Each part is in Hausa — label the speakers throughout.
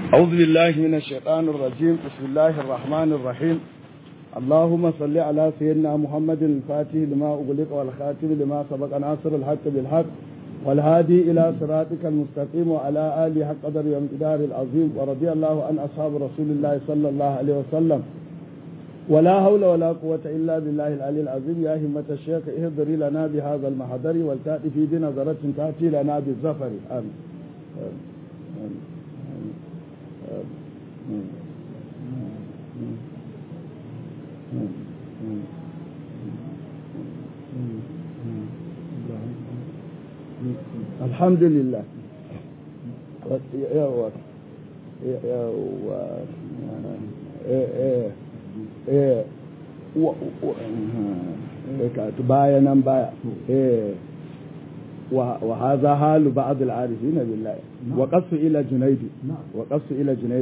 Speaker 1: أعوذ بالله من الشيطان الرجيم بسم الله الرحمن الرحيم اللهم صل على سيدنا محمد الفاتح لما أغلق والخاتم لما سبق ناصر الحق بالحق والهادي إلى صراطك المستقيم وعلى آله حق قدر وامتدار العظيم ورضي الله عن أصحاب رسول الله صلى الله عليه وسلم ولا حول ولا قوة إلا بالله العلي العظيم يا همة الشيخ اهضري لنا بهذا المحضر والتأتي في بنظرة تأتي لنا بالزفر آمين الحمد لله yawa baya nan baya وهذا حال بعض العارفين بالله وقص إلى جنيد وقص إلى جنيد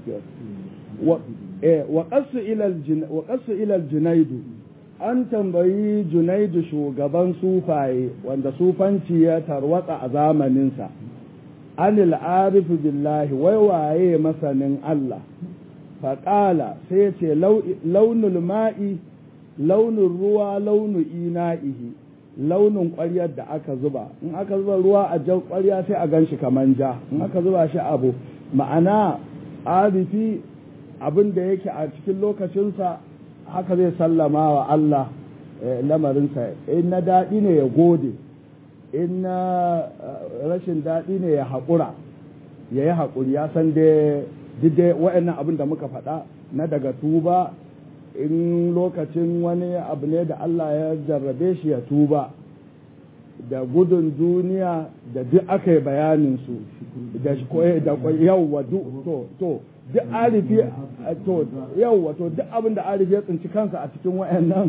Speaker 1: وقص إلى الجن وقص إلى الجنيد an tambayi junaidu shugaban sufaye wanda sufanci ya tarwatsa a zamaninsa anil arifu billahi wai waye masanin Allah faƙala sai ce launul ma'i launin ruwa launu ina'ihi launin ƙwaryar da aka zuba in aka zuba ruwa a jan ƙwarya sai a gan shi kaman ja in aka zuba shi abu ma'ana arifi abin da yake a cikin lokacinsa haka zai sallama wa Allah lamarinsa in na daɗi ne ya gode in na rashin daɗi ne ya haƙura ya yi haƙuri ya san dai dai wa'annan abin da muka faɗa na daga tuba in lokacin wani abu ne da Allah ya jarrabe shi ya tuba da gudun duniya da duk aka yi bayaninsu da yawwa to to duk arifi to yawwa to duk abin da arifi ya tsinci kansa a cikin wayannan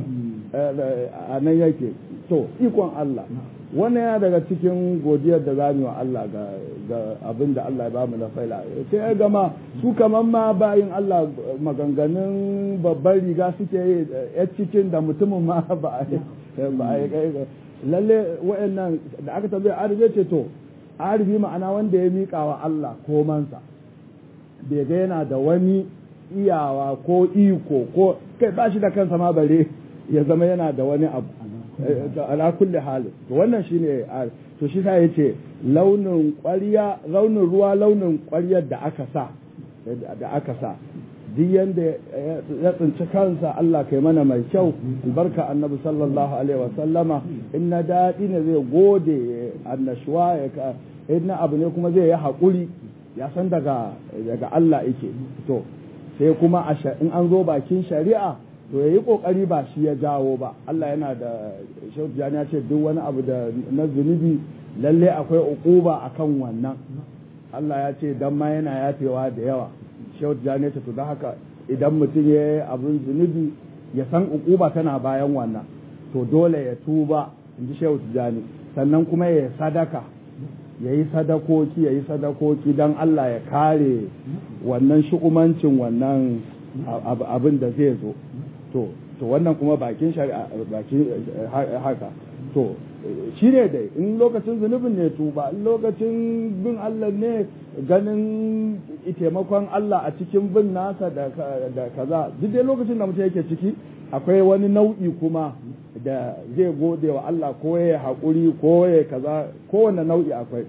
Speaker 1: a nan yake to ikon Allah wannan yana daga cikin godiyar da za mu wa Allah ga abin da Allah ya ba mu na faila sai ya gama su kaman ma bayin Allah maganganun babban riga suke yi ya cikin da mutumin ma ba a yi lalle wayannan da aka tambaye arifi ce to arifi ma'ana wanda ya miƙa wa Allah komansa bai ga yana da wani iyawa ko iko ko kai ba shi da kansa ma bare ya zama yana da wani abu ala kulli hali to wannan shine to shi sai yace launin ƙwarya launin ruwa launin ƙwaryar da aka sa da aka sa duk yanda ya tsinci kansa Allah kai mana mai kyau albarka annabi sallallahu alaihi wa sallama in na daɗi ne zai gode annashuwa ya in na abu ne kuma zai yi haƙuri ya san daga daga Allah yake to sai kuma in an zo bakin shari'a to yayi kokari ba shi ya jawo ba Allah yana da Shehu Jani ya ce duk wani abu da na zunubi lalle akwai uquba akan wannan Allah ya ce dan ma yana yafewa da yawa Shehu Jani ya ce to don haka idan mutum ya yi abin zunubi ya san uquba tana bayan wannan to dole ya tuba in ji Shehu Jani sannan kuma ya sadaka ya yi sadakoki ya yi sadakoki don Allah ya kare wannan shu'umancin wannan abin da zai zo to to wannan kuma bakin shari'a bakin haka to shi ne dai in lokacin zunubin ne tuba in lokacin bin Allah ne ganin taimakon Allah a cikin bin nasa da kaza duk dai lokacin da mutum yake ciki akwai wani nau'i kuma da zai gode wa Allah ko ya haƙuri ko ya kaza kowane nau'i akwai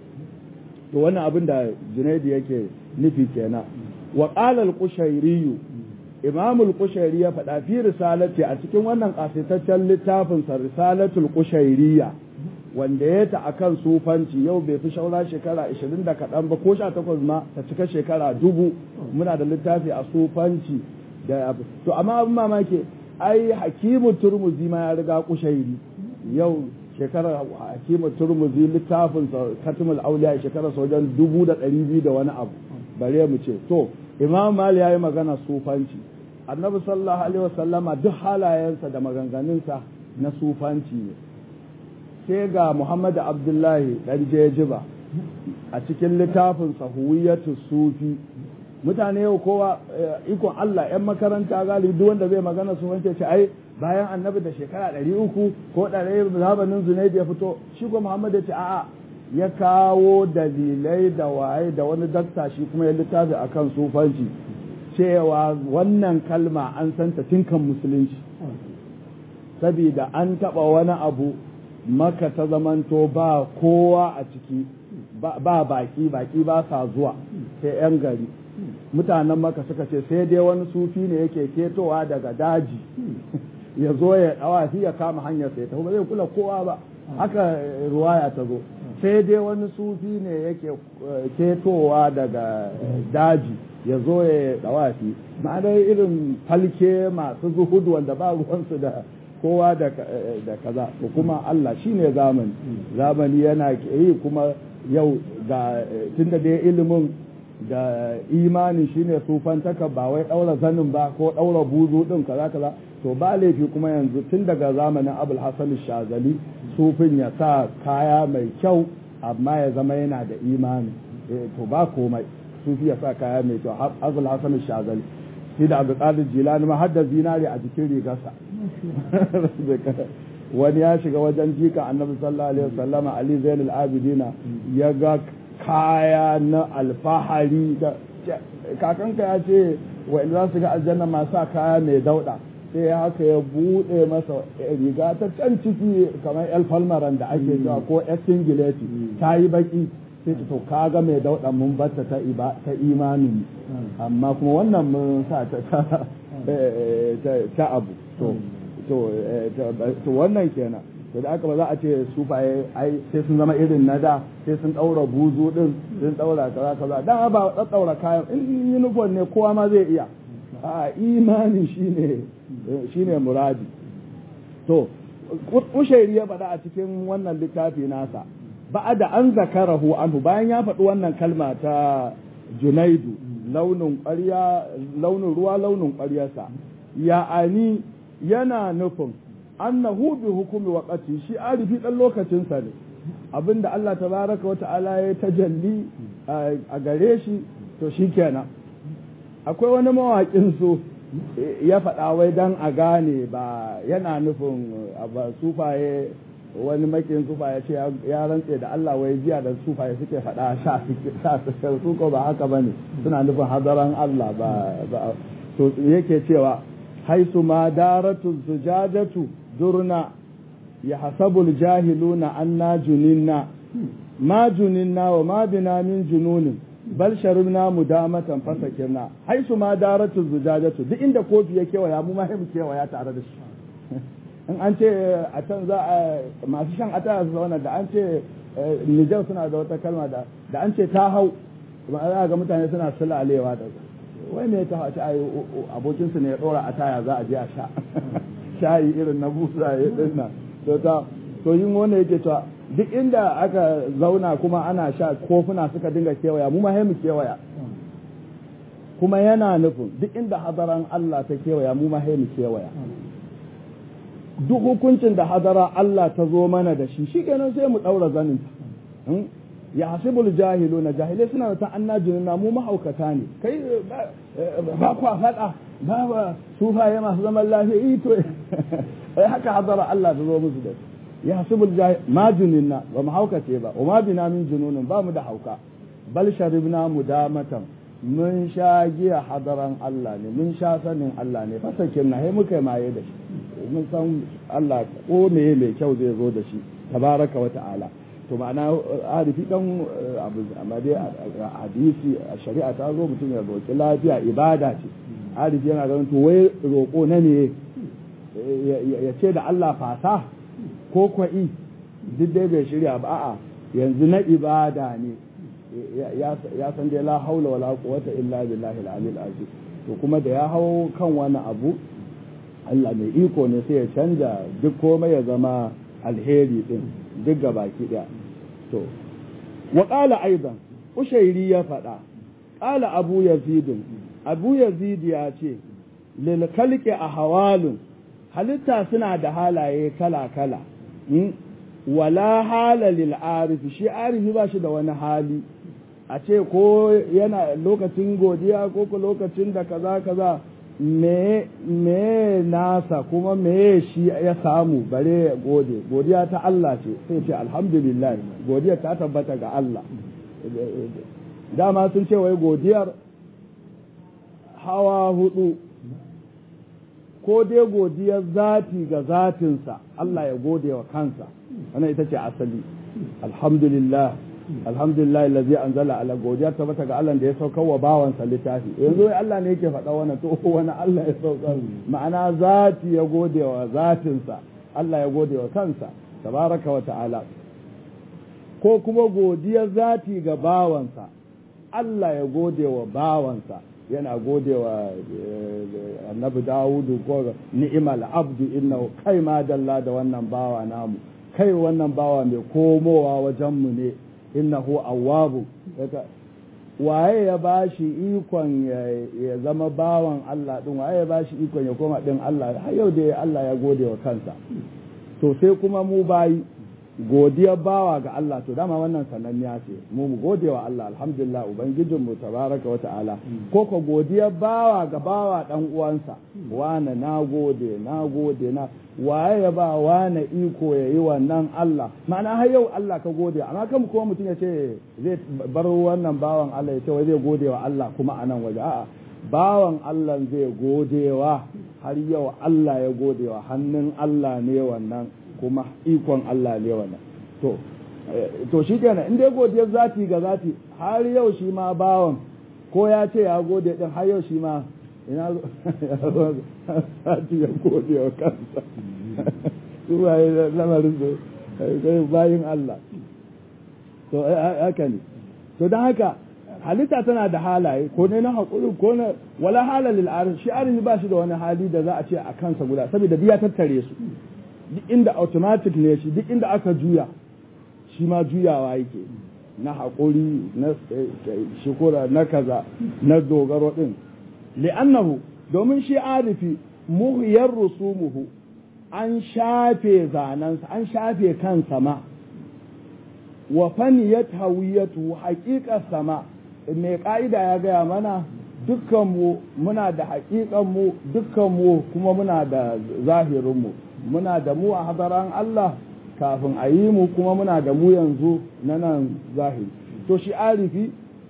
Speaker 1: to wannan abin da Junaidu yake nufi kenan wa qala al-qushairi imam al-qushairi ya faɗa fi risalati a cikin wannan kasaitaccen littafin sa risalatul qushairiyya wanda ya ta akan sufanci yau bai fi shaura shekara 20 da kaɗan ba ko 18 ma ta cika shekara dubu muna da littafi a sufanci da to amma abin mamaki ai hakimu turmuzi ma ya riga kushairi yau shekarar hakimu turmuzi littafin katimul auliya shekarar wajen dubu da ɗari biyu da wani abu bare mu ce to imam mali ya yi magana sufanci annabi sallallahu alaihi wasallama duk halayensa da maganganunsa na sufanci ne sai ga muhammad abdullahi dan jejiba a cikin littafin sahuwiyatu sufi mutane yau kowa ikon Allah ‘yan makaranta galibi duk wanda zai magana su wance ce ai bayan annabi da shekara ɗari uku ko ɗari zabanin zunaid ya fito shi ko Muhammad ya ce a'a ya kawo dalilai da waye da wani dakta shi kuma ya littafi akan sufanci cewa wannan kalma an santa tinkan musulunci saboda an taɓa wani abu maka ta zamanto ba kowa a ciki ba baki baki ba sa zuwa sai 'yan gari mutanen maka suka ce sai dai wani sufi ne yake ketowa daga daji ya zo ya dawa ya kama hanyar sai ta ba zai kula kowa ba haka ruwaya ta zo sai dai wani sufi ne yake ketowa daga daji ya zo ya dawafi ma'anar irin falke masu zuhudu wanda ba ruwansu da kowa da kaza to kuma Allah shine zamani zamani yana yi kuma yau ga tunda dai ilimin da imani shine sufantaka ba wai daura zanin ba ko daura buzu din kaza kaza to ba laifi kuma yanzu tun daga zamanin abul hasan shazali sufin ya sa kaya mai kyau amma ya zama yana da imani to ba komai sufi ya sa kaya mai kyau abul hasan shazali shi da abdul qadir jilani ma hadda zinari a jikin rigarsa wani ya shiga wajen jika annabi sallallahu alaihi wasallama ali zainul abidina ya ga kaya na alfahari da kakanka ya ce wa za su ga aljanna masu kaya mai dauda sai haka ya bude masa riga ta can ciki kamar el falmaran da ake cewa ko el singileti ta yi baki sai ta to kaga mai dauda mun batta ta ta imanin amma kuma wannan mun sa ta ta abu to to wannan kenan to da aka ba za a ce sufaye ai sai sun zama irin na da sai sun daura buzu din sun daura kaza kaza dan ba daura kayan in uniform ne kowa ma zai iya a imani shine shine muradi to ushairi ya faɗa a cikin wannan littafi nasa da an zakarahu anhu bayan ya faɗi wannan kalma ta junaidu launin ƙwarya launin ruwa launin ƙwaryarsa ya'ani yana nufin annahu bi hukumi waqati shi arifi dan lokacin sa ne abinda Allah tabaraka wa ta'ala ya tajalli a gare shi to shikenan akwai wani mawaƙin su ya faɗa wai dan a gane ba yana nufin ba sufaye wani makin sufaye ce ya rantse da Allah wai jiya da sufaye suke faɗa sha su ko ba haka bane suna nufin hadaran Allah ba to yake cewa haisu ma daratu zujadatu durna ya hasabul jahiluna anna juninna ma juninna wa ma bina min jununin bal sharibna mudamatan fasakirna haisu ma daratu zujadatu duk inda kofi ya kewaya mu ma mu kewaya tare da shi in an ce a can za a masu shan ataya su zauna da an ce Nijar suna da wata kalma da da an ce ta hau za ga mutane suna sulalewa da wai ne ta haci ai abokinsu ne ya dora a taya za a je a sha shayi irin na busa ya dinna to ta to yin wanda yake cewa duk inda aka zauna kuma ana sha kofuna suka dinga kewaya mu ma mu kewaya kuma yana nufin duk inda hadaran Allah ta kewaya mu ma mu kewaya duk hukuncin da hadara Allah ta zo mana da shi shikenan sai mu daura zanin ya hasibul jahilu na jahilai suna da ta'annajin na mu mahaukata ne kai ba kwa faɗa ba ba sufaye masu zaman lafiya ito ai haka hadara Allah ta zo musu da ya hasibul jahil ma jununna ba mu haukace ba wa ma bina min jununin ba mu da hauka bal sharibna mudamatan mun sha giya hadaran Allah ne mun sha sanin Allah ne fasakin na muka maye da shi mun san Allah ko me mai kyau zai zo da shi tabaraka wa ta'ala to ma'ana arifi dan abu amma dai hadisi a shari'a ta zo mutum ya roƙi lafiya ibada ce arifi yana ganin to wai roƙo na ne ya ce da Allah fasa ko kwa'i duk dai bai shirya ba a'a yanzu na ibada ne ya san dai la haula wala quwwata illa billahi al-aliyyil azim to kuma da ya hau kan wani abu Allah mai iko ne sai ya canja duk komai ya zama alheri din duk ga baki ɗaya to wa ƙala aidan ushairi ya faɗa ƙala abu yazidin abu yazid ya ce lil kalki a hawalun halitta suna da halaye kala kala wala hala lil arifi shi arifi ba shi da wani hali a ce ko yana lokacin godiya ko ko lokacin da kaza kaza me me nasa kuma me shi ya samu bare ya gode godiya ta Allah ce sai ce alhamdulillah godiya ta tabbata ga Allah dama sun ce wai godiyar hawa hudu ko dai godiyar zati ga zatinsa Allah ya gode wa kansa wannan ita ce asali alhamdulillah alhamdulillah allazi anzala ala godiya tabbata ga Allah da ya saukar wa bawansa littafi yanzu Allah ne yake faɗa wannan to wani Allah ya saukar ma'ana zati ya gode wa zatinsa Allah ya gode wa kansa tabaraka wa ta'ala ko kuma godiyar zati ga bawansa Allah ya gode wa bawansa yana gode wa annabi Dawudu ko ni'imal abdu innahu kai ma dalla da wannan bawa namu kai wannan bawa mai komowa wajenmu ne innahu awwabu waye ya bashi ikon ya zama bawan Allah din waye ya bashi ikon ya koma din Allah har yau da Allah ya gode wa kansa to sai kuma mu bayi godiyar bawa ga Allah to dama wannan sananniya ce mu mu gode wa Allah alhamdulillah ubangijin mu tabaraka wa ta'ala ko ko godiyar bawa ga bawa dan uwansa wane na gode na gode na waye ya ba wane iko ya yi wannan Allah ma'ana har yau Allah ka gode amma kan kuma mutum ya ce zai bar wannan bawan Allah ya ce wai zai gode wa Allah kuma a nan waje a'a bawan Allah zai godewa har yau Allah ya godewa hannun Allah ne wannan kuma ikon Allah ne wannan to to shi kenan in dai godiyar zati ga zati har yau shi ma bawan ko ya ce ya gode din har yau shi ma ina zati ya gode wa kansa su waye lamarin su kai bayin Allah to haka ne to don haka halitta tana da halaye ko ne na haƙuri ko na wala halalil arif shi arif ba shi da wani hali da za a ce a kansa guda saboda biya tattare su duk inda automatic ne shi duk inda aka juya shi ma juyawa yake na haƙuri na shukura na kaza na dogaro ɗin li'annahu domin shi arifi muhiyar rusumuhu an shafe zanensa an shafe kan sama wa faniyat hawiyatu haƙiƙar sama mai ƙa'ida ya gaya mana dukkanmu muna da haƙiƙanmu dukkanmu kuma muna da zahirinmu muna da mu a hadaran Allah kafin a yi mu kuma muna da mu yanzu na nan zahiri to shi arifi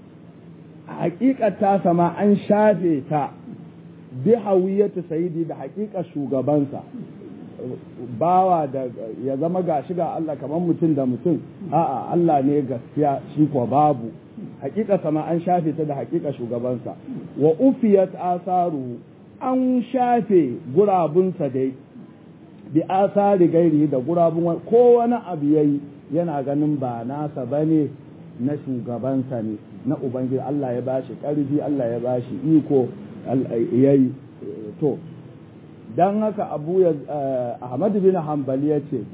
Speaker 1: hakikata sama an shafe ta bi hawiyatu sayidi da hakikar shugabansa bawa da ya zama gashi ga Allah kamar mutum da mutum a'a Allah ne gaskiya shi ko babu hakika sama an shafe ta da hakika shugabansa wa ufiyat asaru an shafe gurabunsa dai bi asari gairi da gurabun ko wani abu yayi yana ganin ba nasa bane na shugabansa ne na ubangiji Allah ya bashi karfi Allah ya bashi iko yayi to dan haka Abu Ahmad bin Hanbali ya ce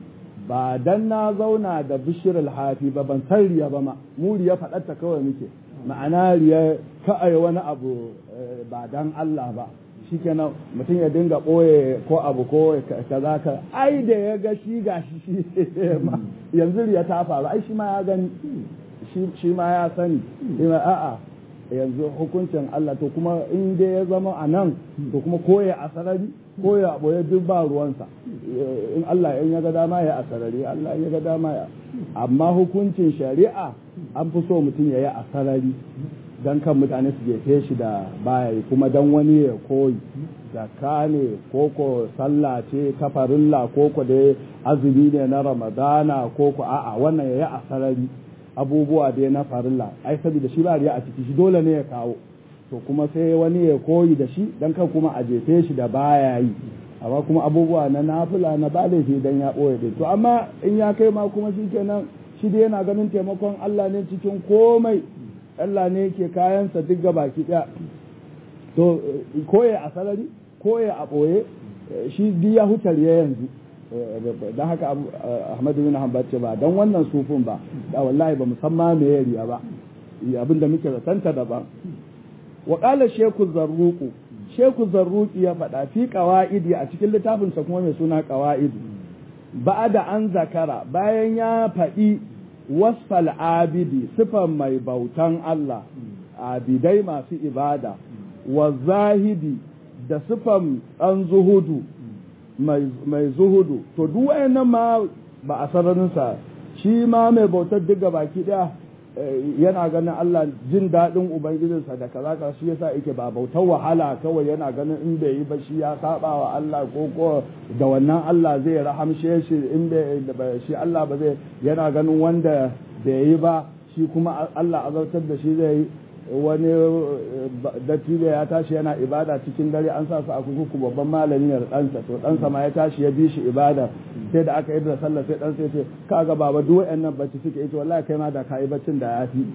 Speaker 1: ba dan na zauna da bishir alhafi ba ban san riya ba ma mu riya faɗarta kawai muke ma'ana riya ka'ai wani abu ba dan Allah ba shikenan mutum ya dinga ɓoye ko abu ko kaza ka ai da ya ga shi gashi shi yanzu riya ta faru ai shi ma ya gani shi ma ya sani a'a yanzu hukuncin Allah to kuma in dai ya zama a nan to kuma koya a sarari koya a ɓoye duk ba ruwansa in Allah in ya ga dama ya a sarari Allah ya ga dama ya amma hukuncin shari'a an fi so mutum ya yi a sarari don kan mutane su jefe shi da baya kuma don wani ya koyi zakka ne koko sallah ce ta farilla koko da azumi ne na ramadana koko a'a wannan ya yi a sarari abubuwa dai na farilla ai saboda shi ba riya a ciki shi dole ne ya kawo to kuma sai wani ya koyi da shi dan kan kuma a jefe shi da baya yi amma kuma abubuwa na nafila na ba laifi dan ya ɓoye ɗin to amma in ya kai ma kuma shi kenan shi dai yana ganin taimakon Allah ne cikin komai Allah ne ke kayansa duk ga baki ɗaya to koye a salari koye a ɓoye shi duk ya hutar ya yanzu don haka Ahmadu bin Hanbal ce ba don wannan sufin ba da wallahi ba musamman me ya riya ba abin da muke zatanta daban wa qala sheku zarruqu sheku zarruqi ya faɗa fi qawaidi a cikin littafinsa kuma mai suna qawaidi ba'da an zakara bayan ya faɗi wasfal abidi sifan mai bautan Allah abidai masu ibada wa zahidi da sifan ɗan zuhudu mai zuhudu to duk wayannan ma ba a sararinsa shi ma mai bautar duk baki ɗaya yana ganin Allah jin daɗin ubangijinsa da kaza kaza shi yasa yake ba bautar wahala kawai yana ganin in bai yi ba shi ya saba wa Allah ko ko da wannan Allah zai rahamshe shi in bai shi Allah ba zai yana ganin wanda bai yi ba shi kuma Allah azautar da shi zai yi wani dattijo ya tashi yana ibada cikin dare an sa su a kuku babban malami da ɗansa to ɗansa ma ya tashi ya bi shi ibada sai da aka yi da sallah sai ɗansa ya ce kaga baba duk wa'annan bacci suke ita wallahi kai ma da ka yi baccin da ya fi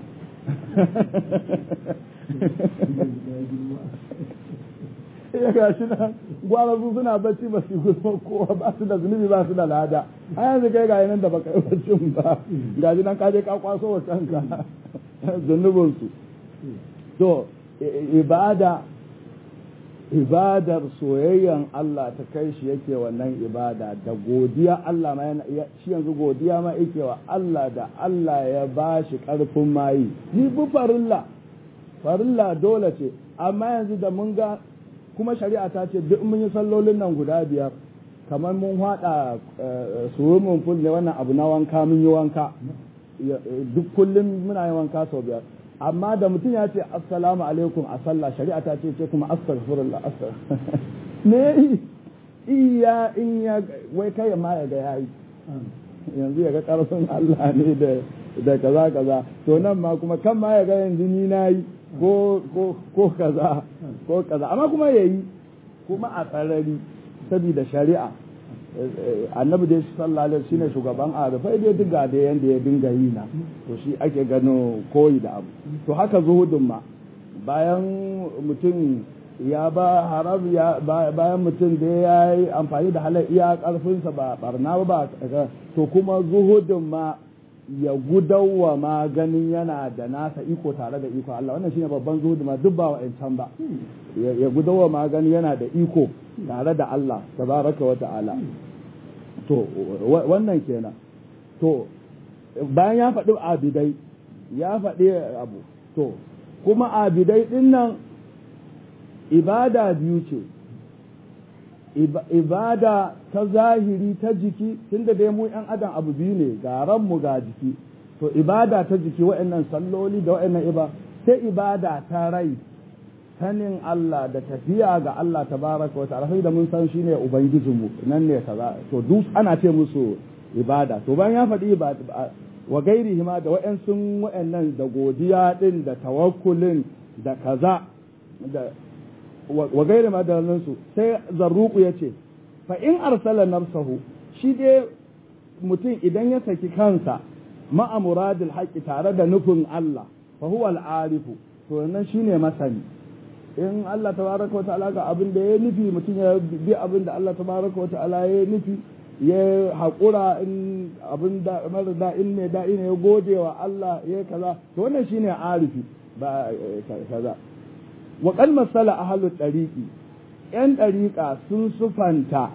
Speaker 1: ya ga shi nan gwara su suna bacci ba su gudun kowa ba su da zunubi ba su da lada a yanzu kai ga nan da baka yi baccin ba ga shi nan ka je ka kwaso wa kanka zunubinsu to ibada ibadar soyayyan Allah ta kai shi yake wannan ibada da godiya Allah ma yana shi yanzu godiya ma yake wa Allah da Allah ya ba shi karfin mayi ni bu farilla farilla dole ce amma yanzu da mun ga kuma shari'a ta ce duk mun yi sallolin nan guda biyar kamar mun haɗa swimming pool ne wannan abu na wanka mun yi wanka duk kullum muna yin wanka sau biyar amma da mutum ya ce assalamu alaikum a sallah shari'a ta ce ce kuma astaghfirullah astaghfirullah me iya in ya wai kai ma ya ga yayi yanzu ya ga karfin Allah ne da da kaza kaza to nan ma kuma kan ma ya ga yanzu ni nayi ko ko ko kaza ko kaza amma kuma yayi kuma a tsarari saboda shari'a annabi dai sallallahu alaihi shine shugaban arifai dai duk ga da yanda ya dinga yi na to shi ake gano koyi da abu to haka zuhudun ma bayan mutum ya ba haram ya bayan mutum da ya yi amfani da halar iya karfinsa ba barna ba to kuma zuhudun ma ya gudawa ma ganin yana da nasa iko tare da iko Allah wannan shine babban zuhudu ma duk ba wa'ancan ba ya gudawa ma ganin yana da iko tare da Allah tabaraka wa ta'ala to wannan kenan to bayan ya faɗi abidai ya faɗi abu to kuma abidai ɗin nan ibada biyu ce ibada ta zahiri ta jiki tunda dai mu ‘yan adam abu biyu ne ga ranmu ga jiki to ibada ta jiki wa'annan salloli da wa'annan iba sai ibada ta rai sanin Allah da tafiya ga Allah tabaraka wa ta'ala sai da mun san shine ubangijinmu nan ne kaza to duk ana ce musu ibada to bayan ya faɗi ibada wa gairihi ma da wa'ansu wa'annan da godiya din da tawakkulin da kaza da wa gairi ma da su sai zarruku ya ce fa in arsala nafsahu shi dai mutum idan ya saki kansa ma'a muradil haqqi tare da nufin Allah fa huwa al-arifu to nan shine masani in Allah tabaraka wa ta'ala ga abin da ya nufi mutum ya bi abin da Allah tabaraka wa ta'ala ya nufi ya haƙura in abin da mara da'in ne da'i ne ya gode wa Allah ya kaza to wannan shine arifi ba kaza wa qal masala ahlut tariqi yan ɗariƙa sun sufanta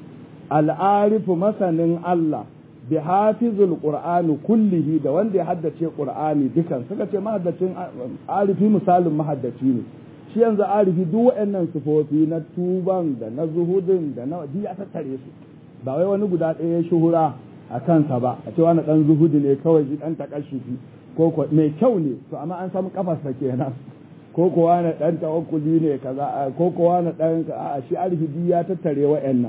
Speaker 1: al'arifu masanin Allah bi hafizul qur'ani kullihi da wanda ya haddace qur'ani dukan suka ce mahaddacin arifi misalin mahaddaci ne shi yanzu arifi duk waɗannan sifofi na tuban da na zuhudin da na duk ya tattare su ba wai wani guda ɗaya ya shuhura a kansa ba a cewa na ɗan zuhudi ne kawai ji ɗan takashufi ko ko mai kyau ne to amma an samu kafarsa kenan ko kowa na ɗan tawakkuli ne kaza ko kowa na ɗan a shi arifi duk ya tattare waɗannan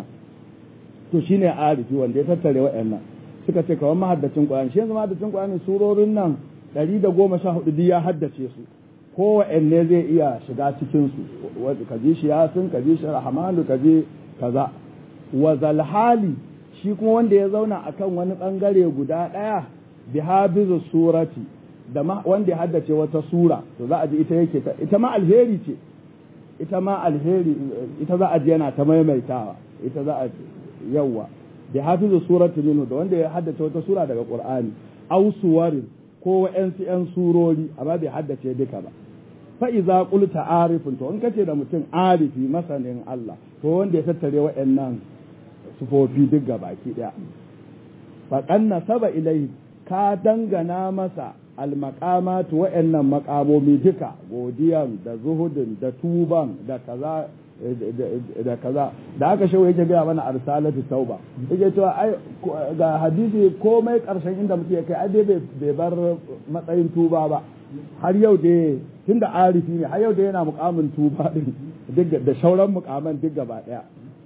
Speaker 1: to shine arifi wanda ya tattare waɗannan suka ce kawai mahaddacin Qur'ani shi yanzu mahaddacin Qur'ani surorin nan ɗari da goma sha hudu duk ya haddace su kowanne zai iya shiga cikinsu ka ji shi yasin ka ji shi rahmanu ka ji kaza wa zalhali shi kuma wanda ya zauna akan wani bangare guda ɗaya bi habizu surati da wanda ya haddace wata sura to za a ji ita yake ita ma alheri ce ita ma alheri ita za a ji yana ta maimaitawa ita za a yawa bi hafizu surati minhu da wanda ya haddace wata sura daga qur'ani aw suwarin ko wa'yansu 'yan surori amma bai haddace duka ba fa'iza ƙulta arifin to in kace da mutum arifi masanin Allah to wanda ya tattare wa'yannan sufofi duk ga baki ɗaya faƙan na saba ilai ka dangana masa almakamatu wa'annan makamomi duka godiyan da zuhudin da tuban da kaza da kaza da aka shawo yake gaya mana arsalatu tauba yake cewa ai ga hadisi komai karshen inda muke kai ai bai bar matsayin tuba ba har yau da tunda arifi ne har yau da yana mukamin tuba din duk da shauran mukaman duk gaba daya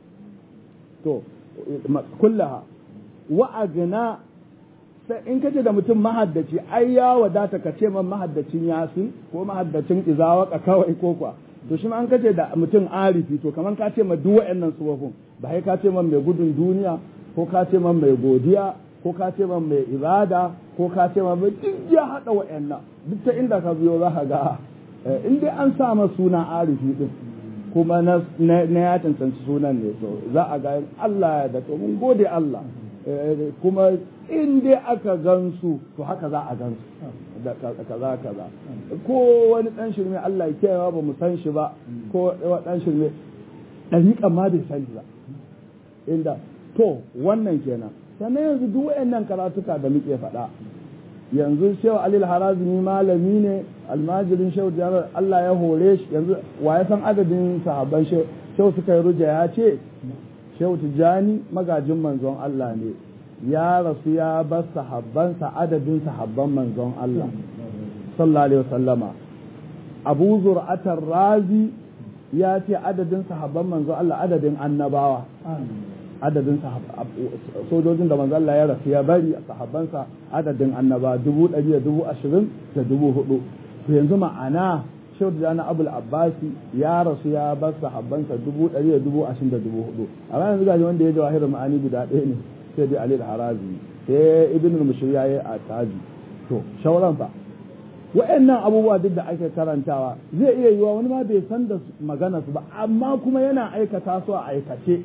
Speaker 1: to kullaha wa agna sai in kace da mutum mahaddaci ai ya wadata ka ce man mahaddacin yasin ko mahaddacin izawaka kawai ko kwa to shi ma an kace da mutum arifi to kaman ka ce ma duk wayannan sufofin ba sai ka ce man mai gudun duniya ko ka ce man mai godiya ko ka ce man mai ibada ko ka ce man mai duk ya hada wayannan duk ta inda ka biyo za ka ga in dai an sa ma suna arifi din kuma na ya cancanci sunan ne to za a ga Allah da to mun gode Allah kuma in dai aka gansu to haka za a gansu da kaza kaza ko wani dan shirme Allah ya kiyaye ba mu san shi ba ko dan shirme dariƙa ma bai san shi ba inda to wannan kenan sannan yanzu duk wayannan karatuka da muke faɗa yanzu shehu alil harazimi malami ne almajirin shehu jarar Allah ya hore shi yanzu wa ya san adadin sahabban shehu suka yi ruja ya ce shehu tijjani magajin manzon Allah ne ya rasu ya bar sahabbansa adadin sahabban manzon Allah sallallahu alaihi wasallama abu zur'atar razi ya ce adadin sahabban manzon Allah adadin annabawa adadin sojojin da manzon Allah ya rasu ya bari a sahabbansa adadin annaba dubu ɗari da dubu ashirin da dubu hudu to yanzu ma'ana shehu da na abul abbasi ya rasu ya bar sahabbansa dubu ɗari da dubu ashirin da dubu hudu amma yanzu gaji wanda ya jawahir ma'ani guda ɗaya ne sai dai alil harazi sai ibn al-mushri ya yi a taji to shauran fa wa'annan abubuwa duk da ake karantawa zai iya yiwa wani ma bai san da magana su ba amma kuma yana aikata su a aikace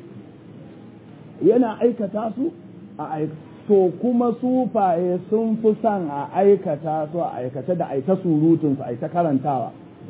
Speaker 1: yana aikata su a aikace to kuma sufaye sun fi son a aikata su a aikace da aita surutun su aita karantawa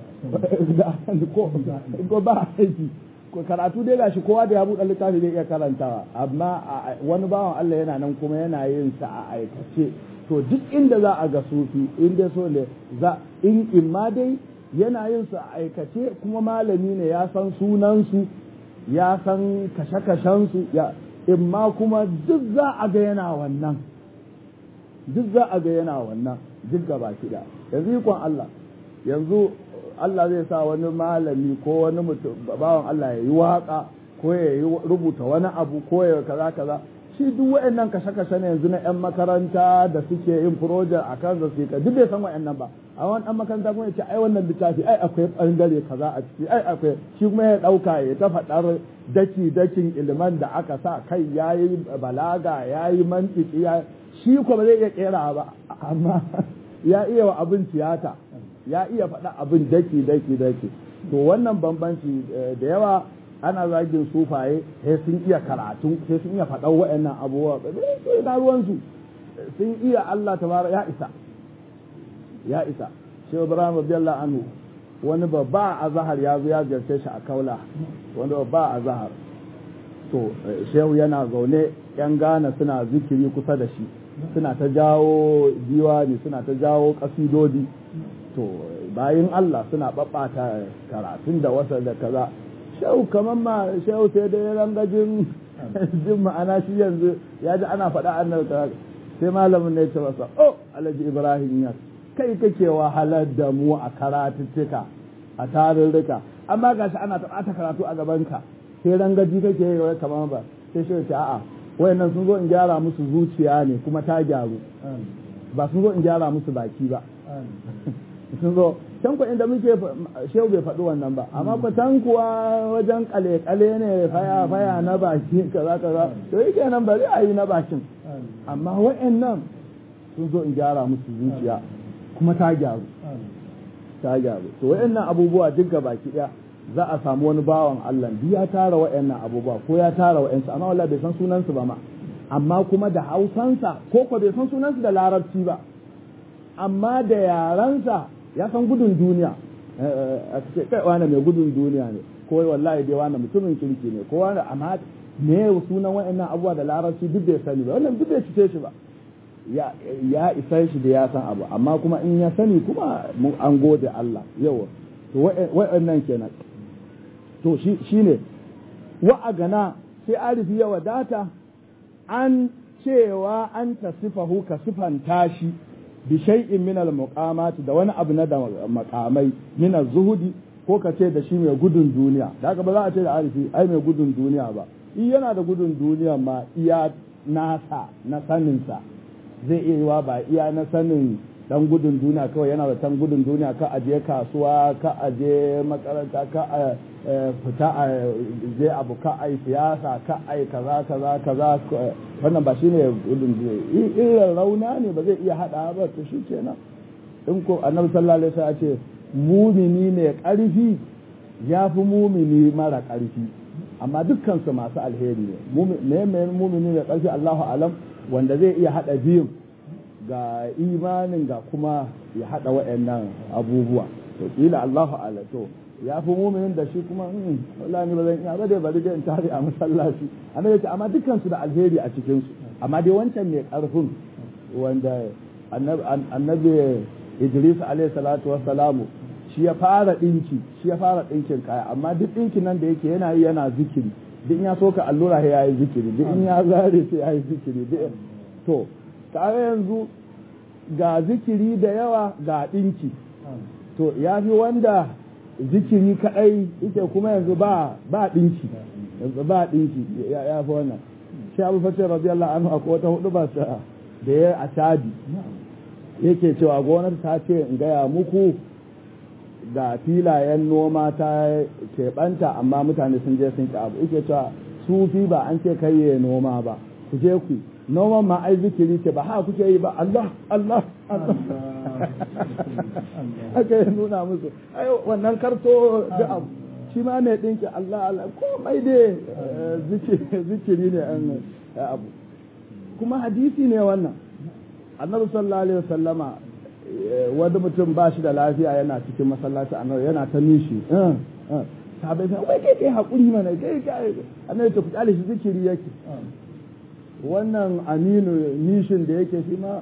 Speaker 1: ko ba aiki ko karatu dai gashi kowa da ya buɗe littafi zai iya karantawa amma wani bawan Allah yana nan kuma yana yin sa a aikace to duk inda za a ga sufi inda so ne za in imma dai yana yin su a aikace kuma malami ne ya san sunansu ya san kashe-kashensu ya imma kuma duk za a ga yana wannan duk za a ga yana wannan duk gaba kiɗa yanzu ikon Allah yanzu Allah zai sa wani malami ko wani mutum bawan Allah ya yi waka ko ya yi rubuta wani abu ko ya kaza kaza shi duk waɗannan kashe-kashe ne yanzu na 'yan makaranta da suke yin project a kan da suke duk bai san waɗannan ba a wani ɗan makaranta kuma ya ce ai wannan littafi ai akwai ɓangare kaza a ciki ai akwai shi kuma ya ɗauka ya ta faɗar daki dakin ilman da aka sa kai ya yi balaga ya yi mantiki ya shi kuma ba zai iya ƙera ba amma ya iya wa abin tiyata ya iya faɗa abin daki daki daki to wannan bambanci da yawa ana zagin sufaye sai sun iya karatu sai sun iya faɗan wa'annan abubuwa sai na ruwansu sun iya Allah tabara ya isa ya isa shi Ibrahim radiyallahu anhu wani babba a zahar ya zo ya ziyarce shi a kaula wani babba a zahar to shehu yana zaune yan gana suna zikiri kusa da shi suna ta jawo diwani suna ta jawo kasidodi to bayan Allah suna babbata karatun da wasa da kaza shehu kamar ma shehu sai dai rangajin jin ma'ana shi yanzu ya ji ana faɗa annabi ta sai malamin ne ya ce masa oh alhaji ibrahim ya kai kake wahalar da mu a karatuttuka a tarurruka amma gashi ana ta ɓata karatu a gabanka sai rangaji kake yi kamar ba sai shi ce a'a wayannan sun zo in gyara musu zuciya ne kuma ta gyaru ba sun zo in gyara musu baki ba sun zo can kuwa inda muke shehu bai faɗi wannan ba amma ku can kuwa wajen kale-kale ne faya faya na baki kaza kaza to yake nan bari a yi na bakin amma wa'annan sun zo in gyara musu zuciya kuma ta gyaru ta gyaru to wa'annan abubuwa duk ga baki ɗaya za a samu wani bawan Allah ya tara wa'annan abubuwa ko ya tara wa'ansu amma wallahi bai san sunansu ba ma amma kuma da hausansa ko ko bai san sunansu da larabci ba amma da yaransa ya san gudun duniya a ce kai wani mai gudun duniya ne ko wallahi dai wani mutumin kirki ne ko wani amma me sunan wa'annan abubuwa da larabci duk bai sani ba wannan duk bai cike shi ba ya ya isa shi da ya san abu amma kuma in ya sani kuma mu an gode Allah yawa to wa'annan kenan to shi shine wa agana sai arifi ya wadata an cewa an tasifahu ka sifanta shi bi shay'in min al da wani abu na da makamai min zuhudi ko ka ce da shi mai gudun duniya da haka ba za a ce da arifi ai mai gudun duniya ba in yana da gudun duniya ma iya nasa na saninsa zai iya yiwa ba iya na sanin dan gudun duniya kawai yana da tan gudun duniya ka aje kasuwa ka aje makaranta ka a fita a je abu ka ai siyasa ka ai kaza kaza kaza wannan ba shine gudun duniya irin rauna ne ba zai iya hada ba to shi kenan in ko annabi sallallahu alaihi wasallam ce mumini ne karfi ya fi mumini mara karfi amma dukkan su masu alheri ne me mumini ne karfi Allahu alam wanda zai iya hada biyun ga imanin ga kuma ya haɗa waɗannan abubuwa to kila Allahu ala to ya fi muminin da shi kuma in wallahi ba zan iya ba dai bari dai in tare a masallaci annabi ce amma dukkan su da alheri a cikin su amma dai wancan mai karfin wanda annabi Idris alaihi salatu wassalamu shi ya fara dinki shi ya fara dinkin kaya amma duk dinkin nan da yake yana yi yana zikiri duk in ya soka allura ya yi zikiri duk in ya zare sai ya yi zikiri to tare yanzu ga zikiri da yawa ga ɗinki to ya fi wanda zikiri kaɗai ita kuma yanzu ba ba ɗinki yanzu ba ɗinki ya fi wannan shi abu fasir radiyallahu anhu akwai wata hudu ba da ya a shadi yake cewa gwamnati ta ce in gaya muku ga filayen noma ta keɓanta amma mutane sun je sun ƙi abu yake cewa sufi ba an ce kai noma ba ku je ku noman ma ai zikiri ce ba ha kuke yi ba Allah Allah Allah aka yi nuna musu ai wannan karto da abu shi ma mai dinki Allah Allah komai dai zikiri ne an abu kuma hadisi ne wannan annabi sallallahu alaihi wasallama wani mutum ba shi da lafiya yana cikin masallaci annabi yana ta nishi sahabai sai wai kai kai hakuri mana kai kai annabi ta fitale shi zikiri yake wannan aminu nishin da yake shi ma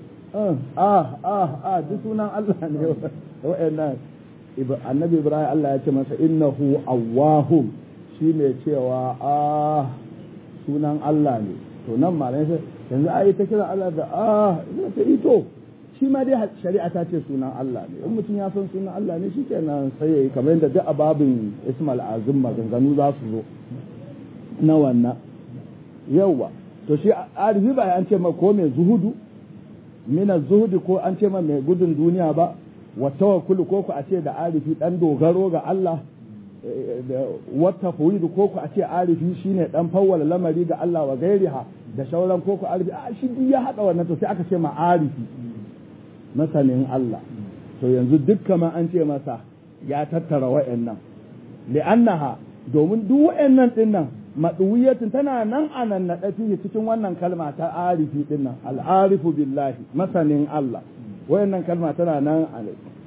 Speaker 1: ah ah ah duk sunan Allah ne wa'annan annabi ibrahim Allah ya ce masa innahu awwahum shi ne cewa ah sunan Allah ne to nan malai sai yanzu ayi ta kira Allah da ah ina ta ito shi ma dai shari'a ta ce sunan Allah ne in mutum ya san sunan Allah ne shikenan sai yayi kamar yadda duk ababin ismal azim maganganu za su zo na wannan yawa to shi arifi ba an ce ma ko mai zuhudu mina zuhudi ko an ce ma mai gudun duniya ba wa tawakkulu ko ku a ce da arifi dan dogaro ga Allah wata fuyidu ko ku a ce arifi shine dan fawwala lamari ga Allah wa gairiha da shauran ko ku arifi a shi duk ya hada wannan to sai aka ce ma arifi masanin Allah to yanzu dukkan ma an ce masa ya tattara wa'annan li'annaha domin duk wa'annan dinnan maɗuwiyatin tana nan a nan naɗa cikin wannan kalma ta arifi ɗin nan al'arifu billahi masanin Allah wayannan kalma tana nan a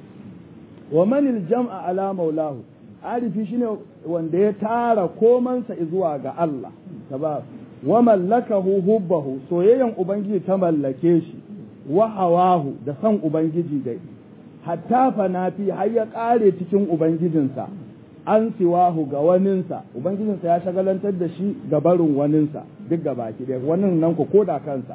Speaker 1: wa manil jam'a ala maulahu arifi shine wanda ya tara komansa zuwa ga Allah ba wa mallakahu hubbahu soyayyan ubangiji ta mallake shi wa hawahu da san ubangiji dai hatta fanafi har ya ƙare cikin ubangijinsa an siwahu ga waninsa ubangijinsa ya shagalantar da shi ga barin waninsa duk ga baki ɗaya wannan nan ku koda kansa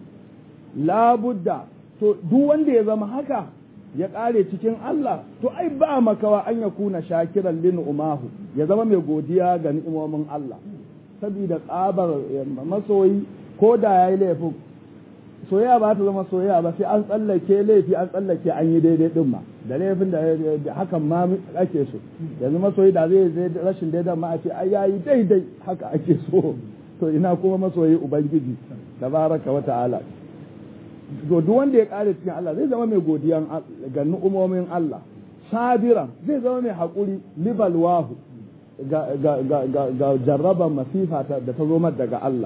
Speaker 1: labudda to duk wanda ya zama haka ya ƙare cikin Allah to ai ba makawa an ya kuna shakiran lin umahu ya zama mai godiya ga ni'imomin Allah saboda tsabar masoyi ko da yayi laifin soyayya ba ta zama soyayya ba sai an tsallake laifi an tsallake an yi daidai din ma da laifin da hakan ma ake so yanzu masoyi da zai zai rashin daidan ma a ce ai yayi daidai haka ake so to ina kuma masoyi ubangiji tabaraka wa ta'ala to duk wanda ya kare cikin Allah zai zama mai godiyan ga nu'umomin Allah sabiran zai zama mai haƙuri libalwahu ga ga ga ga jarraban masifa da ta zo daga Allah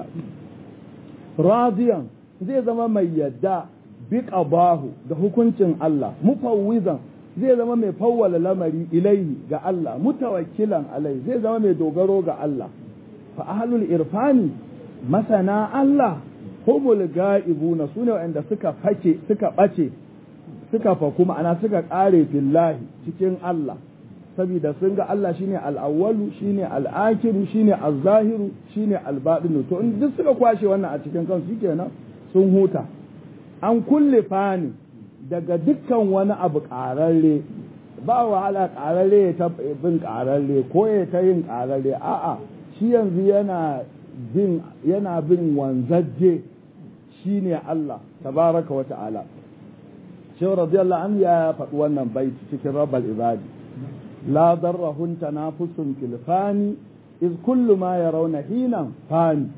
Speaker 1: radiyan zai zama mai yadda bi bahu da hukuncin Allah mufawwizan zai zama mai fawwala lamari ilaihi ga Allah mutawakkilan alai zai zama mai dogaro ga Allah fa ahlul irfani masana Allah humul ga'ibuna sune wanda suka fake suka bace suka faku ma'ana suka kare billahi cikin Allah saboda sun ga Allah shine al-awwalu shine al-akhiru shine az-zahiru shine al-batinu to in duk suka kwashe wannan a cikin kansu kenan sun huta an kulle fani daga dukkan wani abu ƙararre ba wahala ƙararre ya bin ƙararre ko ya ta yin ƙararre a'a shi yanzu yana bin yana bin wanzajje shine Allah tabaraka wa ta'ala shehu radiyallahu anhu ya faɗi wannan baiti cikin rabbal ibadi la darrahun tanafusun fil fani iz kullu ma yarawna hinan fani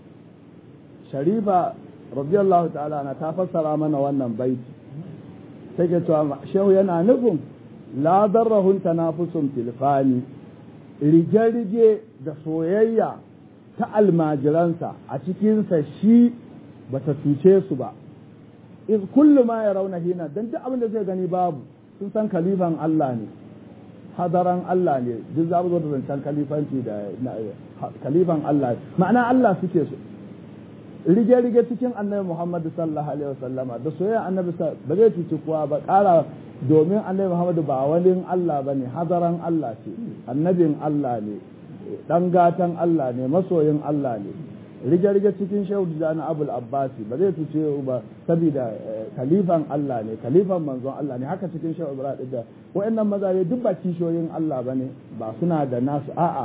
Speaker 1: sharifa radiyallahu ta'ala na ta fassara mana wannan baiti take cewa shehu yana nufin la darrahun tanafusun filfani rige-rige da soyayya ta almajiransa a cikinsa shi bata cuce su ba iz kullu ma ya rauna hina don duk abin da zai gani babu sun san kalifan Allah ne hadaran Allah ne duk za zo da zancen kalifanci da kalifan Allah ma'ana Allah suke so rige-rige cikin annabi Muhammad sallallahu alaihi wasallama da soyayya annabi ba zai cuci kowa ba ƙara domin annabi Muhammad ba wani Allah ba ne hadaran Allah ce annabin Allah ne dan gatan Allah ne masoyin Allah ne rige-rige cikin shehu da na abul abbasi ba zai cuce ba saboda kalifan Allah ne kalifan manzon Allah ne haka cikin shehu ibrahim da wa'annan mazaje duk ba kishoyin Allah ba ne ba suna da nasu a'a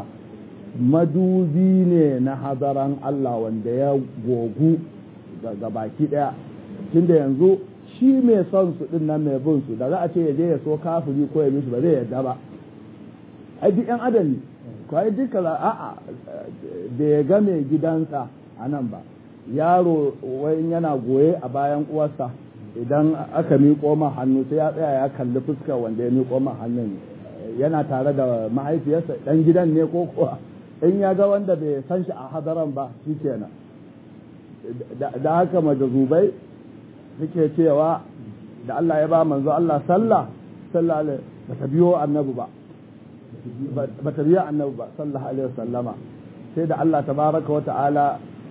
Speaker 1: madubi ne na hadaran Allah wanda ya gogu ga baki daya tunda yanzu shi mai son su din nan mai bin su da za a ce ya je ya so kafiri ko ya mishi ba zai yarda ba ai duk yan adam ne ko ai duka a'a da ya ga mai gidansa a nan ba yaro wai yana goye a bayan uwarsa idan aka miƙo ma hannu sai ya tsaya ya kalli fuskar wanda ya miƙo ma hannun yana tare da mahaifiyarsa dan gidan ne ko kuwa in ya ga wanda bai san shi a hadaran ba shi kenan da haka majazubai suke cewa da Allah ya ba manzo Allah sallah sallah ba ta biyo annabi ba ba ta biyo annabi ba sallallahu alaihi wasallama sai da Allah tabaraka wa ta'ala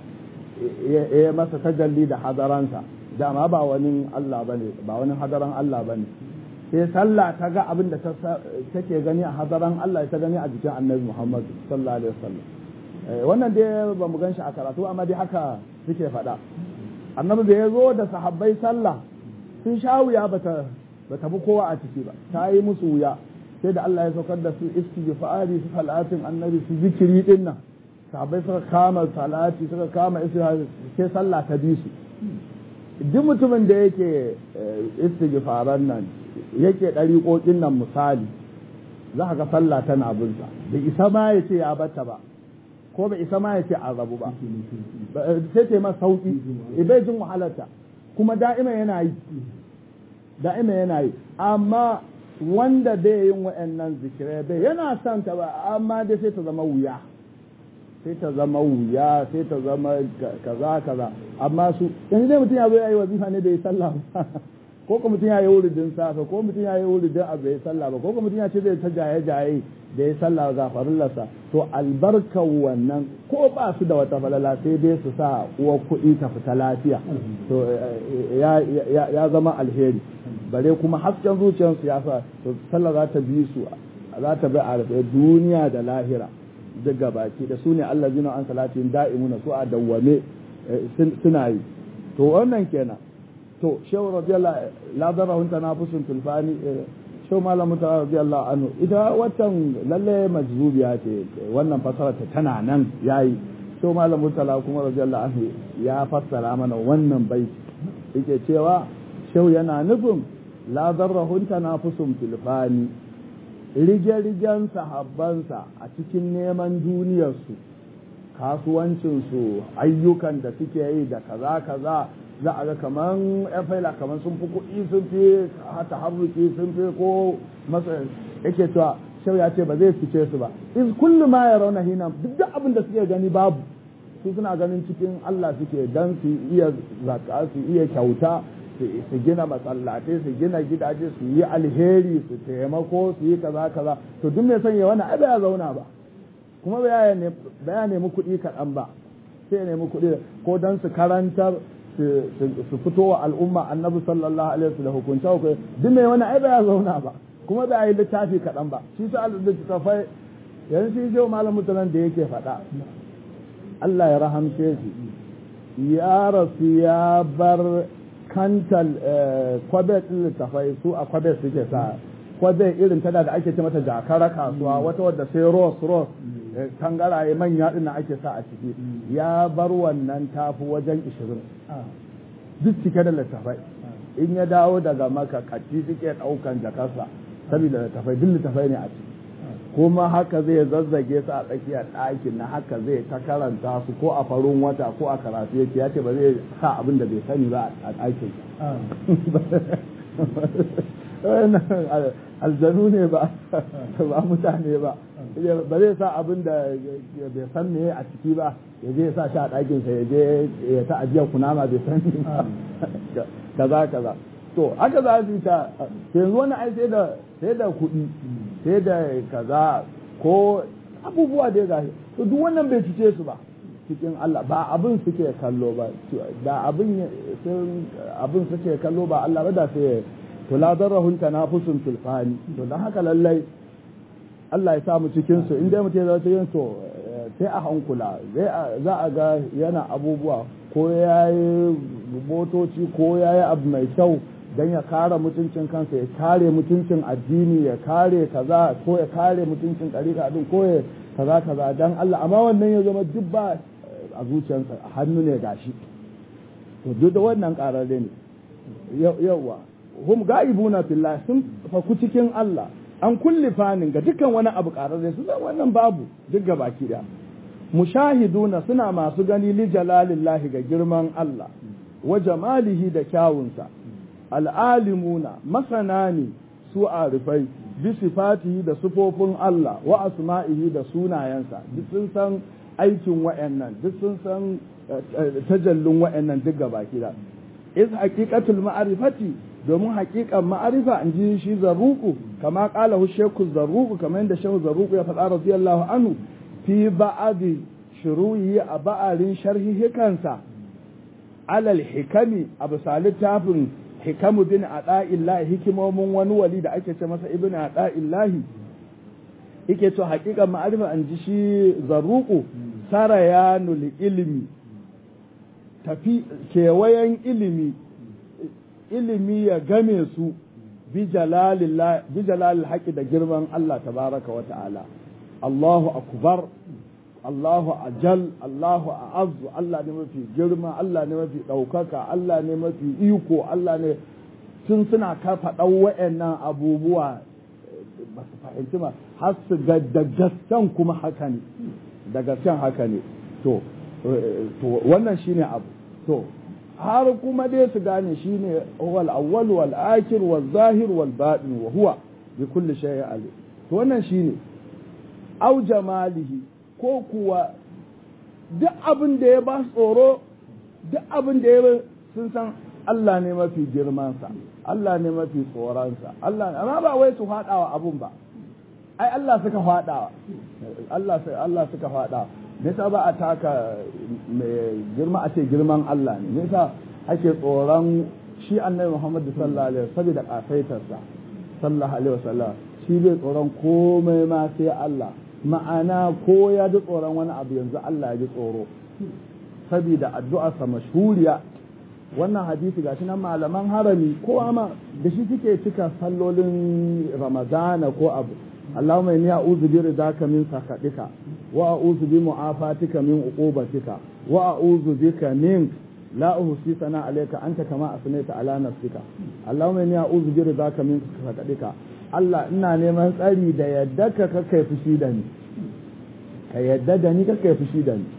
Speaker 1: ya masa tajalli da hadaransa dama ba wani Allah bane ba wani hadaran Allah bane sai sallah ta ga abin da take gani a hadaran Allah ta gani a jikin annabi Muhammad sallallahu alaihi wasallam wannan dai ba mu ganshi a karatu amma dai haka suke faɗa annabi da ya zo da sahabbai sallah sun sha wuya bata bata bi kowa a ciki ba ta yi musu wuya sai da Allah ya saukar da su istighfari su salatin annabi su zikiri din nan sahabbai suka kama salati suka kama istighfari sai sallah ta bi su duk mutumin da yake istighfaran nan yake ɗariƙoƙin nan misali za ga sallah tana binsa bai isa ma ya ce ya bata ba ko bai isa ma ya ce an rabu ba sai ce masa sauƙi bai jin wahalarta kuma da'ima yana yi da'ima yana yi amma wanda bai yin wa'annan zikirai bai yana son ta ba amma dai sai ta zama wuya sai ta zama wuya sai ta zama kaza kaza amma su yanzu dai mutum ya zo ya yi wazifa ne bai sallah ba ko kuma mutum ya yi wuridin safe ko mutum ya yi wuridin abu ya sallah ba ko kuma mutum ya ce zai ta jaye jaye da ya sallah ga farillarsa to albarkar wannan ko ba su da wata falala sai dai su sa uwar kuɗi ta fita lafiya to ya zama alheri bare kuma hasken zuciyarsu ya sa to sallah za ta bi su za ta bi a duniya da lahira duk gabaki da su ne Allah zina an salatin da'imuna su a dawwame suna yi to wannan kenan to shehu radiyallahu la darahun tanafusun tulfani shehu malam mutara radiyallahu anhu ita watan lalle majzubiya ce wannan fasara ta tana nan yayi shehu malam mutara kuma radiyallahu anhu ya fassara mana wannan bai yake cewa shehu yana nufin la darahun tanafusun tulfani rige-rigen sahabbansa a cikin neman duniyarsu kasuwancinsu ayyukan da suke yi da kaza kaza za a ga kaman yan faila kaman sun fi kuɗi sun fi hata harruki sun fi ko masa yake cewa shau ya ce ba zai fice su ba in kullum ma ya rauna hina duk da abin da suke gani babu su suna ganin cikin Allah suke dan su iya zaka su iya kyauta su gina masallatai su gina gidaje su yi alheri su taimako su yi kaza kaza to duk mai sanya wannan ai ya zauna ba kuma ba ya nemi kuɗi kaɗan ba sai ya nemi kuɗi ko don su karantar su fito wa al'umma annabi sallallahu alaihi wasallam da hukunce hukunce duk mai wani ai ba ya zauna ba kuma ba yi littafi kaɗan ba shi sa littattafai yanzu shi shi malam mutanen da yake faɗa Allah ya rahamce shi ya rasu ya bar kantal kwabe ɗin littafai su a kwabe suke sa kwabe irin tana da ake ce mata jakara kasuwa wata wadda sai ros ros tangaraye manya ɗin ake sa a ciki ya bar wannan tafi wajen ishirin duk cike da littafai in ya dawo daga maka kati suke ɗaukan jakarsa saboda littafai duk littafai ne a ciki kuma haka zai zazzage su a tsakiyar ɗakin na haka zai ta karanta su ko a farin wata ko a karatu yake ya ce ba zai sa abin da bai sani ba a ɗakin aljanu ne ba ba mutane ba ba zai sa abin da bai san me a ciki ba ya je sa shi a ɗakinsa ya je ya ta ajiyar kunama bai sani ba kaza kaza to haka za su yi ta yanzu wani ai sai da sai da kuɗi sai da kaza ko abubuwa da ya to duk wannan bai cice su ba cikin Allah ba abin suke kallo ba da abin abin suke kallo ba Allah ba da sai to la darahun tanafusun tulfani to dan haka lallai Allah ya samu cikin su inda mutum ya zata yin to sai a hankula za a ga yana abubuwa ko ya yi motoci ko ya yi abu mai kyau don ya kare mutuncin kansa ya kare mutuncin addini ya kare kaza ko ya kare mutuncin ɗarika abin ko ya kaza kaza don Allah amma wannan ya zama duk ba a zuciyarsa a hannu ne gashi to duk da wannan ƙararre ne yawa hum ga'ibuna fillah sun faku cikin Allah an kulli fanin ga dukkan wani abu ƙararre su zan wannan babu duk ga baki da mushahiduna suna masu gani li jalalillahi ga girman Allah wa jamalihi da kyawunsa al'alimuna masana ne su arifai bi sifatihi da sufofin Allah wa asma'ihi da sunayensa duk sun san aikin wa'annan duk sun san tajallin wa'annan duk gaba da is haqiqatul ma'rifati domin haƙiƙan ma'arifa in ji shi zarruku kama ƙala hu sheku zarruku kamar yadda shehu zarruku ya faɗa radiyallahu anhu fi ba'adi shuruyi a ba'arin sharhihikansa alal hikami a bisa littafin hikamu bin ada'illahi hikimomin wani wali da ake ce masa ibn ada'illahi yake to haƙiƙan ma'arifa an ji shi zarruku sarayanul ilimi tafi kewayen ilimi ilimi ya game su bi jalalil haƙi da girman Allah tabaraka wa ta'ala Allahu akbar Allahu ajal Allahu a'azzu Allah ne mafi girma Allah ne mafi ɗaukaka Allah ne mafi iko Allah ne tun suna kafa ɗan wa'annan abubuwa ba su fahimci ma har su ga da gaskan kuma haka ne da gaskan haka ne to wannan shine abu to har kuma dai su gane shi ne wal awwal wal akhir wal zahir wal batin wa huwa bi kulli shay'in alim to wannan shine au jamalihi ko kuwa duk abin da ya ba tsoro duk abin da ya sun san Allah ne mafi girmansa Allah ne mafi tsoronsa Allah amma ba wai su faɗawa abun ba ai Allah suka faɗawa Allah Allah suka faɗawa me yasa ba a taka mai girma a ce girman Allah ne me yasa ake tsoron shi annabi Muhammad sallallahu alaihi wasallam saboda kasaitarsa sallallahu alaihi wasallam shi bai tsoron komai ma sai Allah ma'ana ko ya ji tsoron wani abu yanzu Allah ya ji tsoro saboda addu'arsa mashhuriya wannan hadisi gashi nan malaman harami ko ma da shi suke cika sallolin ramadana ko abu اللهم إني أعوذ برداك من سخطك وأعوذ بمعافاتك من عقوبتك وأعوذ بك منك لا أحصي ثناء عليك أنت كما أثنيت على نفسك اللهم إني أعوذ برداك من سخطك Allah ina neman tsari da yadda ka kai fushi da ni ka yadda da ni ka kai fushi da ni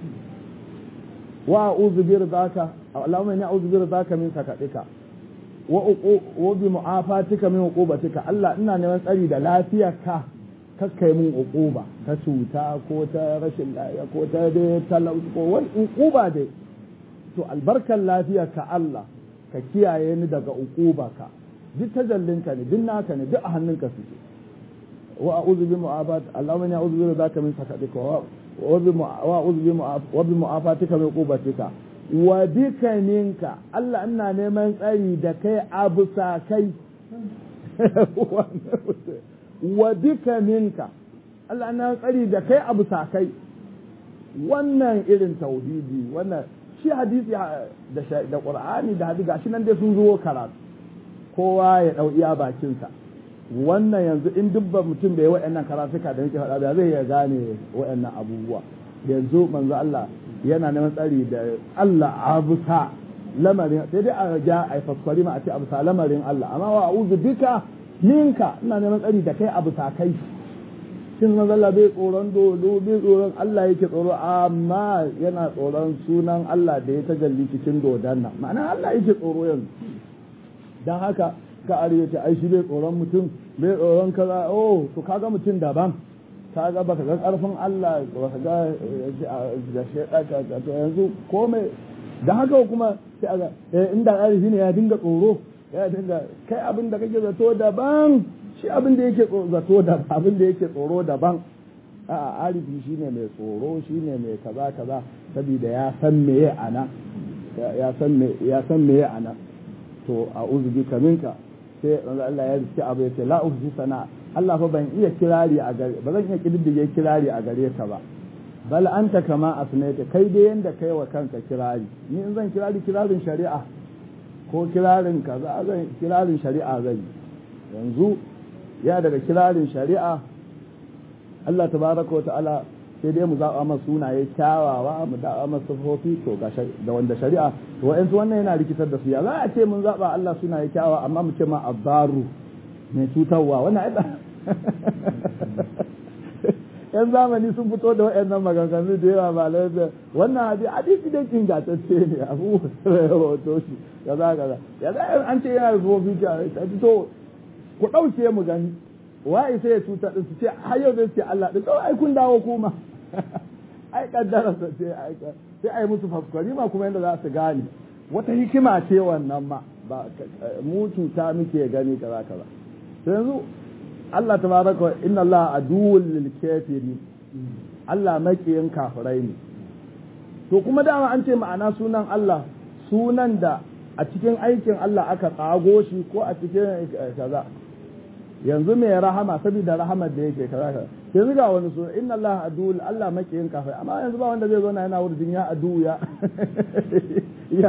Speaker 1: wa a'udhu bi ridaka Allahumma inni a'udhu bi ridaka min sakatika wa wa bi mu'afatika min uqubatika Allah ina neman tsari da lafiyarka kakkai mun uquba ta cuta ko ta rashin lafiya ko ta dai talauci ko wani uquba dai to albarkar lafiyarka Allah ka kiyaye ni daga uquba ka duk tajallinka ne duk naka ne duk a hannunka suke wa a'udhu bi mu'afat Allahumma inni a'udhu bi ridaka min sakatika wa a'udhu wa bi mu'afatika min qubatika wa bika minka Allah ina neman tsari da kai abu sa kai wa bika minka Allah ina tsari da kai abu sa kai wannan irin tauhidi wannan shi hadisi da da Qur'ani da hadisi gashi nan dai sun zo karatu kowa ya dau iya bakinsa wannan yanzu in dubba mutum bai wa'annan karatuka da yake faɗa da zai ya gane wa'annan abubuwa yanzu manzo Allah yana neman tsari da Allah abusa lamarin sai dai a ja a faskwari ma a ce abusa lamarin Allah amma wa a'udhu bika minka ina neman tsari da kai abusa kai shin manzo Allah bai tsoron dodo bai tsoron Allah yake tsoro amma yana tsoron sunan Allah da ya tajalli cikin dodan nan ma'ana Allah yake tsoro yanzu dan haka ka arewa ai shi bai tsoron mutum bai tsoron kaza oh to kaga mutum daban kaga baka ga karfin Allah baka ga da shedaka to yanzu komai dan haka kuma sai aga eh inda arifi ne ya dinga tsoro ya dinga kai abin da kake zato daban shi abin da yake zato da abin da yake tsoro daban a arifi shine mai tsoro shine mai kaza kaza saboda ya san meye ana ya san me ya san meye ana to a'udhu bika minka sai Allah ya riske abu ya ce la uhsi sana Allah fa ban iya kirari a gare ba zan iya kididdige kirari a gare ka ba bal anta kama asnaita kai dai yanda kai wa kanka kirari ni in zan kirari kirarin shari'a ko kirarin kaza zan kirarin shari'a zan yanzu ya daga kirarin shari'a Allah tabaraka wa ta'ala sai dai mu zaɓa masa sunaye kyawawa mu zaɓa masa sufofi to ga da wanda shari'a to wa'ansu wannan yana rikitar da su ya za a ce mun zaɓa Allah sunaye kyawawa amma mu ce ma abbaru mai cutarwa wannan ai yan zamani sun fito da waɗannan maganganu da yawa ba da wannan hadisi hadisi dai ingantacce ne abu ya rawato shi kaza kaza ya za an ce yana da sufofi ta to ku ɗauke mu gani wa'i sai ya cuta din su ce har yau zai ce Allah din kawai ai kun dawo kuma ai kaddara sa ce ai sai ai musu faskwari ma kuma yadda za su gane wata hikima ce wannan ma ba mu cuta muke gani kaza kaza to yanzu Allah tabaraka inna Allah aduwwul lil kafirin Allah makiyin kafirai ne to kuma dama an ce ma'ana sunan Allah sunan da a cikin aikin Allah aka tsago shi ko a cikin kaza yanzu mai rahama saboda rahamar da yake kaza kaza yanzu ga wani suna inna Allah adu Allah makiyin kafai amma yanzu ba wanda zai zo na yana wurin ya adu ya ya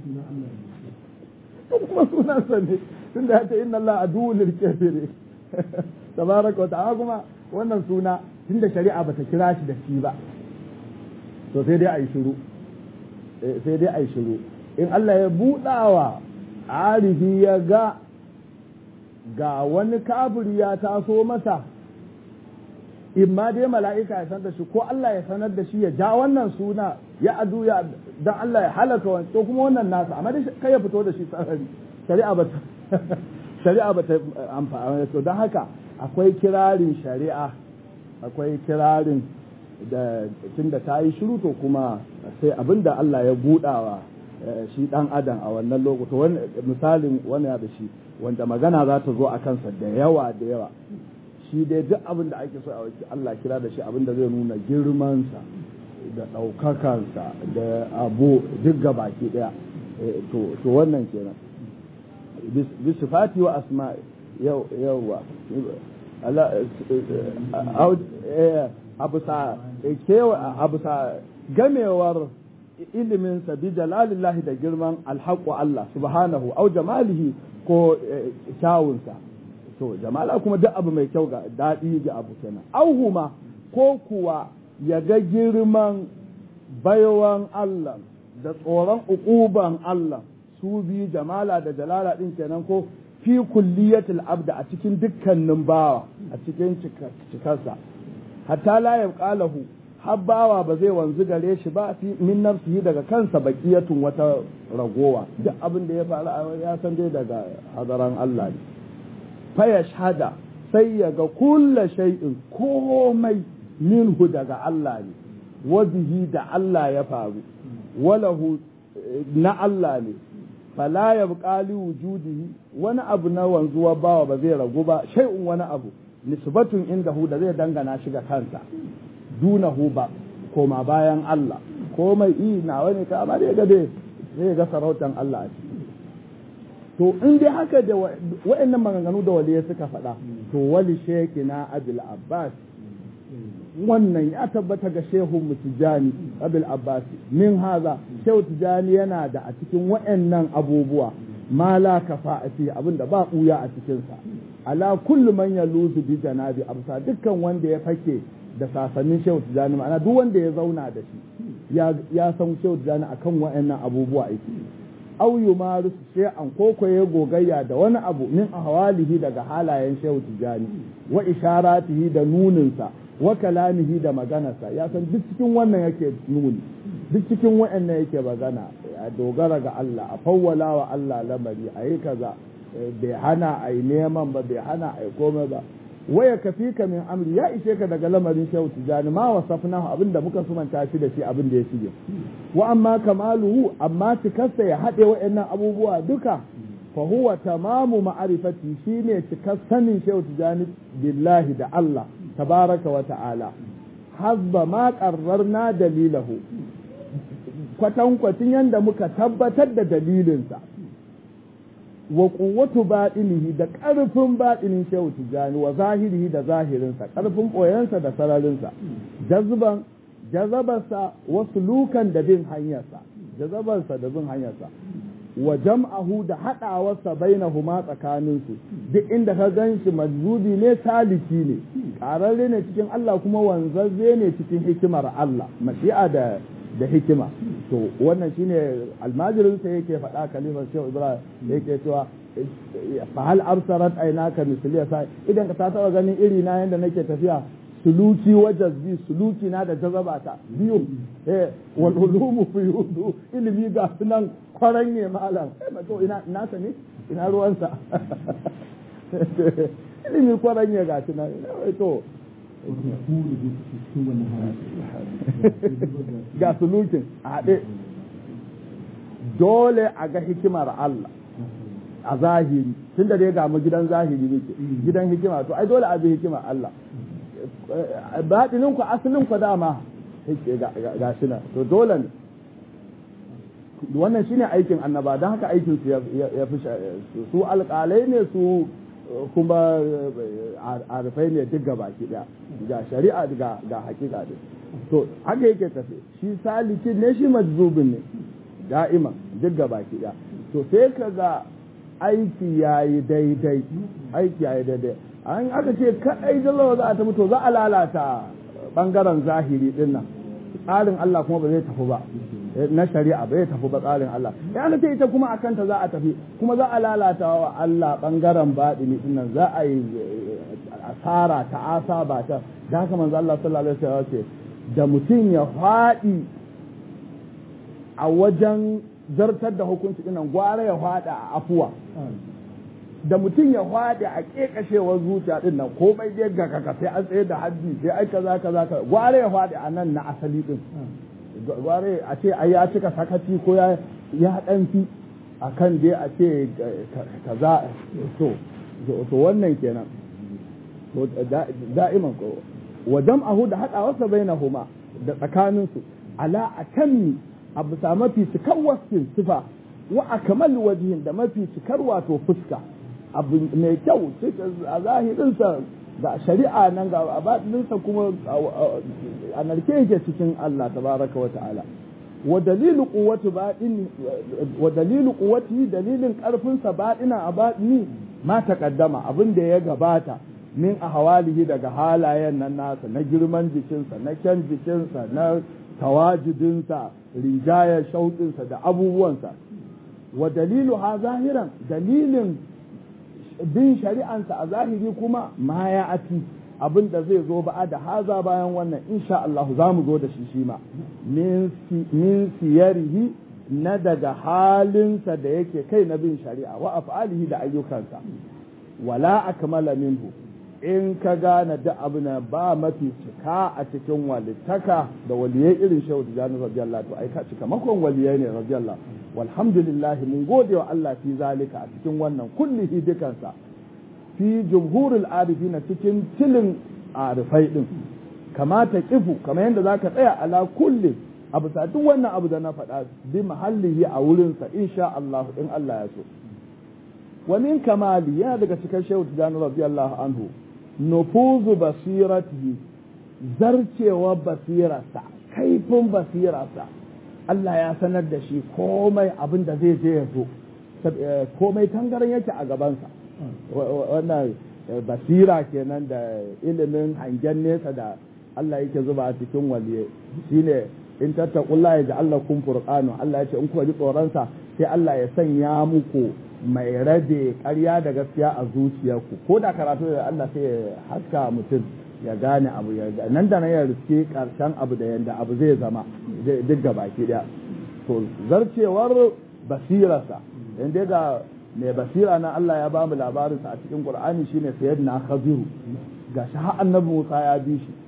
Speaker 1: kuma sunan sa ne tunda ya ce inna Allah adu lil kafiri tabaraka wa ta'ala kuma wannan suna tunda shari'a bata kira shi da shi ba to sai dai ayi shiru sai dai ayi shiru in Allah ya budawa arifi ya ga ga wani kafiri ya taso masa in ma dai mala'ika ya sanar da shi ko Allah ya sanar da shi ya ja wannan suna ya adu ya dan Allah ya halaka wani to kuma wannan nasa amma dai kai ya fito da shi sarari shari'a ba shari'a ba ta amfani to don haka akwai kirarin shari'a akwai kirarin da tunda ta yi shiru to kuma sai abinda Allah ya budawa shi dan adam a wannan lokuta misalin wani da shi wanda magana za ta zo a kansa da yawa da yawa shi dai duk abin da ake so a waki Allah kira da shi abin da zai nuna girmansa da ɗaukakansa da abu duk ga baki ɗaya to wannan kenan bisifati wa asma yawa abu sa gamewar iliminsa bi jalalillahi da girman alhaƙu Allah subhanahu au jamalihi ko kyawunsa to jamala kuma duk abu mai kyau ga daɗi ga abu kenan auhuma ko kuwa ya ga girman baiwan Allah da tsoron uquban Allah su bi jamala da jalala ɗin kenan ko fi kulliyatil abda a cikin dukkanin bawa a cikin cikarsa hatta la yabqalahu har bawa ba zai wanzu gare shi ba fi min nafsihi daga kansa baqiyatun wata ragowa duk abin da ya faru ya san dai daga hadaran Allah ne fa yashhada sai ya ga kulla shay'in komai minhu daga Allah ne wa bihi da Allah ya faru walahu na Allah ne fala yabqa li wujudihi wani abu na wanzuwa bawa ba zai ragu ba shay'un wani abu nisbatun indahu da zai dangana shi ga kansa dunahu ba koma bayan Allah komai i na wani ka amma dai ga dai zai ga sarautan Allah a ciki to in dai haka da wa'annan maganganu da waliyai suka faɗa to wali shekina abil abbas wannan ya tabbata ga shehu mutijani abil abbas min haza shehu tijani yana da a cikin wa'annan abubuwa ma la kafa a ciki abinda ba ɓuya a cikinsa ala kullu man yaluzu bi janabi amsa dukkan wanda ya fake da sasannin shehu tijani ma'ana duk wanda ya zauna da shi ya san shehu tijani akan wa'annan abubuwa yake au yumaru shay'an ko ko ya gogayya da wani abu min ahwalihi daga halayen shehu tijani wa isharatihi da nuninsa wa kalamihi da maganarsa ya san duk cikin wannan yake nuni duk cikin wa'annan yake magana a dogara ga Allah a fawwala wa Allah lamari a yi kaza bai hana a yi neman ba bai hana a yi komai ba waya kafi ka min amri ya ishe ka daga lamarin shehu tijani ma wasafna abin da muka sumanta shi da shi abin da ya shige wa amma kamaluhu amma cikarsa ya haɗe wa'annan abubuwa duka fa huwa tamamu ma'arifati shine cikar sanin shehu tijani billahi da Allah tabaraka wa ta'ala hasba ma qarrarna dalilahu kwatankwacin yadda muka tabbatar da dalilinsa wa quwwatu batinihi da ƙarfin batinin shehu tijani wa zahirihi da zahirinsa ƙarfin ɓoyensa da sararinsa jazban jazabarsa wa sulukan da bin hanyarsa jazabarsa da bin hanyarsa wa jam'ahu da haɗawarsa bainahuma tsakaninsu duk inda ka gan shi majzubi ne saliki ne ƙararre ne cikin Allah kuma wanzazze ne cikin hikimar Allah mashi'a da da hikima to wannan shine almajirin sa yake faɗa kalimar shehu ibrahim yake cewa fa hal absarat aynaka misliya sa idan ka ta taba ganin iri na yanda nake tafiya suluki wa jazbi suluki na da jazaba ta biyu eh wal ulumu fi yudu ilimi ga sunan kwaranye malam eh to ina ina sa ne ina ruwansa ilimi kwaranye ga sunan to ga sulukin a haɗe dole a ga hikimar Allah a zahiri tun da dai ga mu gidan zahiri muke gidan hikima to ai dole a bi hikimar Allah baɗinin ku asalin ku dama ga shi nan to dole ne wannan shine aikin annaba don haka aikin su ya fi su alƙalai ne su kuma arifai ne duk gaba ki daya ga shari'a ga ga hakika din to haka yake tafe shi salikin ne shi majzubin ne da'iman duk gaba ki daya to sai ka ga aiki yayi daidai aiki yayi daidai an aka ce kadai jalla za a tafi to za a lalata bangaren zahiri din nan tsarin Allah kuma ba zai tafi ba na shari'a bai tafi ba tsarin Allah ya ce ita kuma akan ta za a tafi kuma za a lalata wa Allah bangaren baɗini din nan za a yi asara ta asa ba ta da haka manzo Allah sallallahu alaihi wasallam ce da mutum ya faɗi a wajen zartar da hukunci dinnan gwara ya faɗa a afuwa da mutum ya faɗi a ƙeƙashewar zuciya din nan komai dai ga kaka sai an tsaye da haddi sai ai kaza kaza gwara ya faɗi a nan na asali din gware a ce ai ya cika sakaci ko ya ya ɗanfi a kan dai a ce kaza to to wannan kenan to da'iman ko wa jam'ahu da haɗawarsa bainahuma da tsakaninsu ala akammi a bisa mafi cikar wasfin sifa wa akmal wajihin da mafi cikar wato fuska abu mai kyau a zahirinsa ga shari'a nan ga abadinsa kuma a narke yake cikin Allah tabaraka wa ta'ala wa dalilu quwwati baɗin wa dalilu quwwati dalilin karfin sa baɗina a baɗini ma taqaddama abin da ya gabata min ahwalihi daga halayen nan nasa na girman jikinsa na kyan jikinsa na tawajidinsa rijayar shauƙinsa da abubuwansa wa dalilu ha zahiran dalilin bin shari'ansa a zahiri kuma ma ya ati abin da zai zo ba da haza bayan wannan insha Allah za mu zo da shi shi ma min siyarihi na daga halinsa da yake kai na bin shari'a wa af'alihi da ayyukansa wala akmala minhu in ka gane da abu na ba mafi cika a cikin walittaka da waliyai irin shehu tijani radiyallahu to ai ka cika makon waliyai ne radiyallahu walhamdulillah mun gode wa Allah fi zalika a cikin wannan kullihi dukansa fi jumhurul arifina cikin tilin arifai din kamata kifu kamar yadda zaka tsaya ala kulli abu sa duk wannan abu da na faɗa bi mahallihi a wurinsa insha Allah in Allah ya so wa min kamali yana daga cikin shehu tijani radiyallahu anhu nufuzu basiratihi zarcewa basirarsa kaifin basirarsa Allah ya sanar da shi komai abin da zai je ya zo komai tangaran yake a gabansa wannan basira kenan da ilimin hangen nesa da Allah yake zuba a cikin waliye shine in tattaqullaha ya ja'al kun furqanu Allah ya ce in kuka ji tsoronsa sai Allah ya sanya muku mai rabe ƙarya da gaskiya a zuciyarku ko da karatu da Allah sai ya haska mutum ya gane abu ya nan da nan ya riske karshen abu da yanda abu zai zama duk ga baki daya to zarcewar basirarsa in dai ga mai basira na Allah ya ba mu labarinsa a cikin Qur'ani shine sayyidina Khadiru gashi har annabi Musa ya bi shi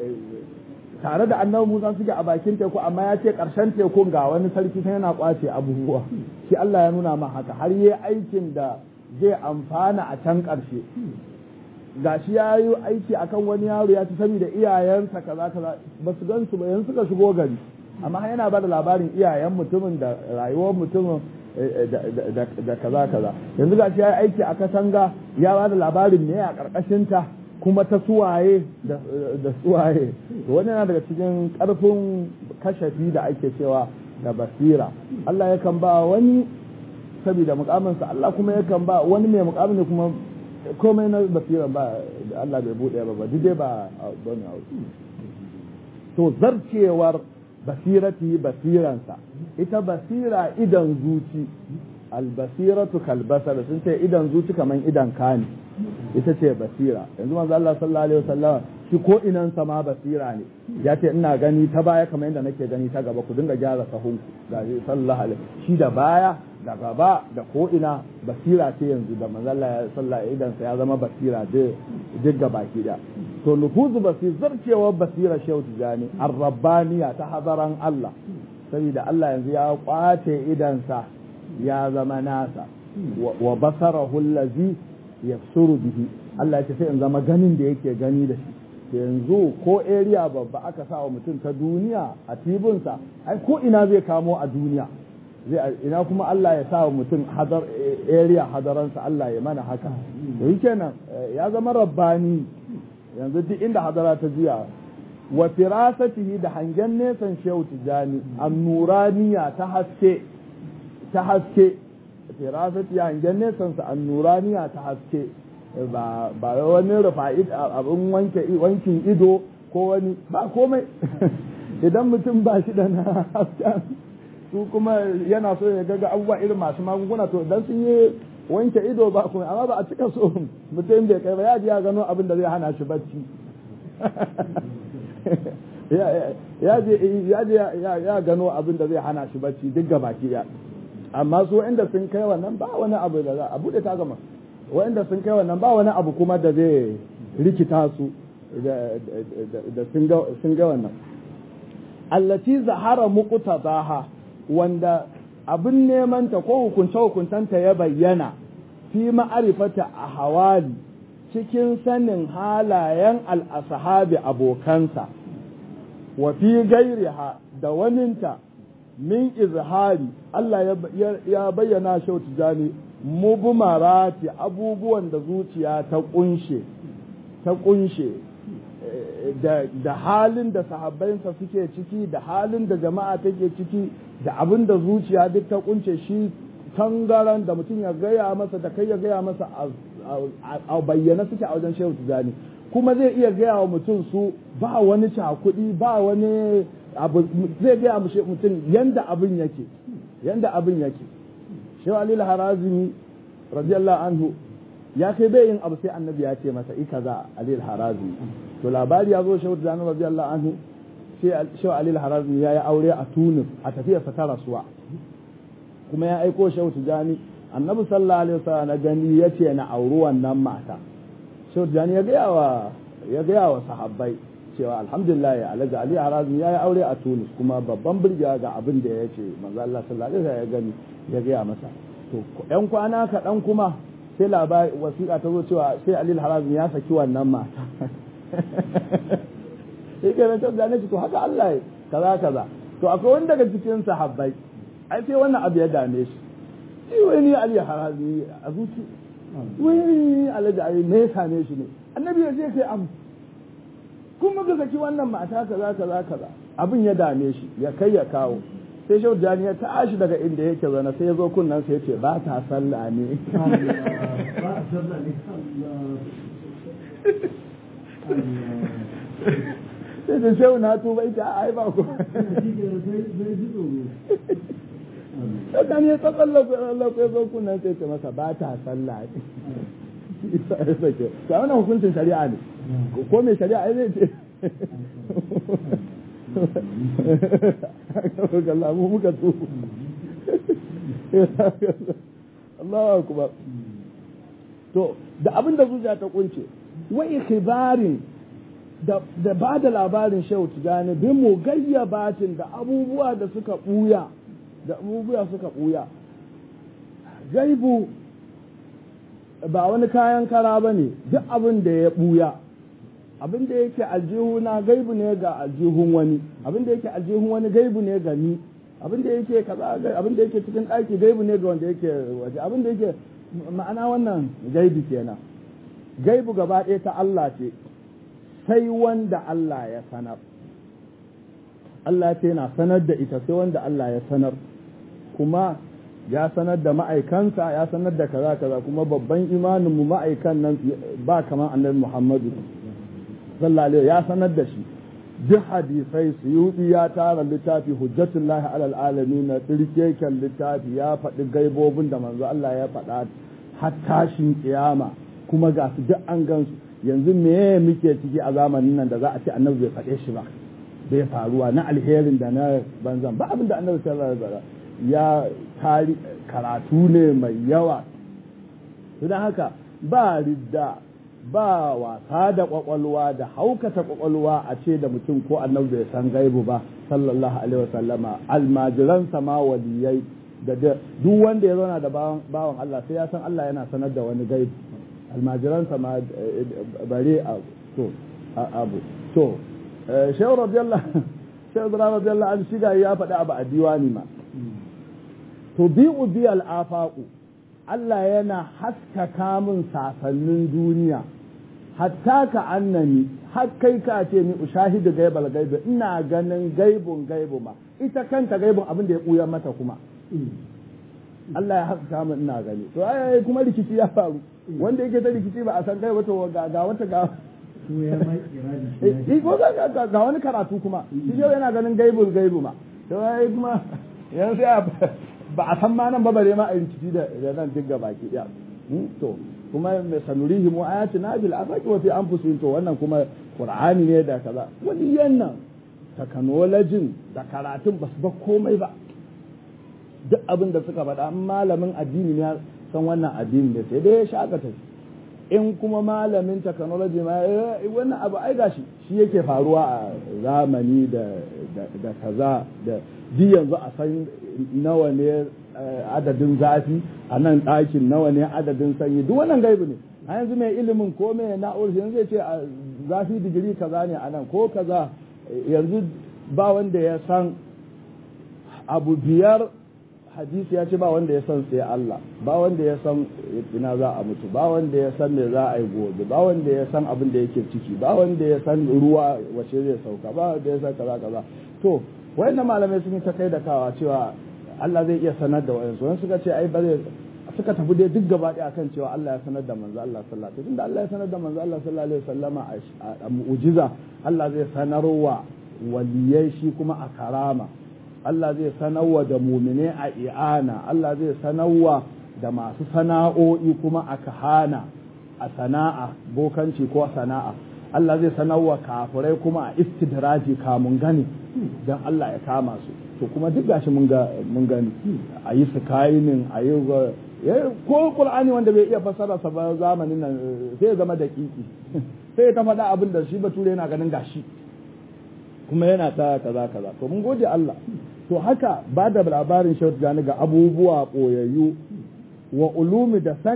Speaker 1: tare da annabi Musa suke a bakin teku amma ya ce ƙarshen tekun ga wani sarki sai yana kwace abubuwa shi Allah ya nuna ma haka har yi aikin da zai amfana a can ƙarshe gashi ya yi aiki akan wani yaro ya ci saboda iyayensa kaza kaza ba su gan su ba yanzu suka shigo gari amma yana ba da labarin iyayen mutumin da rayuwar mutumin da kaza kaza yanzu gashi ya yi aiki a katanga ya ba da labarin ne a ƙarƙashinta kuma ta suwaye da suwaye wani yana daga cikin ƙarfin kashafi da ake cewa da basira Allah yakan ba wani saboda mukaminsa Allah kuma yakan ba wani mai mukamin ne kuma komai na basira ba Allah bai buɗe ba ba dai ba don to zarcewar basirati basiransa ita basira idan zuci albasiratu kalbasar sun ce idan zuci kaman idan kani ita ce basira yanzu manzo Allah sallallahu alaihi wasallam shi ko inan sama basira ne ya ce ina gani ta baya kamar yadda nake gani ta gaba ku dinga gyara sahunku ga sallallahu alaihi shi da baya da gaba da ko ina basira ce yanzu da manzo Allah ya sallallahu idan sa ya zama basira duk ga baki da to nufuzu basir zarcewar basira shehu tijani arrabbaniya ta hadaran Allah saboda Allah yanzu ya kwace idansa ya zama nasa wa basarahu allazi yafsuru bihi Allah ya sai in zama ganin da yake gani da shi yanzu ko area babba aka sa wa mutum ta duniya a tibinsa ai ko ina zai kamo a duniya zai ina kuma Allah ya sa wa mutum hadar area hadaransa Allah ya mana haka to kenan ya zama rabbani yanzu duk inda hadara ta juya wa firasatihi da hangen nesan shehu tijani annuraniya ta haske ta haske firasati hangen nesan sa annuraniya ta haske ba ba wani rufa'i abin wanke wankin ido ko wani ba komai idan mutum ba shi da na hasken su kuma yana so ya gaga abubuwa irin masu magunguna to idan sun yi wanke ido ba kuma amma ba a cika so mutum bai kai ba ya ji ya gano abin da zai hana shi bacci ya je ya gano abin da zai hana shi bacci duk ga baki ya amma su inda sun kai wannan ba wani abu da za a bude ta gama wanda sun kai wannan ba wani abu kuma da zai rikita su da sun ga wannan allati zahara muqtadaha wanda abin nemanta ko hukunce hukuntanta ya bayyana fi ma'arifata a hawali cikin sanin halayen al'asahabi abokansa wa fi gairiha da waninta min izhari Allah ya bayyana shau tijani mubumarati abubuwan da zuciya ta kunshe ta kunshe da halin da sahabbansa suke ciki da halin da jama'a take ciki da abin da zuciya duk ta kunce shi tangaran da mutum ya gaya masa da kai ya gaya masa a bayyana suke a wajen shehu tijani kuma zai iya gaya wa mutum su ba wani cakudi ba wani abu zai gaya mutum yanda abin yake yanda abin yake shehu alil harazimi radiyallahu anhu ya kai bai yin abu sai annabi ya ce masa ika za alil harazimi to labari ya zo shehu tijani radiyallahu anhu sai shehu alil harazimi ya yi aure a tunis a tafiyarsa ta rasuwa kuma ya aiko shehu tijani annabi sallallahu alaihi wasallam na gani yace na auri wannan mata shehu tijani ya gaya wa ya gaya wa sahabbai cewa alhamdulillah alhaji ali harazmi ya yi aure a tunis kuma babban birgiya ga abin da ya ce manzo Allah sallallahu alaihi wasallam ya gani ya gaya masa to yan kwana kaɗan kuma sai labari wasiƙa ta zo cewa sai alil harazim ya saki wannan mata sai ke nan da ne to haka Allah ya kaza kaza to akwai wani daga cikin sahabbai ai sai wannan abu ya dame shi shi wani alil harazim a zuci wani alaji ai me ya same shi ne annabi ya je kai abu kuma ka saki wannan mata kaza kaza kaza abin ya dame shi ya kai ya kawo sai shau jani ya tashi daga inda yake zana sai ya zo kunnan sai ya ce ba ta sallah ne sai da shau na tuba ita a ai ba ku Sakan ya tsallaku tsallaku ya zo kunnan sai ya ce masa ba ta sallah ne isa ya sake ta wannan hukuncin shari'a ne ko mai shari'a zai ce Allah mu muka so Allahu akbar to da abin da zuciya ta kunce wa ikhbarin da da ba da labarin shehu tijani bin mu gayyabatin da abubuwa da suka buya da abubuwa suka buya gaibu ba wani kayan kara ba ne duk abin da ya buya abin da yake aljihuna gaibu ne ga aljihun wani abin da yake aljihun wani gaibu ne ga ni abin da yake kaza abin da yake cikin ɗaki gaibu ne ga wanda yake waje abin da yake ma'ana wannan gaibi kenan gaibu gaba ɗaya ta Allah ce sai wanda Allah ya sanar Allah ce na sanar da ita sai wanda Allah ya sanar kuma ya sanar da ma'aikansa ya sanar da kaza kaza kuma babban imanin mu ma'aikan nan ba kamar annabi Muhammadu sallallahu ya sanar da shi duk hadisai suyudi ya tara littafi hujjatullahi alal alamin na tsirkeken littafi ya faɗi gaibobin da manzo Allah ya faɗa har tashin kiyama kuma ga su duk an gansu yanzu me muke ciki a zamanin nan da za a ce annabi bai faɗe shi ba bai faruwa na alherin da na banzan ba abin da annabi sallallahu alaihi wasallam ya tari karatu ne mai yawa don haka ba ridda ba wasa da kwakwalwa da haukata kwakwalwa a ce da mutum ko annabi bai san gaibu ba sallallahu alaihi wasallama almajiransa ma waliyai da duk wanda ya zauna da bawan Allah sai ya san Allah yana sanar da wani gaibu almajiransa ma bare a to abu to shehu radiyallahu shehu radiyallahu an shiga ya faɗi abu a diwani ma to bi'u bi al'afaqu Allah yana haskaka min sasannin duniya hatta ka annani har kai ka ce ni ushahidu gaibal gaibi ina ganin gaibun gaibu ma ita kanta gaibun abin da ya buya mata kuma Allah ya haskaka min ina gani to ai kuma rikici ya faru wanda yake ta rikici ba a san gaibu to ga ga wata ga ko ga ga wani karatu kuma shi yau yana ganin gaibul gaibu ma to ai kuma yanzu ba a san ma nan ba bare ma a rikici da nan duk gaba ki daya to kuma mai sanurihi mu ayati na bil afaqi wa fi anfusihim to wannan kuma qur'ani ne da kaza wani yannan technology da karatun ba su ba komai ba duk abin da suka faɗa malamin addini ne san wannan addini ne sai dai ya shakata in kuma malamin technology ma wannan abu ai gashi shi yake faruwa a zamani da da kaza da ji yanzu a san nawa ne adadin zafi a nan ɗakin nawa ne adadin sanyi duk wannan gaibu ne a yanzu mai ilimin ko mai na'urar yanzu zai ce zafi digiri kaza ne a nan ko kaza yanzu ba wanda ya san abu biyar hadisi ya ce ba wanda ya san sai Allah ba wanda ya san ina za a mutu ba wanda ya san me za a yi gobe ba wanda ya san abin da yake ciki ba wanda ya san ruwa wace zai sauka ba wanda ya san kaza kaza to wayannan malamai sun yi ta kai da kawa cewa Allah zai iya sanar da wayansu wani suka ce ai ba zai suka tafi dai duk gaba ɗaya akan cewa Allah ya sanar da manzo Allah sallallahu alaihi wasallam Allah ya sanar da manzo Allah sallallahu alaihi wasallama a mu'jiza Allah zai sanarwa waliyai shi kuma a karama Allah zai sanarwa da mumine a i'ana Allah zai sanarwa da masu sana'o'i kuma a kahana a sana'a bokanci ko sana'a Allah zai sanarwa kafirai kuma a istidraji kamun gani don Allah ya kama su to kuma duk gashi mun gani a yi skyning a yi ko qur'ani wanda bai iya fassara sa ba zamanin nan sai ya zama daƙiƙi sai ta faɗa abin da shi bature yana ganin gashi kuma yana ta kaza kaza to mun gode Allah to haka ba da labarin shautu gani ga abubuwa ɓoyayyu wa ulumi da sanin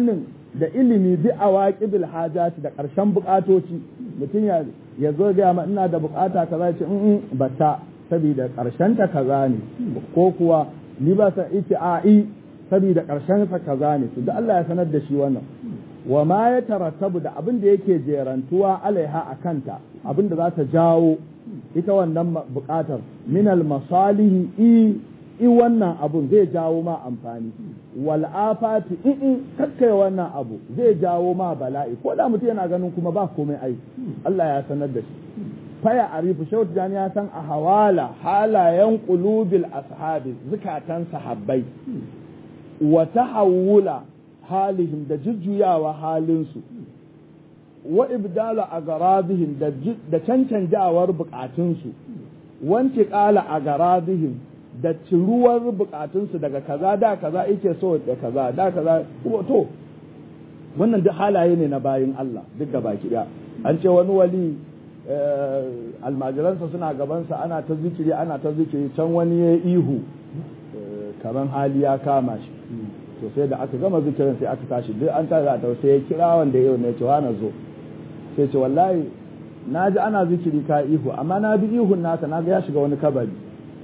Speaker 1: da ilimi bi awaqibil hajati da ƙarshen buƙatoci mutum ya ya zo ga ma ina da buƙata kaza ce in bata saboda ƙarshen ta kaza ne ko kuwa ni ba sa ita a i saboda ƙarshen sa kaza ne to da Allah ya sanar da shi wannan wa ma ya tarattabu da abin da yake jerantuwa alaiha a kanta abin da za ta jawo ita wannan buƙatar minal masalihi i i wannan abun zai jawo ma amfani wal afati in in kakkai wannan abu zai jawo ma bala'i ko da mutum yana ganin kuma ba komai ai Allah ya sanar da shi faya arifu shehu tijani ya san a hawala halayen qulubil ashabi zukatan sahabbai wa tahawula halihim da jujjuyawa halinsu wa ibdala agaradihim da cancanjawar bukatunsu wanti kala agaradihim da ciruwar bukatunsu daga kaza da kaza yake so da kaza da kaza to wannan duk halaye ne na bayin Allah duk da baki daya an ce wani wali almajiransa suna gabansa ana ta zikiri ana ta zikiri can wani ya ihu karan hali ya kama shi to sai da aka gama zikirin sai aka tashi duk an tare da sai ya kira wanda yau ne ce na zo sai ce wallahi na ji ana zikiri ka ihu amma na bi ihun naka na ga ya shiga wani kabari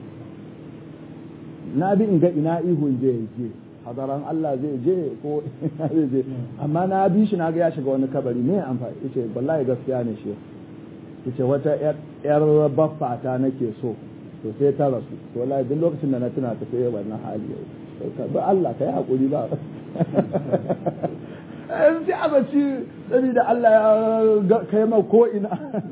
Speaker 1: na bi in ga ina ihun je je hadaran Allah zai je ko ina zai je amma na bi shi na ga ya shiga wani kabari me amfani yace wallahi gaskiya ne shi yace wata yar baffa ta nake so to sai ta rasu to wallahi duk lokacin da na tuna ta sai wannan hali ba Allah kai hakuri ba sai a baci saboda Allah ya kai ma ko ina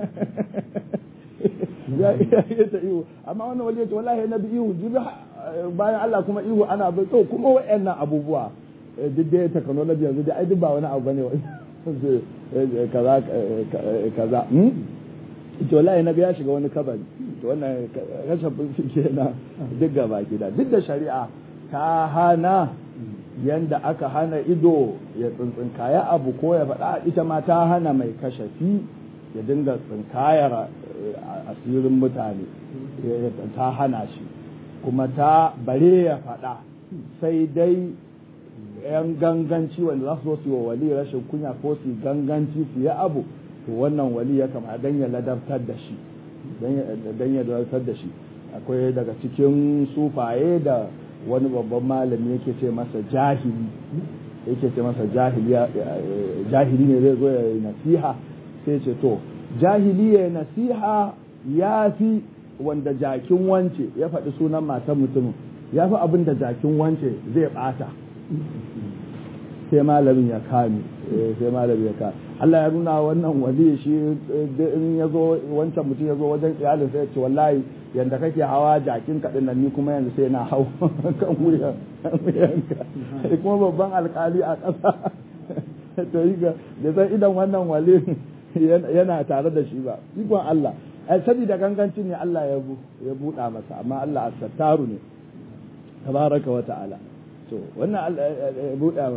Speaker 1: ya iya ta ihu amma wannan wali ya ce wallahi na bi ihu jibi bayan Allah kuma ihu ana bai to kuma wayannan abubuwa duk da technology yanzu da ai duk ba wani abu bane kaza kaza to wallahi na ya shiga wani kabari to wannan rashin bincike na duk gaba gida duk da shari'a ta hana yanda aka hana ido ya tsintsinkaya abu ko ya faɗa ita ma ta hana mai kashafi ya dinga tsinkayar asirin mutane ta hana shi kuma ta bare ya faɗa sai dai yan ganganci wanda za su zo su yi wa wali rashin kunya ko su ganganci su yi abu to wannan wali ya kama dan ya ladabtar da shi dan ya ladabtar da shi akwai daga cikin sufaye da wani babban malami yake ce masa jahili yake ce masa jahili ne zai zo ya yi nasiha sai ce to jahili ya nasiha ya fi wanda jakin wance ya faɗi sunan matan mutumin ya fi abin da jakin wance zai ɓata sai malamin ya kame sai malamin ya kame Allah ya nuna wannan wali shi in ya zo wancan mutum ya zo wajen iyalin sai ya ce wallahi yanda kake hawa jakin kaɗin nan ni kuma yanzu sai na hau kan wuyanka kuma babban alkali a ƙasa to yi ga da san idan wannan wali yana tare da shi ba ikon Allah saboda gangancin ne Allah ya buɗa masa amma Allah asattaru ne tabaraka wa ta'ala to wannan ya buɗa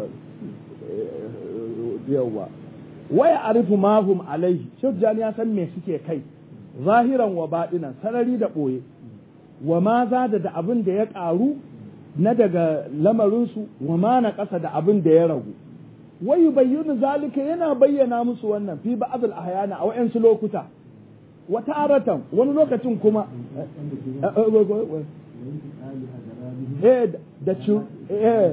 Speaker 1: yawwa waya arifu mahum alaihi shujjan ya san me suke kai zahiran wa baɗinan sarari da ɓoye wa ma za da da abin da ya ƙaru na daga lamarinsu wa ma na ƙasa da abin da ya ragu wai bayyana zalika yana bayyana musu wannan fi ba'dil ahyana a wayansu lokuta wa taratan wani lokacin kuma eh da ci eh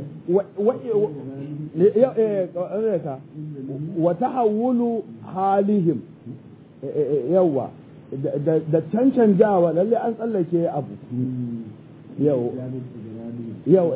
Speaker 1: wa tahawulu halihim yawa da cancanjawa lalle an tsallake abu yau yau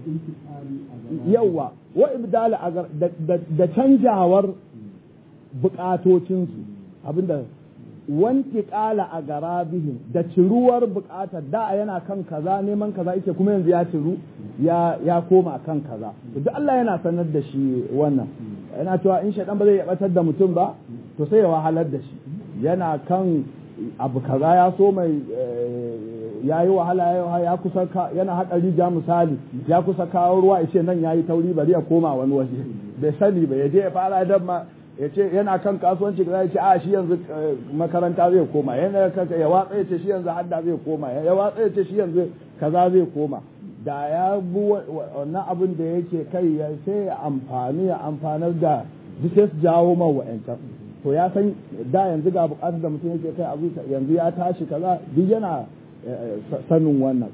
Speaker 1: yawa wa ibdala agar da canjawar bukatocinsu abinda wanti kala a garabihim da ciruwar bukatar da yana kan kaza neman kaza yake kuma yanzu ya ciru ya koma kan kaza duk Allah yana sanar da shi wannan yana cewa in shaidan ba zai yabatar da mutum ba to sai ya wahalar da shi yana kan abu kaza ya so mai ya yi wahala ya kusa yana haɗa rija misali ya kusa kawo ruwa ya ce nan ya yi tauri bari ya koma wani waje bai sani ba ya je ya fara dan ma ya ce yana kan kasuwanci ya ce a shi yanzu makaranta zai koma yana ya watsa ya ce shi yanzu hadda zai koma ya watsa ya ce shi yanzu kaza zai koma da ya bi wannan abin da yake kai ya sai ya amfani ya amfanar da duk sai su jawo man wa'ancan to ya san da yanzu ga bukatar da mutum yake kai abu yanzu ya tashi kaza duk yana sanin wannan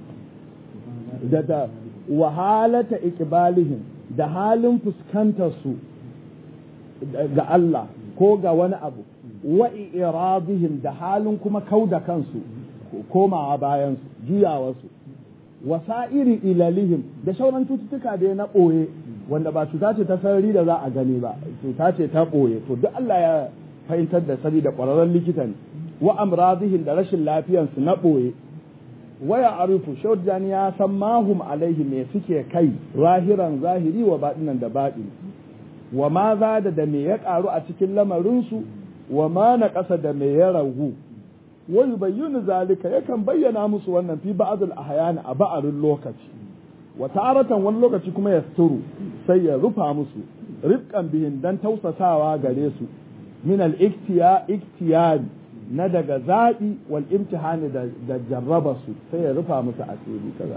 Speaker 1: da ta wahalata iqbalihim da halin fuskantar su ga Allah ko ga wani abu wa iradihim da halin kuma kauda kansu komawa bayan su juyawa su wasa'iri ilalihim da shauran cututtuka da na ɓoye wanda ba cuta ce ta sarari da za a gani ba cuta ce ta ɓoye to duk Allah ya fahimtar da sani da ƙwararren likita ne wa amradihim da rashin lafiyansu na ɓoye waya arifu shaudani ya san mahum alaihi me suke kai zahiran zahiri wa baɗinan da baɗi wa ma za da da me ya ƙaru a cikin lamarinsu wa ma na ƙasa da me ya ragu wa yubayyinu zalika yakan bayyana musu wannan fi ba'dul ahyan a ba'arin lokaci wa taratan wani lokaci kuma ya suturu sai ya rufa musu rifqan bihin dan tausasawa gare su min al iktiyari na daga zaɓi wal imtihani da, da jarraba su sai ya rufa musu asiri kaza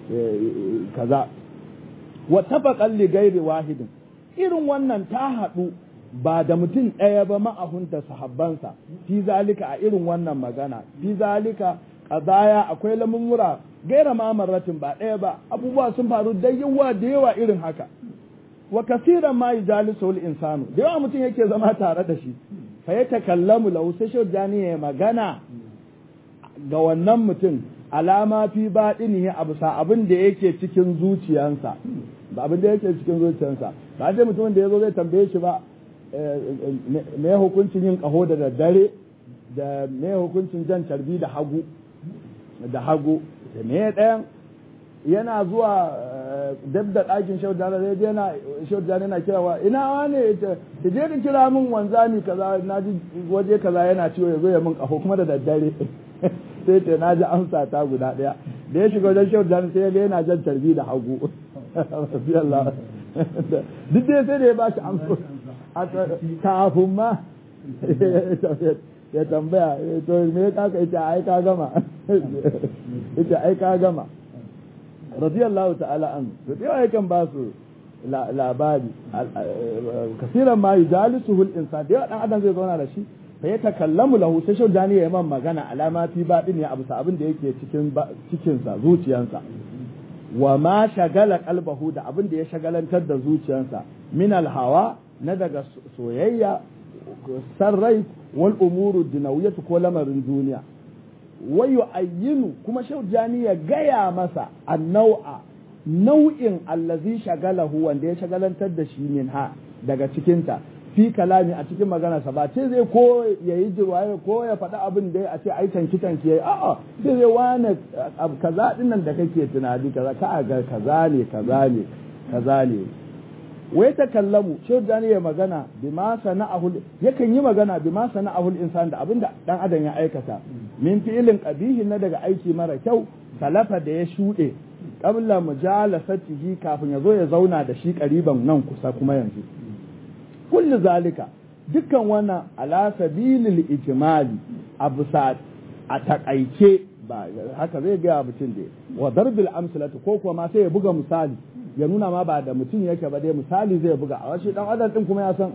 Speaker 1: kaza wa tafaqan li ghairi wahidin irin wannan ta haɗu ba da mutum ɗaya ba ma'ahunta sahabbansa fi zalika a irin wannan magana fi zalika qadaya akwai lamurra gaira ma marratin ba ɗaya ba abubuwa sun faru da yawa da yawa irin haka wa kasiran ma yajalisu insanu da yawa mutum yake zama tare da shi fa ya takallamu lahu sai shujani ya magana ga wannan mutum alama fi baɗinihi a bisa abin da yake cikin zuciyansa ba abin da yake cikin zuciyansa ba dai mutumin da ya zo zai tambaye shi ba me hukuncin yin ƙaho da daddare da me hukuncin jan carbi da hagu da hagu da me ɗayan yana zuwa dab da ɗakin shaudana zai yana shaudana yana kira wa ina wane ta je ka kira min wanzami kaza na ji waje kaza yana ciwo ya zo ya min ƙaho kuma da daddare sai ce na ji amsa ta guda ɗaya da ya shiga wajen shaudana sai ya ga yana jan carbi da hagu duk dai sai da ya ba shi amsa kafin ma ya tambaya to me ka ka ita ai ka gama ita ai ka gama radiyallahu ta'ala an to dai yakan ba su labari kasiran ma yujalisuhu al-insan da dan adam zai zauna da shi fa ya takallamu lahu sai shau dani ya man magana alama fi badin ya abu abin da yake cikin cikin sa zuciyansa wa ma shagala qalbahu da abin da ya shagalantar da zuciyansa min al-hawa na daga soyayya sarrai wal umuru dinawiyatu ko lamarin duniya wayu ayyinu kuma shaujani ya gaya masa annau'a nau'in allazi shagalahu wanda ya shagalantar da shi min ha daga cikinta fi kalami a cikin maganarsa ba ce zai ko ya yi jirwaye ko ya faɗi abin da a ce ai tanki tanki yayi a'a sai zai wane kaza dinnan da kake tunani kaza ka ga kaza ne kaza ne kaza ne wai ta kallamu shehu dani ya magana bi ma sana'ahu yakan yi magana bi ma sana'ahu insan da abinda dan adam ya aikata min fi'ilin qabihin na daga aiki mara kyau salafa da ya shuɗe qabla mujalasatihi kafin ya zo ya zauna da shi ƙariban nan kusa kuma yanzu kullu zalika dukkan wannan ala sabilil ijmali a bisa a takaice ba haka zai ga mutum da wa darbil amsalatu ko kuma ma sai ya buga misali ya nuna ma ba da mutum yake ba dai misali zai buga a wasu dan adam din kuma ya san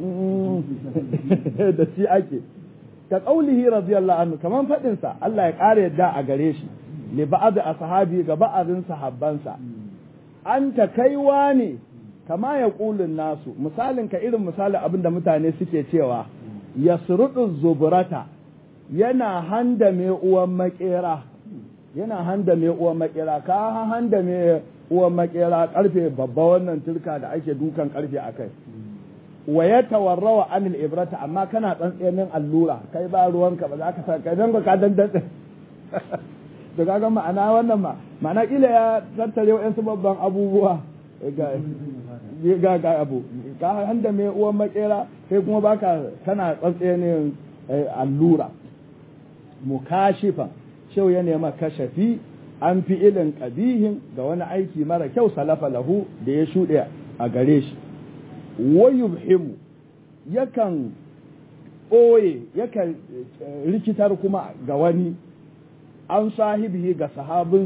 Speaker 1: da shi ake ka qaulihi radiyallahu anhu kaman fadin sa Allah ya kare yadda a gare shi li ba'd ashabi ga ba'adin sahabbansa anta kaiwa ne kama ya kulun nasu misalin ka irin misalin abin da mutane suke cewa yasrudu zuburata yana handa mai uwan makera yana handa mai uwan makera ka handa mai uwan makera karfe babba wannan turka da ake dukan karfe a kai wa ya tawarrawa anil ibrata amma kana tsantsenin allura kai ba ruwanka ba za ka sa kai don ka dandan to kaga ma'ana wannan ma ma'ana kila ya tattare wa'yansu babban abubuwa ga ga abu ka handa mai uwan makera kai kuma baka kana tsantsenin allura mukashifan shau ya nema kashafi an fi ilin ƙabihin ga wani aiki mara kyau salafa lahu da ya shuɗe a gare shi wayubhimu yakan ɓoye yakan rikitar kuma ga wani an sahibihi ga sahabinsa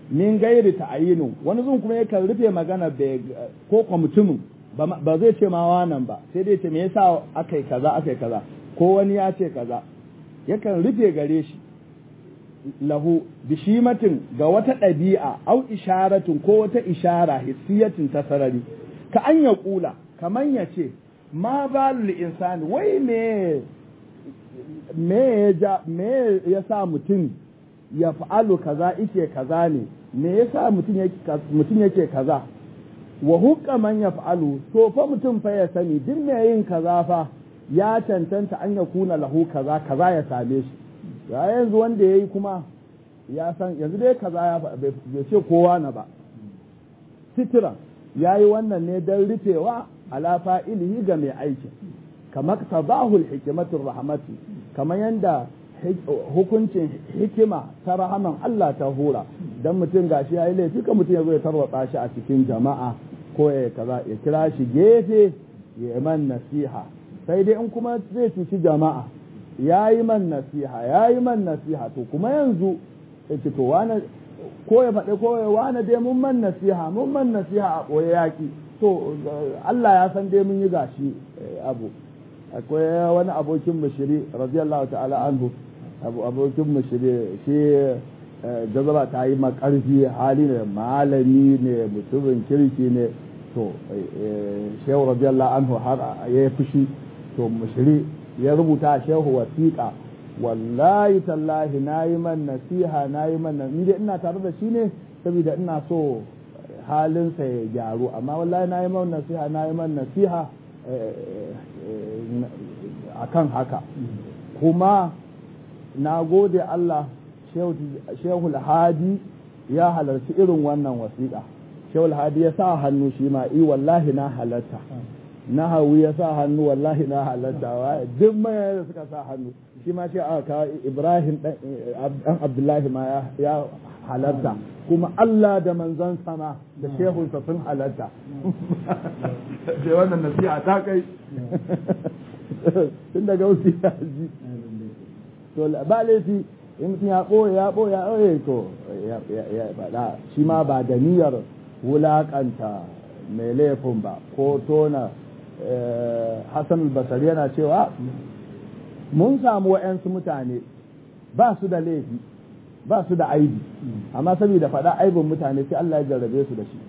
Speaker 1: min gairi ta'ayinu wani zun kuma yakan rufe magana ko kwa mutumin ba zai ce ma wannan ba sai dai ce me yasa akai kaza akai kaza ko wani ya ce kaza yakan rufe gare shi lahu bishimatin ga wata ɗabi'a au isharatin ko wata ishara hissiyatin ta sarari ka an ya kula kaman ya ce ma balul insani wai me me ya me ya sa mutum ya fa'alu kaza ike kaza ne me yasa mutum mutum yake kaza wa hukka man ya fa'alu to fa mutum fa ya sani duk me yin kaza fa ya cancanta an ya kuna lahu kaza kaza ya same shi ya yanzu wanda yayi kuma ya san yanzu dai kaza ya bai ce kowa na ba sitira yayi wannan ne dan rufewa ala fa'ilihi ga mai aikin kamar tabahul hikimatur rahmatu kamar yanda hukuncin hikima ta rahaman Allah ta hura dan mutum gashi yayi laifi ka mutum ya zo ya tarwatsa shi a cikin jama'a ko ya kaza ya kira shi gefe ya man nasiha sai dai in kuma zai cuci jama'a yayi man nasiha yayi man nasiha to kuma yanzu yace to wani ko ya faɗi ko ya wani dai mun man nasiha mun man nasiha a ɓoye yaƙi to Allah ya san dai mun yi gashi abu akwai wani abokin mushiri radiyallahu ta'ala anhu abu abokin mushiri shi jazaba ta yi makarfi hali ne malami ne mutumin kirki ne to shehu radiyallahu anhu har ya yi fushi to mushiri ya rubuta shehu wasiƙa wallahi tallahi na yi man nasiha na yi man nasiha ina tare da shi ne saboda ina so halinsa ya gyaru amma wallahi na yi man nasiha na yi man nasiha a kan haka kuma na gode Allah shehul hadi ya halarci irin wannan wasiƙa shehul hadi ya sa hannu shi ma i wallahi na halarta na hawu ya sa hannu wallahi na halarta duk mai da suka sa hannu shi ma shi aka ibrahim dan abdullahi ma ya halarta kuma Allah da manzon sama da shehunsa sun halarta sai wannan nasiha ta kai tun daga wasu ya ji to ba laifi in mutum ya ɓoye ya ɓoye ya ɓoye to ya faɗa shi ma ba da niyyar wulaƙanta mai laifin ba ko tona hassan basari yana cewa mun samu wa'yansu mutane ba su da laifi ba su da aibi amma saboda faɗa aibin mutane sai Allah ya jarrabe su da shi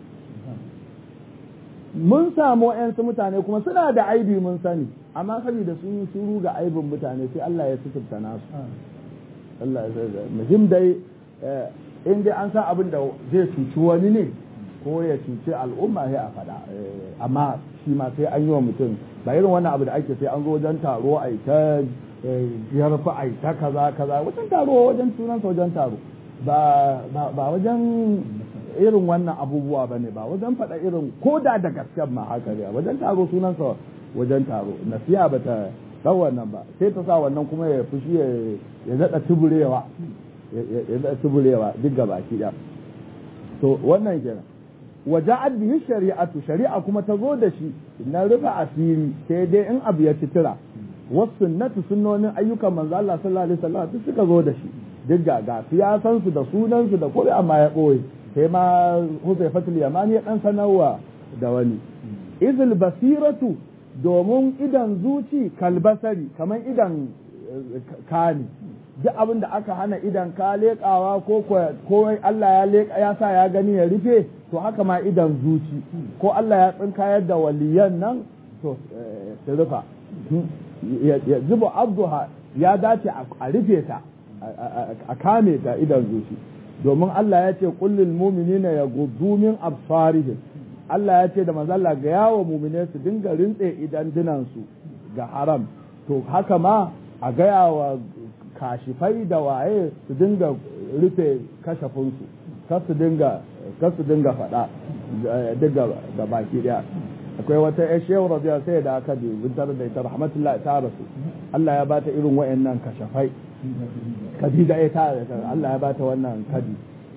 Speaker 1: mun samu wa'yansu mutane kuma suna da aibi mun sani amma saboda sun yi shuru ga aibin mutane sai Allah ya suturta nasu Allah ya sai muhim dai in dai an san abin da zai cuci wani ne ko ya cuci al'umma sai a faɗa amma shi ma sai an yi wa mutum ba irin wannan abu da ake sai an zo wajen taro a ta yarfa a ta kaza kaza wajen taro wajen sunansa wajen taro ba wajen irin wannan abubuwa ba ne ba wajen faɗa irin ko da da gasken ma haka ne wajen taro sunansa wajen taro nasiha ba ta ɗan wannan ba sai ta sa wannan kuma ya fushi ya daɗa tuburewa ya daɗa tuburewa duk gaba ki ɗaya to wannan kenan waja'at bihi shari'atu shari'a kuma ta zo da shi na rufe asiri sai dai in abu ya citira wasu sunnatu sunnonin ayyukan manzo Allah sallallahu alaihi wasallam duk suka zo da shi duk ga ga siyasan su da sunan su da kore amma ya boye sai ma Huzaifatul Yamani ya dan sanarwa da wani izil basiratu domin idan zuci kalbasari kaman idan kani duk abin da aka hana idan ka leƙawa ko ko Allah ya leƙa ya sa ya gani ya rufe to haka ma idan zuci ko Allah ya tsinkayar da waliyan nan to su rufa ya zuba abduha ya dace a rufe ta a kame ta idan zuci domin Allah ya ce kullul mu'minina yaghuddu min absarihim Allah ya ce da manzo Allah ga yawo mu'mine su dinga rintse idan dinansu ga haram to haka ma a gaya wa kashifai da waye su dinga rufe kashafinsu kar su dinga kar su dinga faɗa duk ga baki daya akwai wata ya shehu rabiya sai da aka bi bintar da ita rahmatullah ta rasu Allah ya bata irin wayannan kashafai kadida ya ta Allah ya bata wannan kadi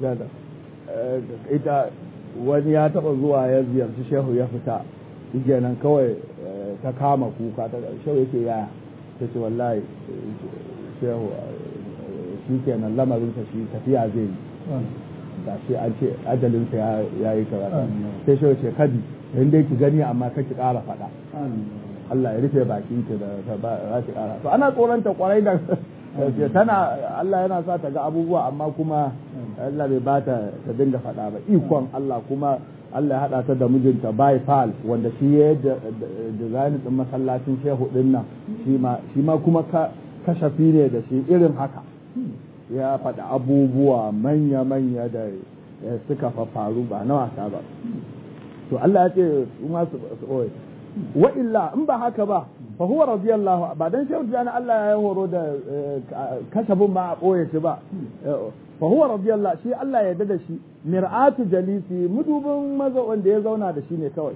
Speaker 1: ita wani ya taba zuwa ya ziyarci shehu ya fita nan kawai ta kama kuka ta shehu yake yaya ta ce wallahi shehu shi kenan lamarinsa shi tafiya zai yi ga shi an ce ajalinsa ya yi kaza sai shi ce kadi in dai ki gani amma ka ki ƙara faɗa Allah ya rufe baki ki da za ki ƙara to ana tsoronta kwarai da tana Allah yana sa ta ga abubuwa amma kuma Allah bai ba ta ta dinga faɗa ba ikon Allah kuma Allah ya haɗa ta da mijinta bai fal wanda shi ya design din masallacin shehu din nan shi ma kuma kashafi ne da shi irin haka ya faɗi abubuwa manya-manya da suka faru ba na wasa ba to Allah ya ce su ma su ɓoye wa illa in ba haka ba fa huwa radiyallahu ba dan shehu jani Allah ya horo da kashabin ba a ɓoye shi ba fa huwa radiyallahu shi Allah ya da shi mir'atu jalisi mudubin maza wanda ya zauna da shi ne kawai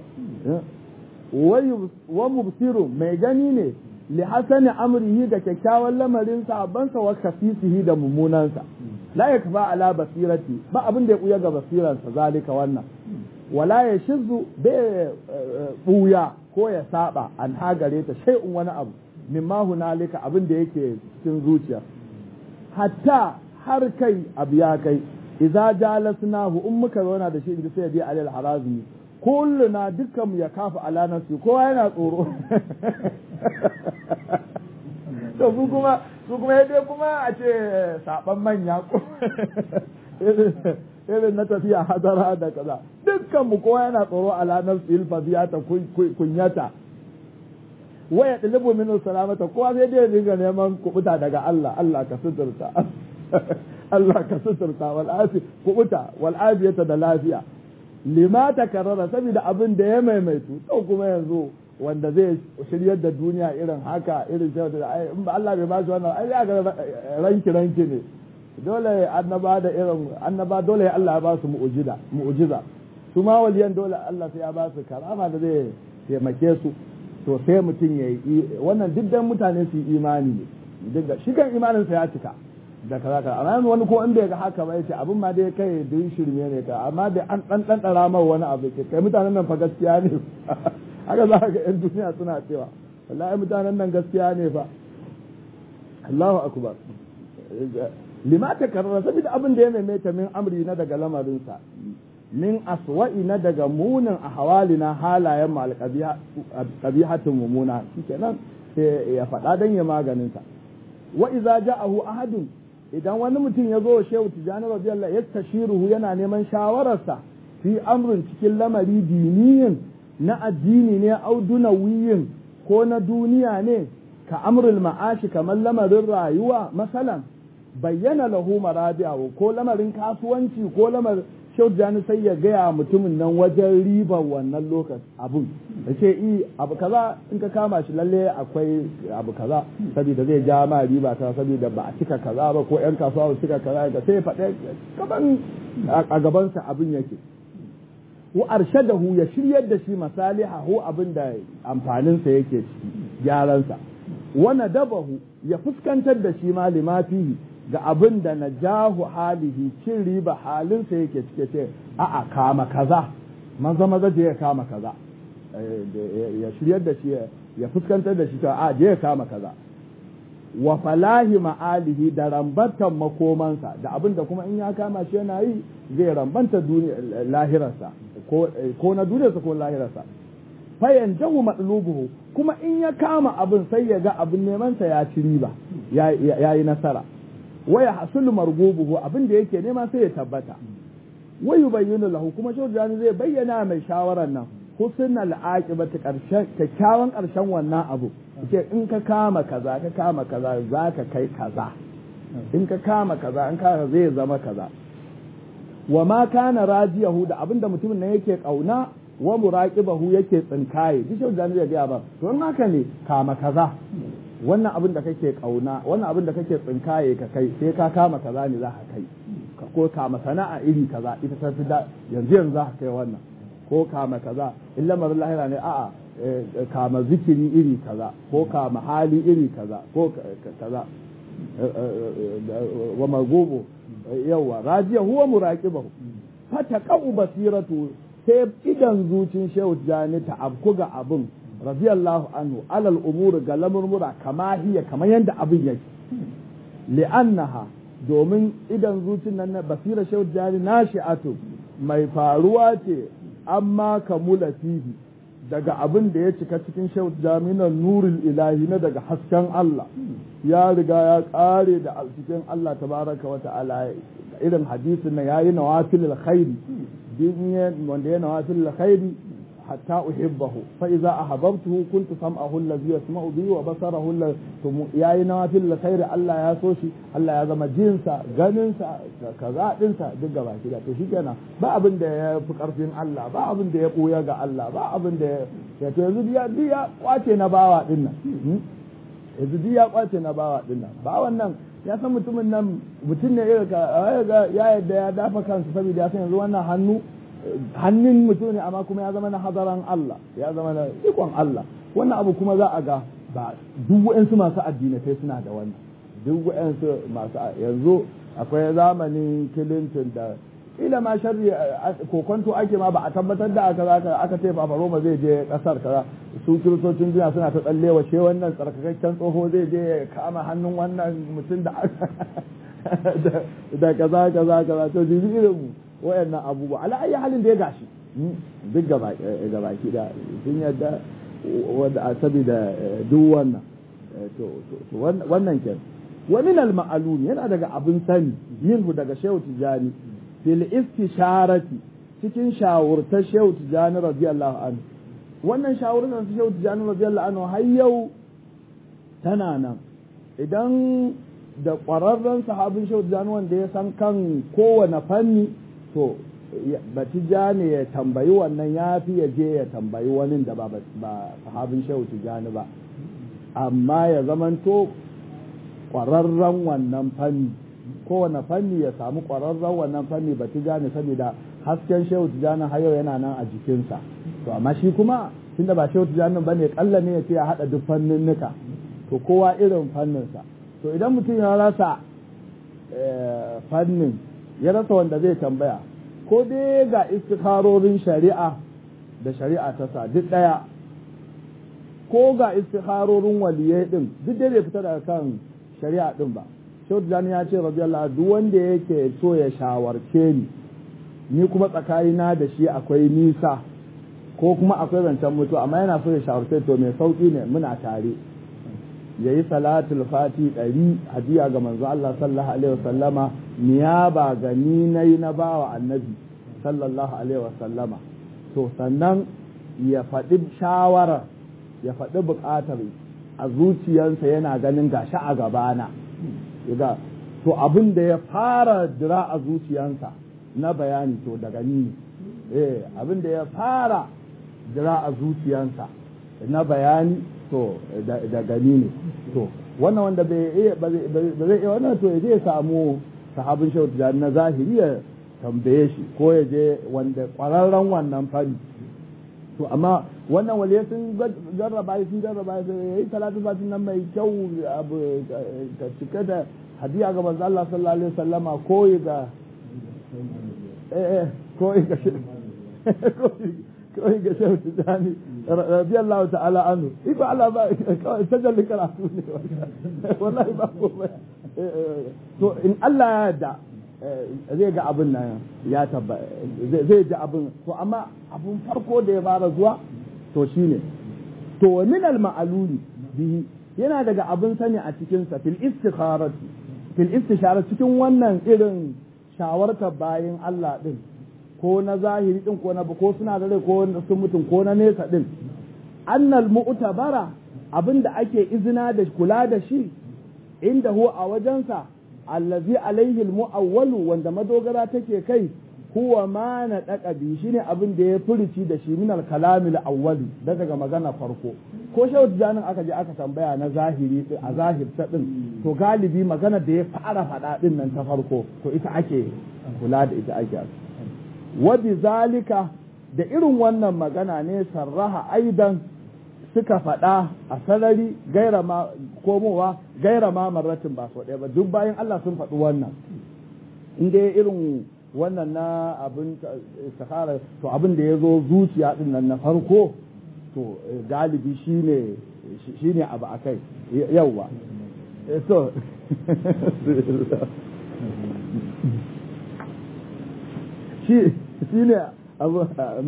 Speaker 1: wa mubsiru mai gani ne li hasani amrihi da kyakkyawan lamarin sabansa wa kafisihi da mummunansa la yakfa ala basirati ba abin da ya buya ga basiransa zalika wannan wala ya shizu bai buya ko ya saba an hagare ta shay'un wani abu mimma hunalika abin da yake cikin zuciya hatta har kai abu ya kai idza jalasnahu in muka zauna da shi inda sai bi alal harazmi kulluna dukkan ya kafa ala nafsi kowa yana tsoro to su kuma su kuma dai kuma a ce saban manya irin na tafiya hadara da kaza dukkan mu kowa yana tsoro ala nafsi ilfaziyata kunyata waya dalibu min salamata kowa sai dai dinga neman kubuta daga Allah Allah ka suturta Allah ka suturta wal afi kubuta wal afiyata da lafiya lima ta karara saboda abin da ya maimaitu to kuma yanzu wanda zai shiryar da duniya irin haka irin sai da ai in ba Allah bai ba shi wannan ai ya ga ranki ranki ne dole annaba da irin annaba dole Allah ya ba su mu'jiza mu'jiza su ma waliyan dole Allah sai ya ba su karama da zai taimake su to sai mutum ya yi wannan duk dan mutane su yi imani ne duk shi kan imanin sa ya cika da kaza kaza amma yanzu wani ko in bai ga haka ba yace abin ma dai kai duk shirme ne ka amma dai an dan dan dara mai wani abu ke kai mutanen nan fa gaskiya ne haka za ka ga yan duniya suna cewa wallahi mutanen nan gaskiya ne fa Allahu akbar lima ta karara saboda abin da ya maimaita min amri na daga lamarinsa min aswa'i na daga munin a hawalina halayen mu alqabihatin mumuna shikenan sai ya faɗa dan ya maganin sa wa idza ja'ahu ahadun idan wani mutum ya zo wa shehu tijani radiyallahu yastashiruhu yana neman shawararsa fi amrin cikin lamari diniyin na addini ne au dunawiyin ko na duniya ne ka amrul ma'ashi kamar lamarin rayuwa masalan bayyana lahu marabi'ahu ko lamarin kasuwanci ko lamarin Shehu Jani sai ya gaya mutumin nan wajen ribar wannan lokaci abun da ce i abu kaza in ka kama shi lalle akwai abu kaza saboda zai ja ma riba ta saboda ba a cika kaza ba ko yan kasuwa ba cika kaza ga sai faɗe gaban a gabansa abin yake wa arshadahu ya shiryar da shi masalihahu abin da amfaninsa yake ciki gyaransa wa nadabahu ya fuskantar da shi ma limafihi ga abin da na jahu halihi cin riba halinsa yake cike ce a'a kama kaza maza maza je ya kama kaza ya shiryar da shi ya fuskantar da shi a je ya kama kaza wa falahi ma'alihi da rambatan makomansa da abin da kuma in ya kama shi yana yi zai rambanta lahirarsa ko na duniyarsa ko lahirarsa fayan jahu matsalubuhu kuma in ya kama abin sai ya ga abin nemansa ya ci riba ya yi nasara waya hasulu margubuhu abin da yake nema sai ya tabbata wayu bayyana lahu kuma shawjani zai bayyana mai shawaran nan husnul aqibati karshen kyakkyawan karshen wannan abu ce in ka kama kaza ka kama kaza zaka kai kaza in ka kama kaza in ka zai zama kaza wa ma kana rajiyahu da abin da mutumin nan yake kauna wa muraqibahu yake tsinkaye duk shawjani zai ga ba to in haka ne kama kaza wannan abin da kake kauna wannan abin da kake tsinkaye ka kai sai ka kama kaza ne za ka kai ko kama sana'a iri kaza ita ta fi da yanzu yanzu za ka kai wannan ko kama kaza in lamarin lahira ne a'a kama zikiri iri kaza ko kama hali iri kaza ko kaza wa magobo yawa rajiya huwa muraqibahu fataqau basiratu sai idan zucin shehu jani ta abku ga abin radiyallahu anhu alal umur ga lamurmura kama hiya kamar yadda abin yake li'annaha domin idan zucin nan na basira shehu jani nashi'atu mai faruwa ce amma kamula fihi daga abin da ya cika cikin shehu jami'an nurul ilahi na daga hasken Allah ya riga ya kare da cikin Allah tabaraka wa ta'ala irin hadisin na yayi nawafil khairi din wanda ya nawafil khairi hatta uhibbahu fa idza ahabbtuhu kuntu sam'ahu allazi yasma'u bihi wa basarahu allazi yayi nawafil khairi Allah ya so shi Allah ya zama jinsa ganinsa kaza dinsa duk gaba ki da to shikenan ba abin da ya fi karfin Allah ba abin da ya buya ga Allah ba abin da ya to yanzu ya ya kwace na bawa din nan yanzu ya kwace na bawa din nan ba wannan ya san mutumin nan mutum ne ya yadda ya dafa kansa saboda ya san yanzu wannan hannu hannun mutum ne amma kuma ya zama na hadaran Allah ya zama na ikon Allah wannan abu kuma za a ga ba duk wa'ansu masu addinatai suna da wannan duk wa'ansu masu yanzu akwai zamanin Clinton da ila ma sharri kokonto ake ma ba a tabbatar da aka aka aka ce Papa Roma zai je kasar kaza su kiristocin duniya suna ta tsallewa ce wannan tsarkakakken tsoho zai je kama hannun wannan mutum da da kaza kaza kaza to jibi irin mu wayannan abubuwa ala ayi halin da ya gashi duk gaba ki da sun yadda wanda a saboda duk wannan to wannan ke wa min al ma'lum yana daga abin sani yin daga shehu tijani fil istisharati cikin shawurta shehu tijani radiyallahu anhu wannan shawurta shehu tijani radiyallahu anhu har yau tana nan idan da ƙwararren sahabin shehu tijani wanda ya san kan kowane fanni to batija ne ya tambayi wannan ya fi ya je ya tambayi wani da ba sahabin shehu tijani ba amma ya zamanto ƙwararren wannan fanni kowane fanni ya samu ƙwararren wannan fanni batija ne saboda hasken shehu tijani har yau yana nan a jikinsa to amma shi kuma tunda ba shehu tijani ba ne kalla ne ya ce ya haɗa duk fanninnika to kowa irin fanninsa to idan mutum ya rasa fannin ya rasa wanda zai tambaya ko dai ga istikharorin shari'a da shari'a ta sa duk ɗaya ko ga istikharorin waliyai din duk dai bai fita daga kan shari'a din ba shehu tijani ya ce radiyallahu duk wanda yake so ya shawarce ni ni kuma tsakanina da shi akwai nisa ko kuma akwai zancen mutu amma yana so ya shawarce to mai sauki ne muna tare ya yi salatul fati ɗari hadiya ga manzo Allah sallallahu alaihi wasallama niyaba ga ni na yi na bawa annabi sallallahu alaihi wasallama to sannan ya faɗi shawarar ya faɗi buƙatar a zuciyarsa yana ganin gashi a gabana ga to abin da ya fara dira a zuciyarsa na bayani to daga ni eh abin da ya fara dira a zuciyarsa na bayani to daga ni ne to wannan wanda bai iya ba zai iya wannan to ya je ya samu sahabin shehu tijani na zahiri ya tambaye shi ko ya je wanda kwararren wannan fari to amma wannan waliyai sun jarraba sun jarraba ya yi talatu fatin nan mai kyau abu ka cika da hadiya ga manzo Allah sallallahu alaihi wasallama ko ga eh eh ko ga ko ga shehu tijani radiyallahu ta'ala anhu iba Allah ba tajalli karatu ne wallahi ba ko to in Allah ya yarda zai ga abin nan ya tabba zai ji abin to amma abun farko da ya fara zuwa to shine to wa min al ma'aluli bihi yana daga abin sani a cikin sa fil istikharati fil istishara cikin wannan irin shawartar bayin Allah din ko na zahiri din ko na ko suna da rai ko sun mutum ko na nesa din annal mu'tabara abinda ake izina da kula da shi inda hu a wajensa allazi alaihi almu'awwalu wanda madogara take kai huwa ma na daka bi shine abin da ya furuci da shi min al-kalamil awwali daga magana farko ko shehu janin aka je aka tambaya na zahiri a zahir ta din to galibi magana da ya fara faɗa din nan ta farko to ita ake kula da ita ake wa zalika da irin wannan magana ne sarraha aidan suka faɗa a sarari gaira ma komowa gaira ma marratin ba sau ɗaya ba duk bayan Allah sun faɗi wannan in dai irin wannan na abin istikhara to abin da ya zo zuciya din nan na farko to galibi shine shine abu akai yauwa so shi ne abu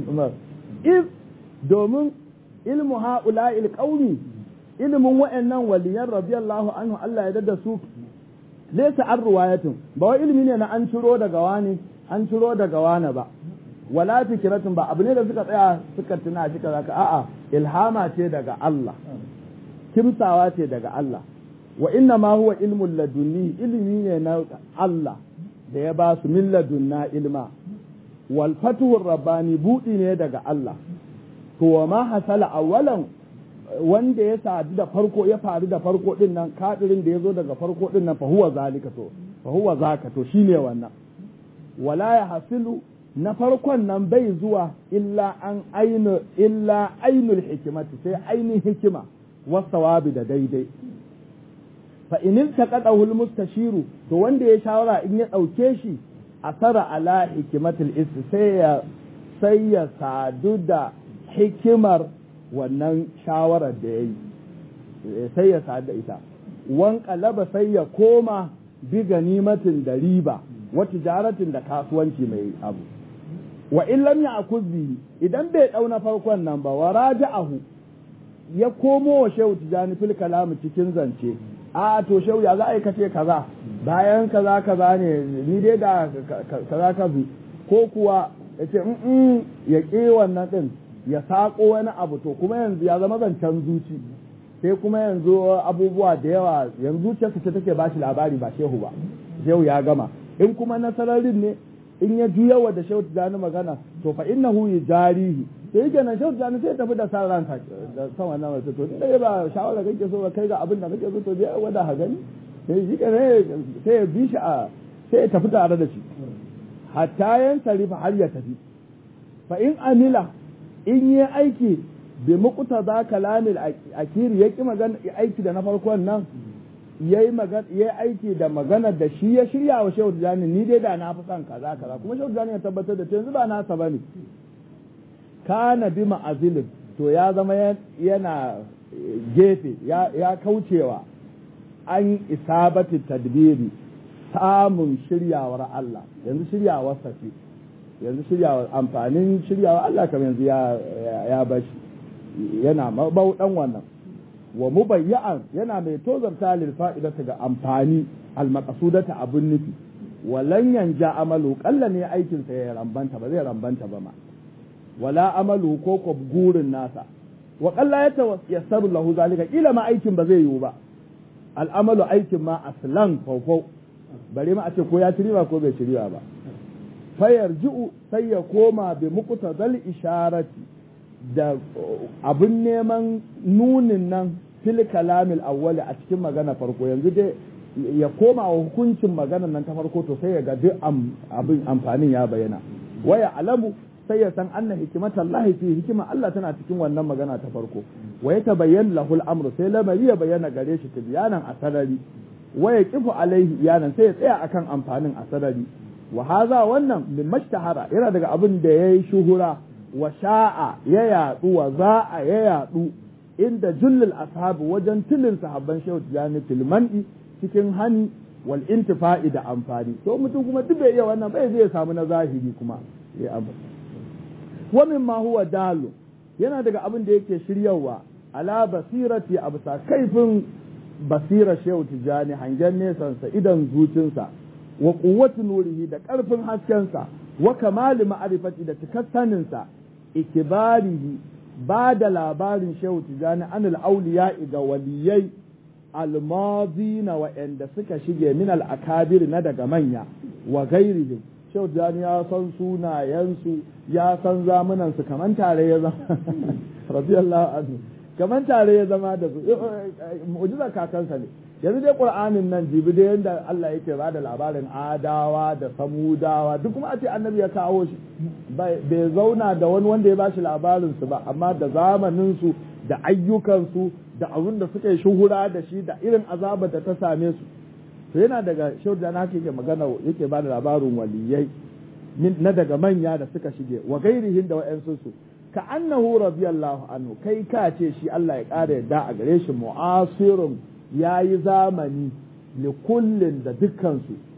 Speaker 1: if domin ilmu ha'ula'il qaumi ilmin wa'annan waliyan radiyallahu anhu Allah ya dada su laysa an ruwayatin ba wai ilmi ne na an ciro daga wani an ciro daga wani ba wala fikiratun ba abu ne da suka tsaya suka tuna shi kaza ka a'a ilhama ce daga Allah kimsawa ce daga Allah wa inna ma huwa ilmun ladunni ilmi ne na Allah da ya ba su min ladunna ilma wal fatuhur rabbani budi ne daga Allah to wa ma hasala awwalan wanda ya sadu da farko ya faru da farko din nan kadirin da ya zo daga farko din nan fa huwa zalika to fa huwa zaka to shine wannan wala ya hasilu na farkon nan bai zuwa illa an ainu illa ainul hikimati sai ainihin hikima wasawabi da daidai fa in taqadahu almustashiru to wanda ya shawara in ya dauke shi asara ala hikimatul ist sai ya sai ya sadu da hikimar wannan shawarar da yayi sai ya sadu da ita wan qalaba sai ya koma bi ganimatin da riba wa tijaratin da kasuwanci mai abu wa in lam ya'kuz bihi idan bai dauna farkon nan ba wa raja'ahu ya komo wa shehu tijani fil kalam cikin zance a to shehu ya za a kace kaza bayan kaza kaza ne ni dai da kaza kaza ko kuwa yace in ya ƙi wannan din ya sako wani abu to kuma yanzu ya zama zancen zuci sai kuma yanzu abubuwa da yawa yanzu zuciyarsa ce take bashi labari ba shehu ba shehu ya gama in kuma nasararin ne in ya juya wa da shehu tijani magana to fa innahu yujarihi sai yake nan shehu tijani sai tafi da san ranka da san wannan wata to inda ba shawara kake so ba kai ga abin da kake so to bai wada ha gani sai shi ne sai ya bi shi a sai ya tafi tare da shi hatta yan sarifa har ya tafi fa in amila in yi aiki bi muqta za kalamil akiri ya ki magana aiki da na farkon nan yayi magana yayi aiki da maganar da shi ya shirya wa Shehu Tijani ni dai da na fi son kaza kaza kuma Shehu Tijani ya tabbatar da yanzu ba nasa bane kana bi ma'azilin to ya zama yana gefe ya kaucewa an isabati tadbiri samun shiryawar Allah yanzu shiryawar safi yanzu shiryawar amfanin shiryawar Allah kamar yanzu ya bashi yana mabaudan wannan wa mubayyan yana mai tozarta lil fa'idata ga amfani al maqsudata abun nufi walan yanja amalu kalla ne aikin sa ya rambanta ba zai rambanta ba ma wala amalu ko ko gurin nasa wa kalla ya tawassaru lahu zalika kila ma aikin ba zai yiwu ba al amalu aikin ma aslan fawfaw bare ma a ce ko ya ci riba ko bai ci riba ba fayarji'u sai ya koma bi muqtadal isharati da abin neman nunin nan fil kalamil awwali a cikin magana farko yanzu dai ya koma wa hukuncin maganar nan ta farko to sai ya ga duk abin amfanin ya bayyana waya alamu sai ya san anna hikimatan Allah fi hikima Allah tana cikin wannan magana ta farko wa ya tabayyan lahul amru sai lamari ya bayyana gare shi tibyanan a sarari waya kifu alaihi iyanan sai ya tsaya akan amfanin a sarari wa haza wannan min mashtahara yana daga abin da yayi shuhura wa sha'a ya yadu wa za'a ya yadu inda jullul ashabu wajen tilin sahabban shehu tijani filman'i cikin hani wal intifa'i da amfani to mutum kuma duk bai iya wannan bai zai samu na zahiri kuma ya abu wa mimma huwa dalu yana daga abin da yake shiryawa ala basirati a bisa kaifin basira shehu tijani hangen nesansa idan zucinsa wa quwwati nurihi da ƙarfin haskensa wa kamali ma'arifati da cikar saninsa ikibarihi ba da labarin shehu tijani anil auliya ga waliyai almazina wa'anda suka shige min al'akabir na daga manya wa gairihim shehu tijani ya san sunayensu ya san zamunansu kaman tare ya zama radiyallahu anhu kaman tare ya zama da su mu'jiza kakansa ne yanzu dai qur'anin nan jibi da yanda Allah yake ba da labarin adawa da samudawa duk kuma a ce annabi ya kawo shi bai zauna da wani wanda ya ba shi labarin su ba amma da zamanin su da ayyukan su da abin da suka yi shuhura da shi da irin azabar da ta same su to yana daga shauda na yake magana yake ba da labarin waliyai na daga manya da suka shige wa gairihin da wa'ansu su ka annahu radiyallahu anhu kai ka ce shi Allah ya ƙara yadda a gare shi mu'asirun ya yi zamani li kullin da dukkansu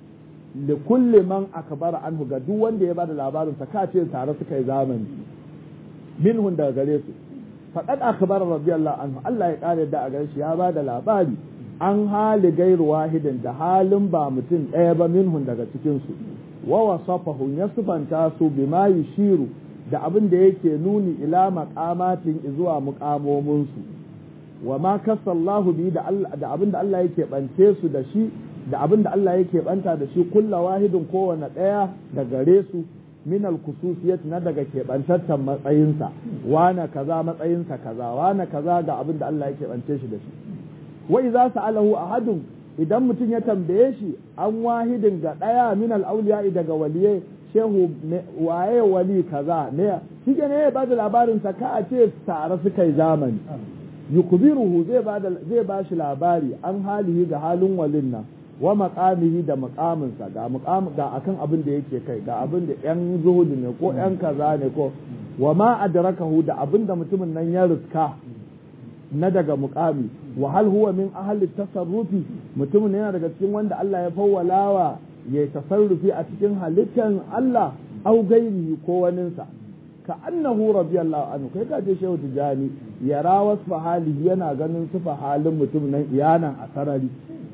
Speaker 1: li kulli man akbara anhu ga duk wanda ya bada labarin sa kace tare suka yi zamani minhun daga gare su faqad akhbara radiyallahu anhu Allah ya kare da a gare shi ya bada labari an hali gairu wahidin da halin ba mutum ɗaya ba minhun daga cikin su wa wasafahu ya sifanta su bima yushiru da abin da yake nuni ila maqamatin zuwa muqamomin su wa ma kasallahu bi da da abin da Allah yake bance su da shi da abin da Allah yake banta da shi kulla wahidin kowane ɗaya da gare su min al-khususiyat na daga keɓantaccen matsayinsa wane kaza matsayinsa kaza wane kaza ga abin da Allah yake bance shi da shi wa idza sa'alahu ahadun idan mutum ya tambaye shi an wahidin ga ɗaya min al-awliya daga waliyai shehu waye wali kaza ne shi ne ya bada labarin sa ka a ce tare suka yi zamani yukbiruhu zai bada zai ba shi labari an halihi ga halin walin nan wa maqamihi da maqaminsa ga maqam ga akan abin da yake kai ga abin da yan zuhudu ne ko yan kaza ne ko wa ma adrakahu da abin da mutumin nan ya riska na daga muqami wa hal huwa min ahli tasarrufi mutumin yana daga cikin wanda Allah ya fawwalawa ya tasarrufi a cikin halittan Allah au gairihi ko waninsa ka annahu radiyallahu anhu kai ka je shehu tijani yara wasfa halihi yana ganin sufa halin mutum nan iyanan a sarari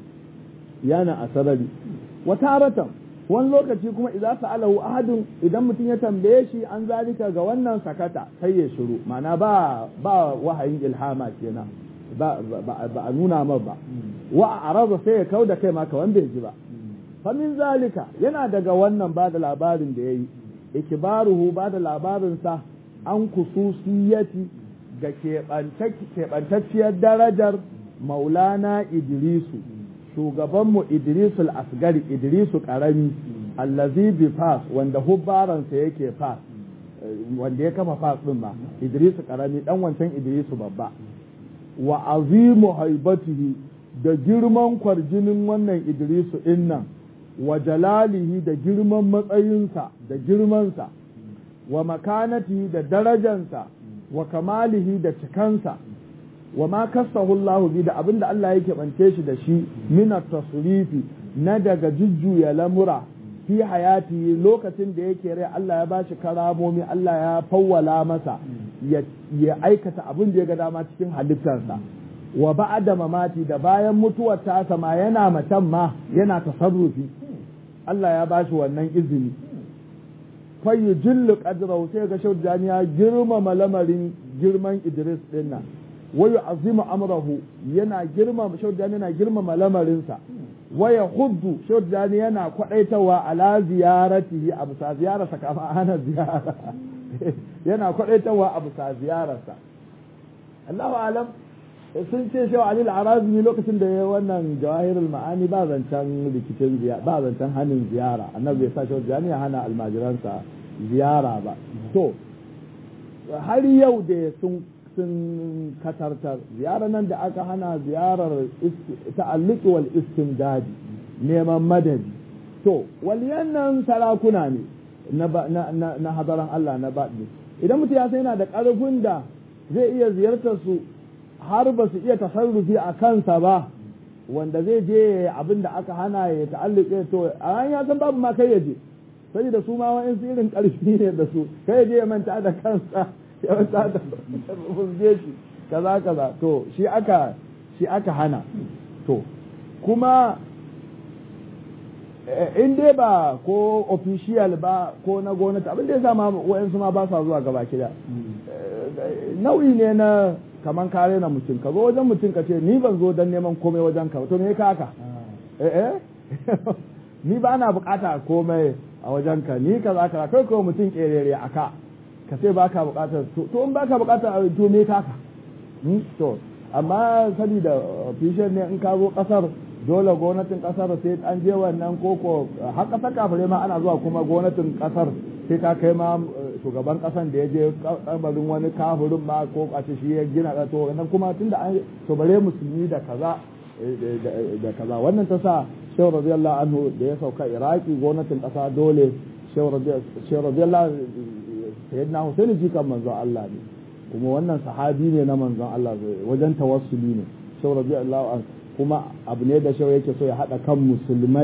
Speaker 1: yana a sarari wata aratan wani lokaci kuma idan sa'alahu ahadun idan mutum ya tambaye shi an zalika ga wannan sakata sai ya shiru ma'ana ba ba wahayin ilhama kenan ba ba a nuna ma ba wa araba sai ya kauda kai ma kawan bai ji ba fa min zalika yana daga wannan ba da labarin da yayi ikbaruhu ba da labarin sa an kususiyati ga keɓantacciyar darajar maulana idrisu shugabanmu idrisul asgari idrisu karami allazi bi fas wanda hubbaransa yake fas wanda ya kafa fas din ma idrisu karami dan wancan idrisu babba wa azimu haibatihi da girman kwarjinin wannan idrisu din nan wa jalalihi da girman matsayinsa da girmansa wa makanatihi da darajansa wa kamalihi da cikansa wa ma kassahu Allah bi da abinda Allah yake bance shi da shi min tasrifi na daga jujjuya lamura fi hayati lokacin da yake rai Allah ya bashi karamomi Allah ya fawwala masa ya aikata abin da ya ga dama cikin halittarsa wa ba'da mamati da bayan mutuwar ta sama yana macen ma yana tasarrufi Allah ya bashi wannan izini fayu jillu qadrahu sai ga shaudani ya girmama lamarin girman Idris din nan wayu azimu amrahu yana girmama shaudani yana girmama lamarinsa waya huddu shaudani yana kwadaitawa ala ziyaratihi abu sa ziyararsa kama ana ziyara yana kwadaitawa abu sa ziyararsa Allahu alam sun ce shaw Ali al-Arabi lokacin da ya wannan jawahirul ma'ani ba zancen rikicin ziyara ba zancen hanin ziyara annabi ya sa shaudani ya hana almajiransa ziyara ba to har yau da sun sun katartar ziyarar nan da aka hana ziyarar ta'alliki wal istimdadi neman madadi to waliyan nan sarakuna ne na hadaran Allah na baɗi idan mutum ya sai yana da ƙarfin da zai iya ziyartar su har ba su iya tasarrufi a kansa ba wanda zai je abin da aka hana ya ta'allike to a ya san babu ma kai ya je sai da su ma wa'in irin ƙarfi ne da su kai je ya manta da kansa ya manta da fuzge shi kaza kaza to shi aka shi aka hana to kuma in dai ba ko official ba ko na gwamnati abin da ya sama wa'yansu ma ba sa zuwa gaba kida nau'i ne na kaman kare na mutum ka zo wajen mutum ka ce ni ban zo don neman komai wajen ka to me ka haka eh ni ba na bukata komai a wajen ka ni kaza kaza kai ko mutum kerere aka ka sai baka bukatar to in baka bukatar to me ka haka to amma saboda official ne in ka zo kasar dole gwamnatin kasar sai an je wannan koko har kasar kafare ma ana zuwa kuma gwamnatin kasar sai ka kai ma shugaban kasan da ya je kabarin wani kafirin ma ko a ce shi ya gina to nan kuma tunda an to bare musulmi da kaza da kaza wannan ta sa shehu radiyallahu anhu da ya sauka iraki gwamnatin kasa dole shehu radiyallahu sayyidina husaini jikan manzon Allah ne kuma wannan sahabi ne na manzon Allah wajen tawassuli ne shehu radiyallahu anhu kuma abu ne da shau yake so ya haɗa kan musulmai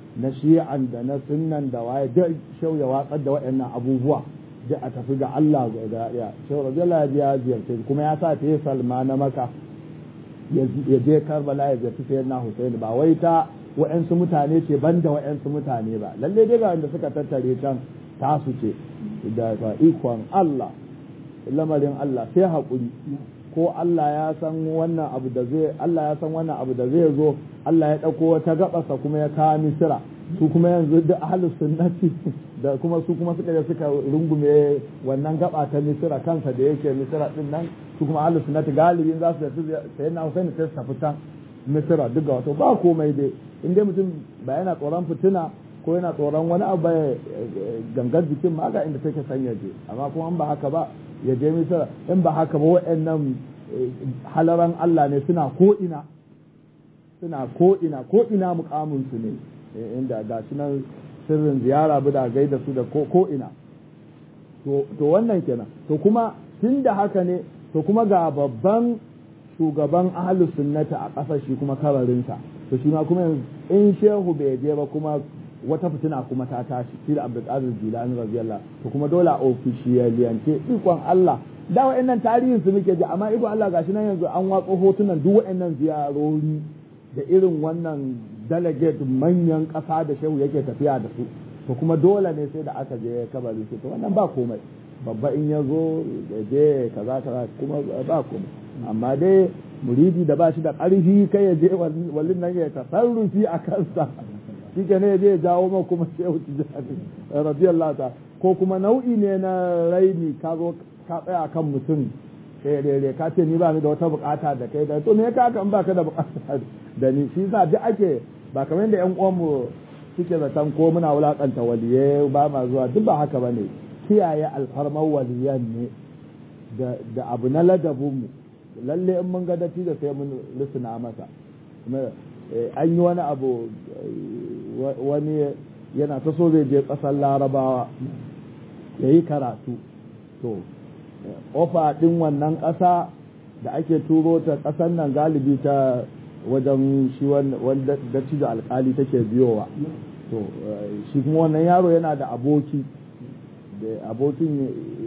Speaker 1: na shi'an da na sunnan da waye duk shau ya watsar da waɗannan abubuwa duk a tafi ga Allah ga ya shau radiyallahu ya ziyarce kuma ya sa ta salma na maka ya je karbala ya ziyarci sayyidina husaini ba wai ta wa'yansu mutane ce ban da wa'yansu mutane ba lalle dai ga wanda suka tattare can tasu ce da ikon Allah lamarin Allah sai haƙuri ko Allah ya san wannan abu da zai Allah ya san wannan abu da zai zo Allah ya ɗauko wata gabasa kuma ya kawo misira su kuma yanzu da ahlus sunnati da kuma su kuma suka je suka rungume wannan gaba ta misira kansa da yake misira din nan su kuma ahlus sunnati galibin za su tafi sai na Hussein sai su tafi can misira duk ga wato ba komai dai in dai mutum ba yana tsoron fitina ko yana tsoron wani abu ya gangar jikin ma ga inda take san ya je amma kuma in ba haka ba ya je misira in ba haka ba waɗannan halaran Allah ne suna ko ina suna ko ina ko ina mukamin su ne inda ga shi nan sirrin ziyara bi da gaida su da ko ina to wannan kenan to kuma tun da haka ne to kuma ga babban shugaban ahlus sunnati a ƙasar shi kuma kararinsa to shi ma kuma in shehu bai je ba kuma wata fitina kuma ta tashi shi da abdulkadir jilani radiyallahu to kuma dole a ofishiyaliyance ikon Allah da wa'annan tarihin su muke ji amma ikon Allah gashi nan yanzu an watsa hotunan duk wa'annan ziyarori da irin wannan delegate manyan ƙasa da shehu yake tafiya da su to kuma dole ne sai da aka je kabari to wannan ba komai babba in ya zo je kaza kaza kuma ba komai amma dai muridi da ba shi da ƙarfi kai ya je wallin nan ya tasarrufi a kansa shi ke ne ya je ya jawo ma kuma shehu tijjani radiyallahu ta ko kuma nau'i ne na raini ka zo ka tsaya kan mutum kai rere ka ce ni ba ni da wata bukata da kai da to me ka kan baka da bukata da ni shi yasa duk ake ba kamar yadda yan uwanmu suke zaton ko muna wulakanta waliye ba ma zuwa duk ba haka bane kiyaye alfarmar waliyan ne da abu na ladabinmu lalle in mun ga datti da sai mun risina masa an yi wani abu wani yana ta so zai je ƙasar larabawa ya yi karatu to ofa ɗin wannan ƙasa da ake turo ta ƙasar nan galibi ta wajen shi wanda da alkali take biyowa to shi kuma wannan yaro yana da aboki da abokin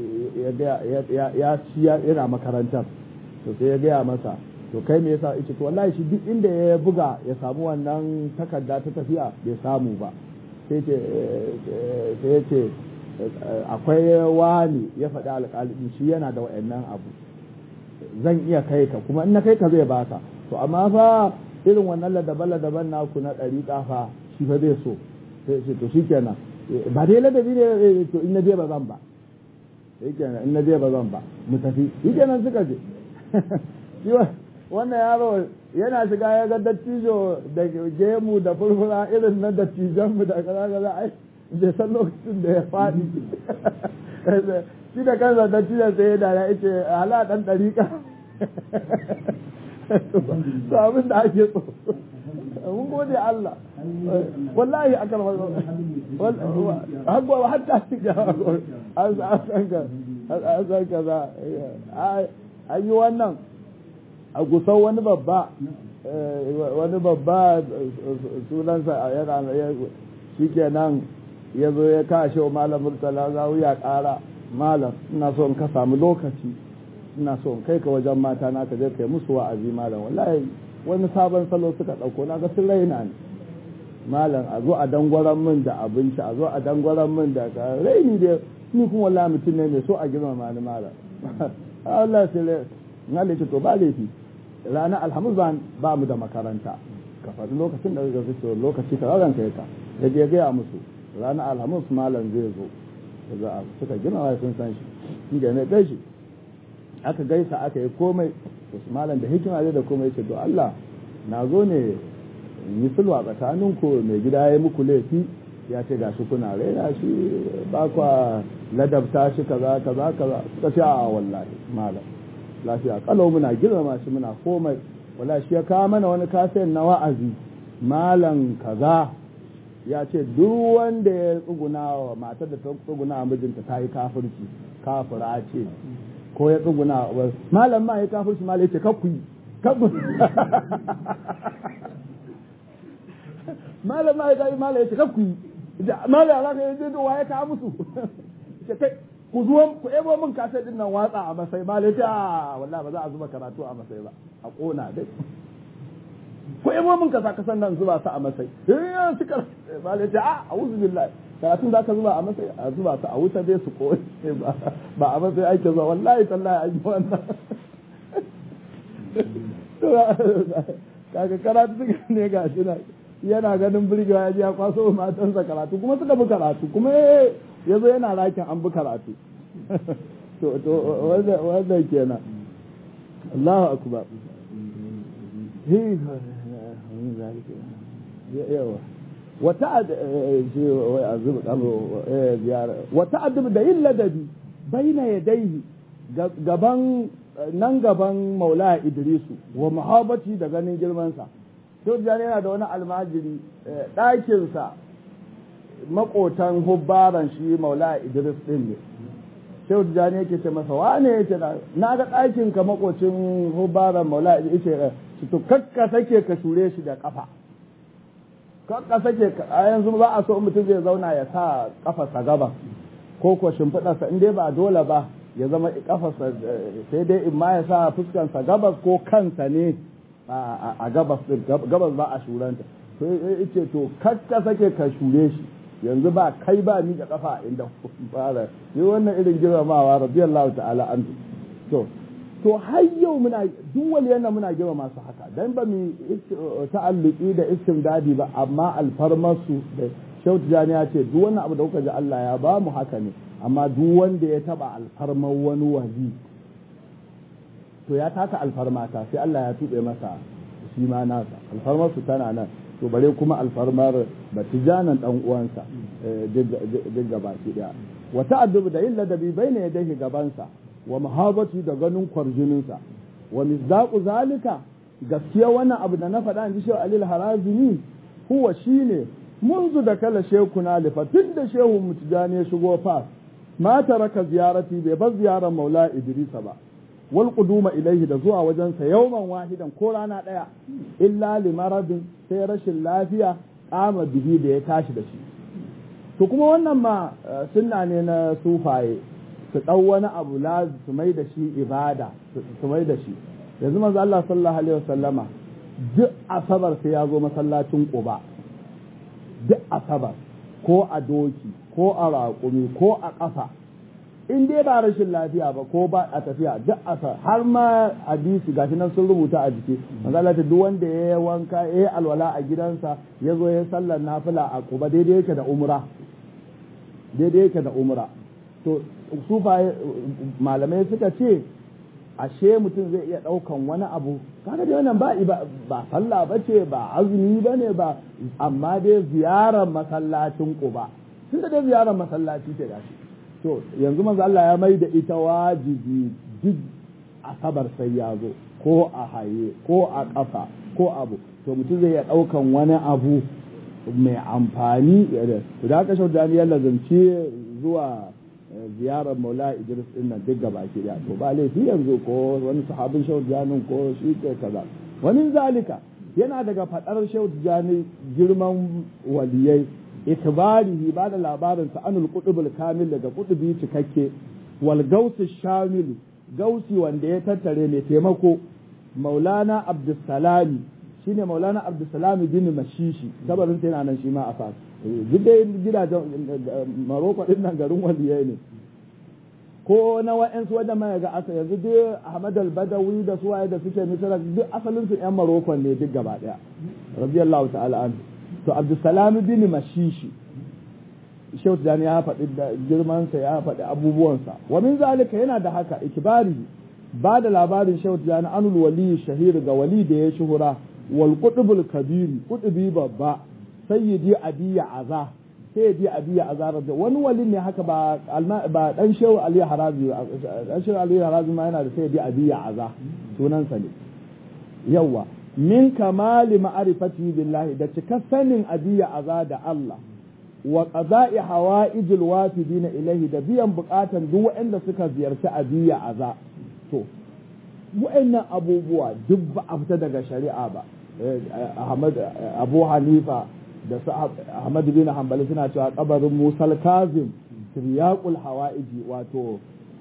Speaker 1: ya ci yana makarantar to sai ya gaya masa to kai me yasa ita to wallahi shi duk inda ya buga ya samu wannan takarda ta tafiya bai samu ba sai ce sai ya ce akwai wani ya faɗi alƙalin shi yana da wa'annan abu zan iya kai ka kuma in na kai ka zai baka to amma fa irin wannan ladaban ladaban naku na ɗari fa shi fa zai so sai ce to shikenan ba dai ladabi ne to in na je ba zan ba shikenan in na je ba zan ba mu tafi shikenan suka je wannan yaro yana shiga ya ga dattijo da gemu da furfura irin na dattijanmu da kaza kaza ai bai san lokacin da ya faɗi shi da kansa dattijan sai ya dara ya ce hala ɗan ɗariƙa to abin da ake so mun gode Allah wallahi aka hagwa hatta shiga an san ka an san ka za an yi wannan a gusau wani babba wani babba sunansa yana shi kenan ya zo ya kashe wa malam murtala za ya kara malam ina so in ka samu lokaci ina so in kai ka wajen mata na ka je kai musu wa'azi malam wallahi wani sabon salo suka ɗauko na ga sun raina ne malam a zo a dangwaran min da abinci a zo a dangwaran min da raini da ni kuma wallahi mutum ne mai so a girmama ni malam Allah sai na laifi to ba laifi ranar alhamis ba mu da makaranta ka faɗi lokacin da zai fito lokaci ka ranka ya ka ya je gaya musu ranar alhamis malam zai zo za a suka gina wa sun san shi shi da ne gaishe aka gaisa aka yi komai wasu malam da hikima zai da komai ce to Allah na zo ne yi sulwa tsakanin ku mai gida ya muku laifi ya ce ga shi kuna raina shi ba kwa ladabta shi kaza kaza kaza suka ce a wallahi malam lafiya kalau muna girmama shi muna komai wala shi ya kawo mana wani kasayin na wa'azi malam kaza ya ce duk wanda ya tsuguna wa matar da ta tsuguna wa mijinta ta yi kafirci kafira ce ko ya tsuguna wa malam ma ya kafirci malam ya ce kakku yi kakku malam ma ya malam ya ce kakku yi malam ya zaka yi wa ya kawo musu ce kai ku zuwa ku ebo min kasai din nan watsa a masai malam ya ce a wallahi ba za a zuba karatu a masai ba a kona dai ko ebo min kasa kasan nan zuba su a masai eh suka malam ya ce a a'udhu billahi karatun da aka zuba a masai a zuba su a wuta dai su kone ba a masai ake zuwa wallahi tallahi an yi wannan kaga karatu suka ne ga shi na yana ganin birgewa ya je ya kwaso matansa karatu kuma suka bi karatu kuma ya zo yana rakin an bi karatu to to wanda kenan Allahu akbar hi yawa wata wata adab da yin ladabi baina yadaihi gaban nan gaban maula idrisu wa muhabbati da ganin girmansa sai jani yana da wani almajiri ɗakinsa makotan hubbaran shi maula idris ɗin ne sai jani yake ce masa wane yake na ga ɗakin ka makocin hubbaran maula idris ce to kakka sake ka shure shi da kafa kakka sake a yanzu ba a so mutum zai zauna ya sa kafarsa gaba ko ko shimfiɗarsa in dai ba dole ba ya zama kafarsa sai dai in ma ya sa fuskansa gabas ko kansa ne a gabas gabas ba a shuranta to yace to kakka sake ka shure shi yanzu ba kai ba ni da kafa inda fara yi wannan irin girmamawa radiyallahu ta'ala an to to har yau muna duk waliyan muna girma masu haka dan ba mu ta'alluki da istimdadi ba amma alfarmarsu da shautu jani ya ce duk wannan abu da kuka ji Allah ya ba mu haka ne amma duk wanda ya taba alfarmar wani wali to ya taka alfarmata sai Allah ya tuɓe masa shi ma nasa alfarmar su tana nan to bare kuma alfarmar batijanan dan uwansa duk gaba ki daya wa ta'addubu da yin ladabi baina yadayhi gabansa wa muhabati da ganin kwarjininsa wa misdaqu zalika gaskiya wannan abu da na faɗa in ji shehu alil harazimi huwa shine منذ دخل شيخنا لفتن da shehu mutujani ya shigo fas ma taraka ziyarati bai bar ziyarar maula idrisa ba wal quduma ilaihi da zuwa wajensa yawman wahidan ko rana daya illa li maradin sai rashin lafiya kama bihi da ya tashi da shi to kuma wannan ma sunna ne na sufaye su dau wani abu la su mai da shi ibada su mai da shi yanzu manzo Allah sallallahu alaihi wasallama duk asabar sai ya zo masallacin Quba duk asabar ko a doki ko a raƙumi ko a ƙafa in dai ba rashin lafiya ba ko ba a tafiya duk asabar har ma hadisi gashi nan sun rubuta a jiki manzala duk wanda ya yi wanka ya yi alwala a gidansa ya zo ya sallar nafila a kuba daidai yake da umra daidai yake da umra to su malamai suka ce ashe mutum zai iya ɗaukan wani abu kaga dai wannan ba ba sallah ba ce ba azumi ba ne ba amma dai ziyarar masallacin ba tun da dai ziyarar masallaci ce gashi to yanzu manzo Allah ya mai da ita wajibi duk asabar sai ya zo ko a haye ko a ƙafa ko abu to mutum zai iya ɗaukan wani abu mai amfani da aka shauda ya lazanci zuwa ziyarar maula idris din nan duk gaba ke ya to ba laifi yanzu ko wani sahabin shehu janin ko shi ke kaza wani zalika yana daga fadar shehu jani girman waliyai ikbarihi ba da labarin sa anul qutubul kamil daga qutubi cikakke wal gausi shamil gausi wanda ya tattare mai taimako maulana abdussalami shine maulana abdussalami bin mashishi kabarin sa yana nan shi ma a fas duk dai gidajen maroko din nan garin waliyai ne ko na wa'yansu wadda mai ga asa yanzu dai ahmad al-badawi da su waye da suke misira duk asalin su yan maroko ne duk gaba daya radiyallahu ta'ala an to abdussalam bin mashishi shehu tijani ya faɗi da girmansa ya faɗi abubuwansa wa min zalika yana da haka ikibari ba da labarin shehu tijani anul wali shahir ga wali da ya shuhura wal qutbul kabiri qutbi babba sayyidi abiya aza sayyidi abiya aza da wani wali ne haka ba ba dan shehu ali harazi dan shehu ali harazi ma yana da sayyidi abiya aza sunansa ne yawa min kamali ma'rifati billahi da cika sanin abiya aza da Allah wa qada'i hawa'ijil wafidina ilaihi da biyan bukatan duk waɗanda suka ziyarci abiya aza to wa'annan abubuwa duk ba a fita daga shari'a ba Ahmad Abu Hanifa da su Ahmad bin Hanbali suna cewa kabarin Musal Kazim tiryaqul hawaiji wato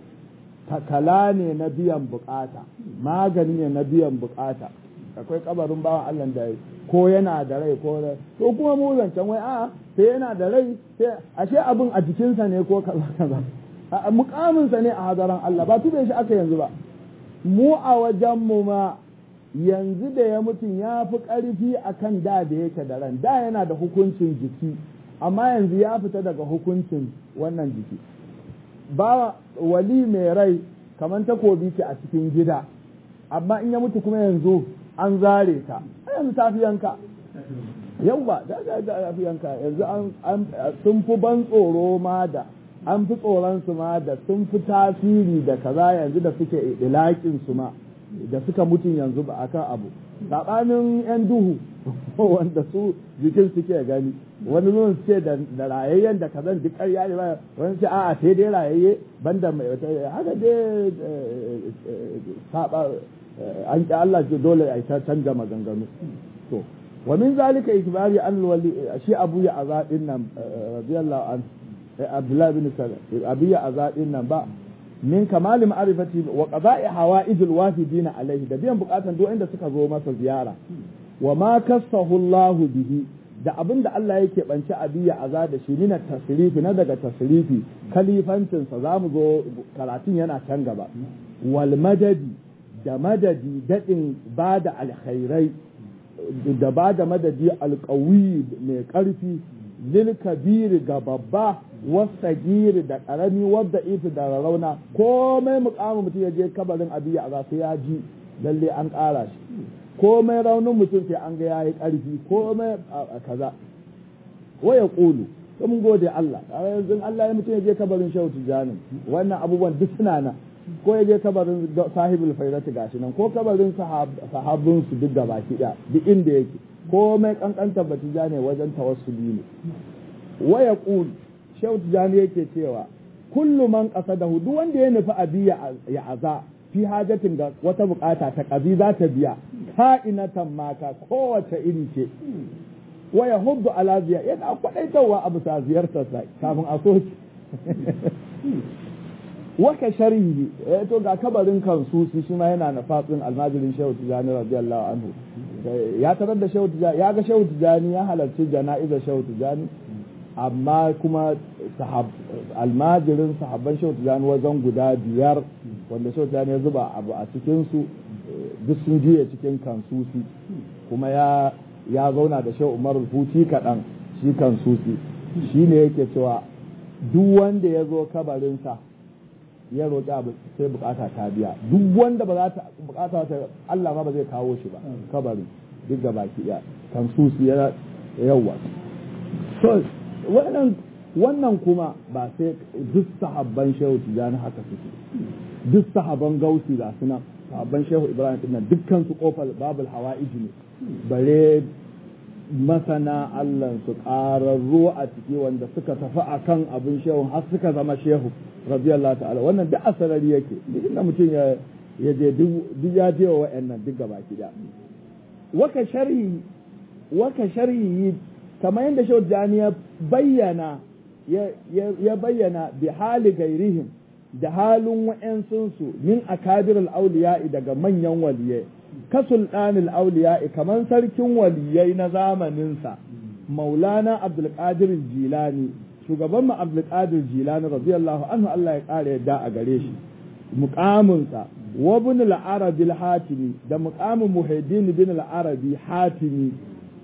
Speaker 1: takala ne na biyan bukata magani ne na biyan bukata akwai kabarin bawan Allah da ko yana da rai ko to kuma mu zancen wai a sai yana da rai sai ashe abin a jikinsa ne ko kaza kaza mukaminsa ne a hadaran Allah ba tube shi aka yanzu ba mu a wajen mu ma yanzu da ya mutum ya fi ƙarfi a kan da da yake da ran da yana da hukuncin jiki amma yanzu ya fita daga hukuncin wannan jiki ba wali mai rai kamar takobi ce a cikin gida amma in ya mutu kuma yanzu an zare ta yanzu ta fi yanka yau ba da fi yanka yanzu an sun fi ban tsoro ma da an fi tsoron su ma da sun fi tasiri da kaza yanzu da suke ilakin su ma da suka mutum yanzu ba akan abu saɓanin 'yan duhu wanda su jikin suke gani wani zuwan ce da rayayyen da kazan duk ƙarya ne ba wani ce a'a sai dai rayayye banda mai wata haka dai saba an ƙi Allah ce dole a ta canja maganganu to wa min zalika ikbari an wali shi abu ya azadin nan radiyallahu an Abdullahi bin Salam abu ya azadin nan ba min kamali ma'arifati wa qada'i hawa'ijil wafidina alaihi da biyan bukatan duk inda suka zo masa ziyara wa ma kassahu Allah bihi da abin da Allah yake banci abiya aza da shi mina tasrifi na daga tasrifi kalifancin sa zamu zo karatun yana can gaba wal madadi da madadi dadin bada alkhairai da bada madadi alqawi mai karfi lil kabiri ga babba wasagiri da karami wadda ifi da rauna komai mukamin mutum ya je kabarin abiya a sai ya ji lalle an ƙara shi komai raunin mutum sai an ga ya yi ƙarfi komai kaza waya ƙulu to mun gode Allah yanzu Allah ya mutum ya je kabarin shehu tijanin wannan abubuwan duk suna nan ko ya je kabarin sahibul faidati gashi nan ko kabarin sahabin su duk da baki ɗaya duk inda yake komai kankantar batijani wajen tawassuli ne waya ƙulu shehu tijani yake cewa kullu man qasadahu duk wanda ya nufi abi ya aza fi hajatin ga wata bukata ta kabi za ta biya ka'inatan mata kowace iri ce wa yahuddu ala ziya yana kwadaitawa abu sa ziyartar sa kafin a soki waka sharhi to ga kabarin kansusi shi ma yana na fatsin almajirin shehu tijani radiyallahu anhu ya tarar da shehu tijani ya ga shehu tijani ya halarci jana'izar shehu tijani amma kuma almajirin sahabban shehu tijani wajen guda biyar wanda shehu tijani ya zuba abu a cikinsu duk sun juya cikin kansusi kuma ya ya zauna da shehu umar huti kaɗan shi kansusi shi ne yake cewa duk wanda ya zo kabarinsa ya roƙi abu sai bukata ta biya duk wanda ba za ta bukata ta Allah ma ba zai kawo shi ba kabarin duk da baki ya kansusi ya yawa so wannan wannan kuma ba sai duk sahabban shehu tijani haka suke duk sahabban gausi ga suna sahabban shehu ibrahim din nan dukkan su kofar babul hawa'iji ne bare masana Allah su ƙararru a ciki wanda suka tafi akan abin shehu har suka zama shehu radiyallahu ta'ala wannan duk asarari yake duk inda mutum ya ya je duk ya je wa wa'annan duk gaba da waka sharhi waka sharhi kamar yadda shehu jani ya bayyana ya bayyana bi hali gairihim da halin wa'yansunsu min akabir auliya'i daga manyan waliyai ka sultanil auliya'i kamar sarkin waliyai na zamaninsa maulana abdulkadir jilani shugaban mu abdulkadir jilani radiyallahu anhu Allah ya kare yadda a gare shi muqaminsa wa ibn al-arabi al-hatimi da muqamin muhiddin bin al-arabi hatimi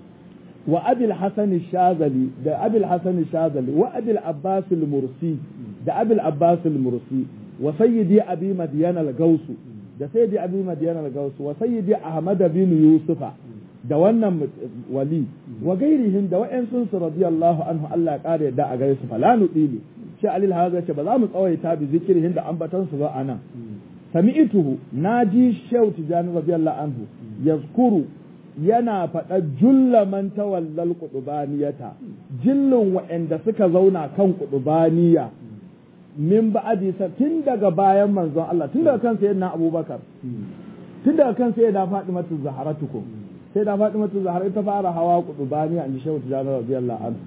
Speaker 1: wa abil hasan shazali da abil hasan shazali wa abil abbas al-mursi da abil abbas al-mursi wa sayyidi abi madyan al-gausu da sayyidi abi madyan al-gausu wa sayyidi ahmad bin yusufa da wannan wali wa gairihim da wa'ansun su radiyallahu anhu Allah ya kare da a gare su fala nudili shi alil haza ce ba za mu tsawaita bi zikrihin da ambatan su ba anan sami'tuhu naji shaw tijani radiyallahu anhu yazkuru yana faɗa julla man tawallal qudubaniyata jillin wa'anda suka zauna kan qudubaniya min ba'adi tun daga bayan manzon Allah tun daga kan sayyidina Abubakar tun daga kan sayyida Fatimatu Zaharatukum sai da faɗi mata zahar ita fara hawa kudubani an ji shehu tijjani radiyallahu anhu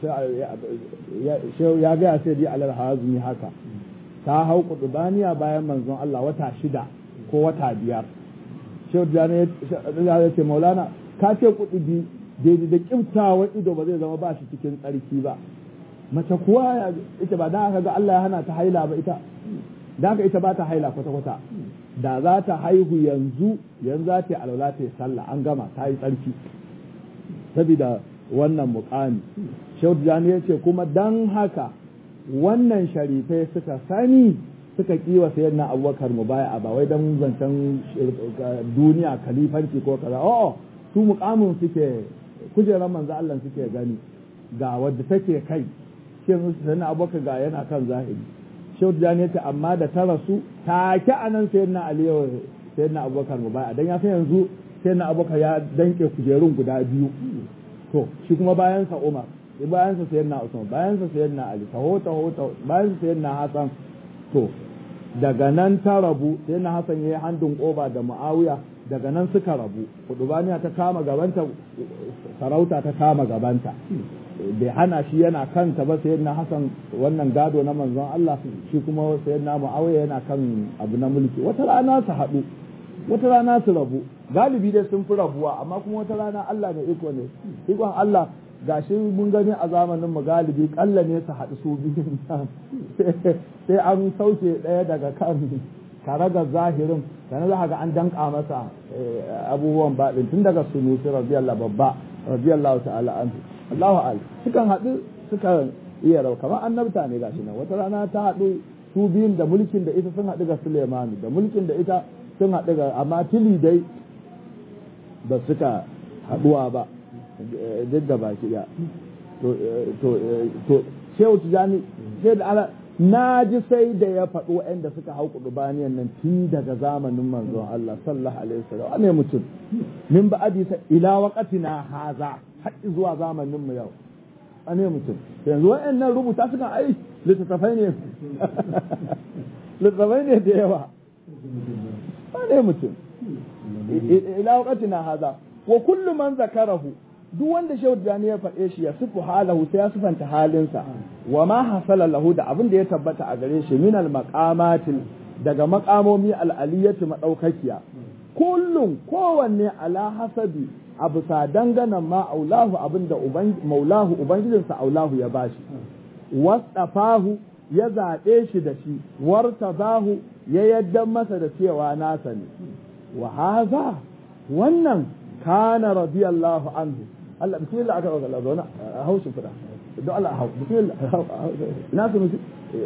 Speaker 1: shehu ya gaya sai dai alal hazumi haka ta hau kudubaniya bayan manzon Allah wata shida ko wata biyar shehu tijjani ya ce maulana ka ce kudubi daidai da kimtawa ido ba zai zama ba shi cikin tsarki ba mace kuwa ita ba da aka ga Allah ya hana ta haila ba ita da aka ita ba ta haila kwata-kwata da za ta haihu yanzu yanzu za ta yi alwala ta yi sallah an gama ta yi tsarki saboda wannan mukami shehu tijjani ya ce kuma dan haka wannan sharifai suka sani suka kiwa sayar na abubakar mu baya ba wai don zancen duniya kalifanci ko kaza o'o su mukamin suke kujerar manzo Allah suke gani ga wadda take kai shi sayar na abubakar ga yana kan zahiri shehu tijjani ya ce amma da ta rasu take anan sayar na aliyu sayar na abubakar mu baya dan ya san yanzu sayar na abubakar ya danke kujerun guda biyu to shi kuma bayan sa umar bayan sa sayar na usman bayan sa sayar na ali taho taho taho bayan sa sayar na hasan to daga nan ta rabu sai na hasan yayi handin koba da muawiya daga nan suka rabu kudubaniya ta kama gabanta sarauta ta kama gabanta bai hana shi yana kanta ba sai na hasan wannan gado na manzon Allah shi kuma sai na muawiya yana kan abu na mulki wata rana su haɗu wata rana su rabu galibi dai sun fi rabuwa amma kuma wata rana Allah ne iko ne ikon Allah gashi mun gani a zamanin mu galibi kalla ne su haɗu su biyun sai an sauke ɗaya daga kan karagar zahirin sannan za ga an danka masa abubuwan baɗin tun daga sunusi radiyallahu babba radiyallahu ta'ala anhu Allahu al sukan haɗu sukan iya rau kamar annabta ne gashi nan wata rana ta haɗu su biyun da mulkin da ita sun haɗu ga Suleimanu da mulkin da ita sun haɗu ga amma tili dai ba suka haɗuwa ba duk da baki ɗaya to shehu tijani sai da ala na ji sai da ya faɗo waɗanda suka hau ƙudubaniyan nan tun daga zamanin manzon Allah sallallahu alaihi wasallam ne mutum min ba ta ila waqatina haza har zuwa zamanin mu yau ane mutum yanzu waɗannan rubuta suka ai littattafai ne littattafai ne da yawa ane mutum ila waqatina haza wa kullu man zakarahu duk wanda shehu jani ya faɗe shi ya sifu halahu sai ya sifanta halinsa wa ma hasala lahu da abin da ya tabbata a gare shi min al maqamatil daga maqamomi al aliyati madaukakiya kullum kowanne ala hasabi abu sa dangana ma aulahu abinda maulahu ubangijinsa aulahu ya bashi wasafahu ya zaɓe shi da shi wartabahu ya yaddan masa da cewa nasa ne wa haza wannan kana radiyallahu anhu Allah bismillah aka roƙa Allah zauna a haushi fida don Allah hau bismillah ina su musu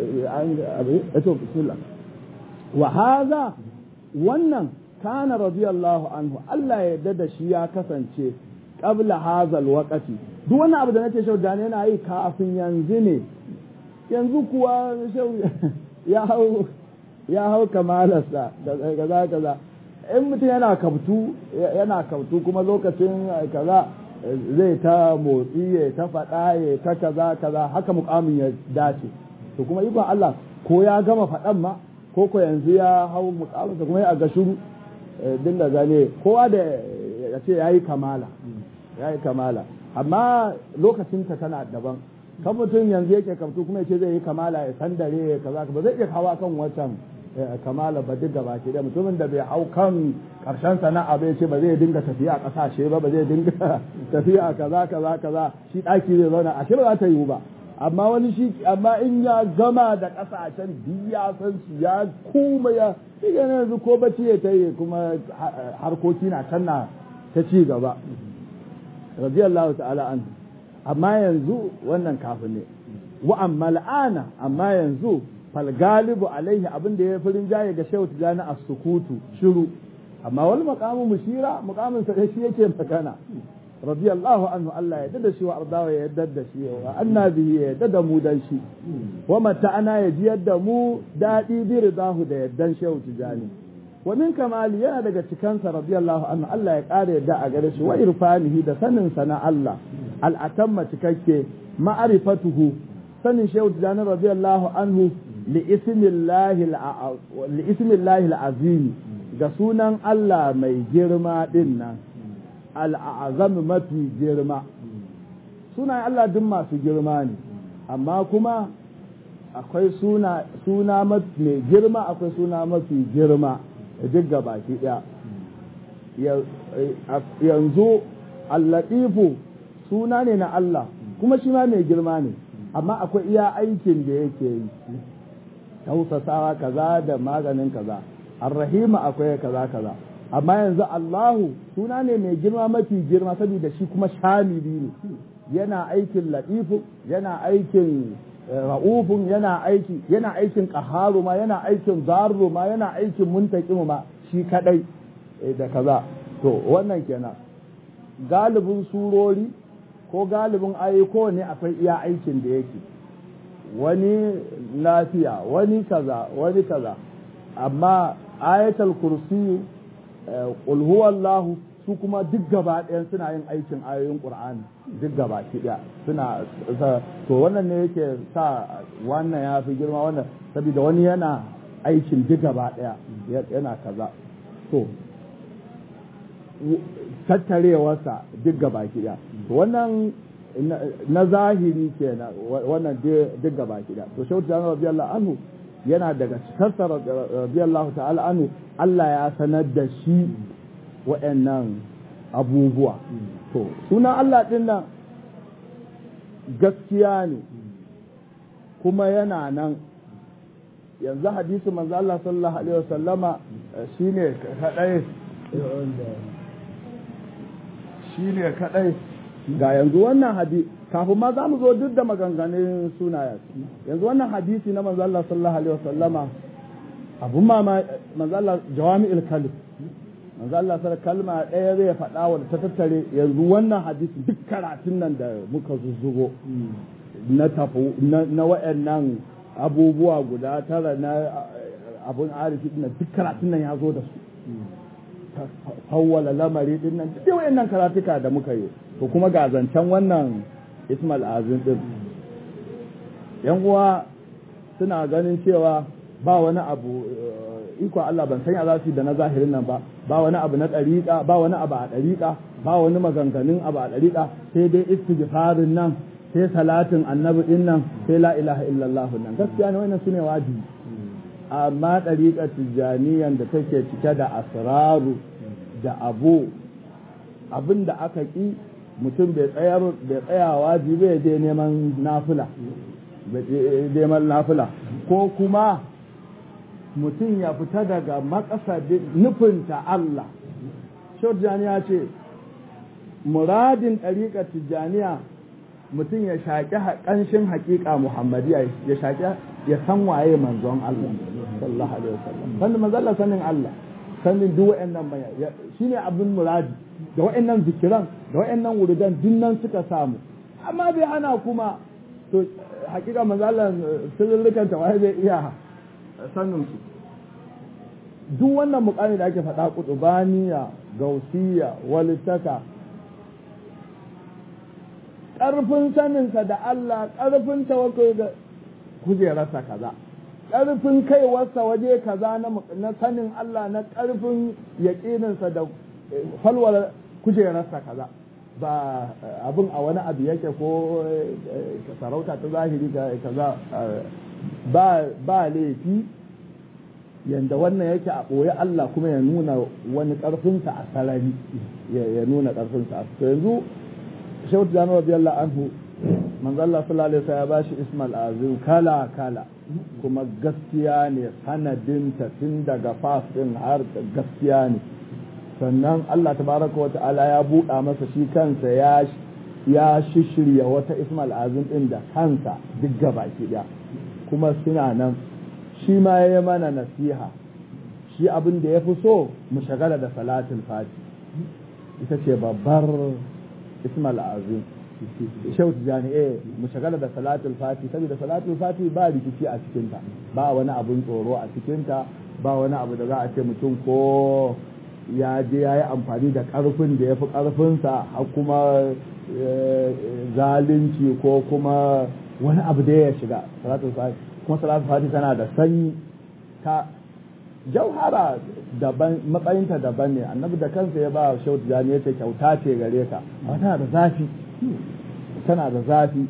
Speaker 1: an to bismillah wa hadha wannan kana radiyallahu anhu Allah ya yarda da shi ya kasance qabla hadha alwaqti duk wannan abu da nake shau da yana yi kafin yanzu ne yanzu kuwa shau ya hau ya hau kamalarsa kaza kaza in mutum yana kabtu yana kabtu kuma lokacin kaza zai ta motsi ya ta faɗa ya ta kaza kaza haka mukamin ya dace to kuma ikon Allah ko ya gama faɗan ma ko ko yanzu ya hau mukamin kuma ya ga shuru din da gane kowa da ya ce yayi kamala yayi kamala amma lokacin ta tana daban kan mutum yanzu yake kabtu kuma ya ce zai yi kamala ya sandare ya kaza ba zai iya kawo kan wancan kamala ba duk gaba ke da mutumin da bai hau kan karshen sana'a bai ce ba zai dinga tafiya a kasashe ba ba zai dinga tafiya kaza kaza kaza shi daki zai zauna a shi ba za ta yiwu ba amma wani shi amma in ya gama da kasashen duk ya san su ya kuma ya shi ga yanzu ko bacci ya ta yi kuma harkoki na can na ta ci gaba radiyallahu ta'ala an amma yanzu wannan kafin ne wa amma al'ana amma yanzu falgalibu alaihi abin da ya firin jaye ga shehu tijani a sukutu shiru amma wal maqamu mushira muqamin sa shi yake magana radiyallahu anhu Allah ya dada shi wa ardawa ya dada shi wa annabi ya dada mu dan shi wa mata ana ya ji yadda mu dadi bi ridahu da yaddan shehu tijani wa min kamali yana daga cikansa radiyallahu anhu Allah ya kare yadda a gare shi wa irfanihi da sanin sa na Allah al atamma cikakke ma'rifatuhu sanin shehu tijani radiyallahu anhu li'ismillahi al'azimi ga sunan Allah mai girma ɗin nan al'azam mafi girma sunayen Allah duk masu girma ne amma kuma akwai suna suna mai girma akwai suna mafi girma duk gabaki ɗaya yanzu allatifu suna ne na Allah kuma shi ma mai girma ne amma akwai iya aikin da yake yi tausasawa kaza da maganin kaza arrahima akwai kaza kaza amma yanzu Allahu suna ne mai girma mafi girma saboda shi kuma shamili ne yana aikin latifu yana aikin ra'ufun yana aiki yana aikin qaharu ma yana aikin zarru ma yana aikin muntaqimu ma shi kadai da kaza to wannan kenan galibin surori ko galibin ayyuko ne akwai iya aikin da yake wani lafiya wani kaza wani kaza amma ayatul kursi qul huwallahu su kuma duk gaba ɗayan suna yin aikin ayoyin qur'ani duk gaba ɗaya suna to wannan ne yake sa wannan ya fi girma wannan saboda wani yana aikin duk gaba ɗaya yana kaza to tattarewarsa duk gaba ɗaya to wannan na zahiri kenan wannan duk gaba ɗaya to shautu da radiyallahu anhu yana daga cikarsa radiyallahu ta'ala anhu Allah ya sanar da shi wa'annan abubuwa to suna Allah ɗin nan gaskiya ne kuma yana nan yanzu hadisi manzo Allah sallallahu alaihi wasallama shine kadai shine kadai ga yanzu wannan hadisi kafin ma za mu zo duk da maganganun sunayen yanzu wannan hadisi na manzo Allah sallallahu alaihi wasallama abun ma manzo Allah jawami'ul kalim manzo Allah sai kalma ɗaya zai faɗa wa ta tattare yanzu wannan hadisi duk karatun nan da muka zuzzugo na tafi na wayannan abubuwa guda tara na abun arifi din duk karatun nan ya zo da su fawwala lamari din nan duk wayannan karatuka da muka yi to kuma ga zancen wannan Ismail Azim din yan uwa suna ganin cewa ba wani abu iko Allah ban sanya za su da na zahirin nan ba ba wani abu na ɗariƙa ba wani abu a ɗariƙa ba wani maganganun abu a ɗariƙa sai dai istighfarin nan sai salatin annabi din nan sai la ilaha illallah nan gaskiya ne wannan sune wajibi amma ɗariƙar tijjaniyan da take cike da asraru da abu abin da aka ƙi mutum bai tsayar bai tsaya wajibi bai je neman nafila bai neman nafila ko kuma mutum ya fita daga makasadin nufinta Allah. Shorjani ce, muradin ɗariƙar Tijjaniya mutum ya shaƙi ƙanshin haƙiƙa Muhammadiyya ya shaƙi ya san waye manzon Allah sallallahu alaihi wasallam sannan manzon Allah sanin Allah sanin duk wa'annan baya shine abin muradi da wa'annan zikiran da wa'annan wuridan dinnan suka samu amma bai hana kuma to haƙiƙa manzon Allah sirrukan ta waye zai iya sanin su duk wannan mukami da ake faɗa kutubaniya gausiya walittaka ƙarfin saninsa da Allah ƙarfin tawakkul da kujerarsa kaza ƙarfin kaiwarsa waje kaza na sanin Allah na ƙarfin yaƙininsa da falwar kujerarsa kaza ba abin a wani abu yake ko sarauta ta zahiri kaza ba laifi yanda wannan yake a ɓoye Allah kuma ya nuna wani ƙarfinsa a sarari ya nuna ƙarfinsa a yanzu shautu da nawa biyar anhu manzo Allah sallallahu alaihi wasallam ya bashi ismal azim kala kala kuma gaskiya ne sanadinta tun daga fas din har gaskiya ne sannan Allah tabaraka wa ta'ala ya buɗa masa shi kansa ya ya shishirya wata ismal azim din da kansa duk gabaki ɗaya kuma suna nan shi ma ya yi mana nasiha shi abin da ya fi so mu shagala da salatin fati ita ce babbar ismal azim shehu tijani eh mu shagala da salatul fati saboda salatul fati ba rikici a cikinta ba wani abun tsoro a cikinta ba wani abu da za a ce mutum ko ya je ya yi amfani da karfin da ya fi karfinsa har kuma zalunci ko kuma wani abu da ya shiga salatul fati kuma salatul fati tana da sanyi ta jauhara daban matsayinta daban ne annabi da kansa ya ba shehu tijani ya ce kyauta ce gare ka amma tana da zafi tana da zafi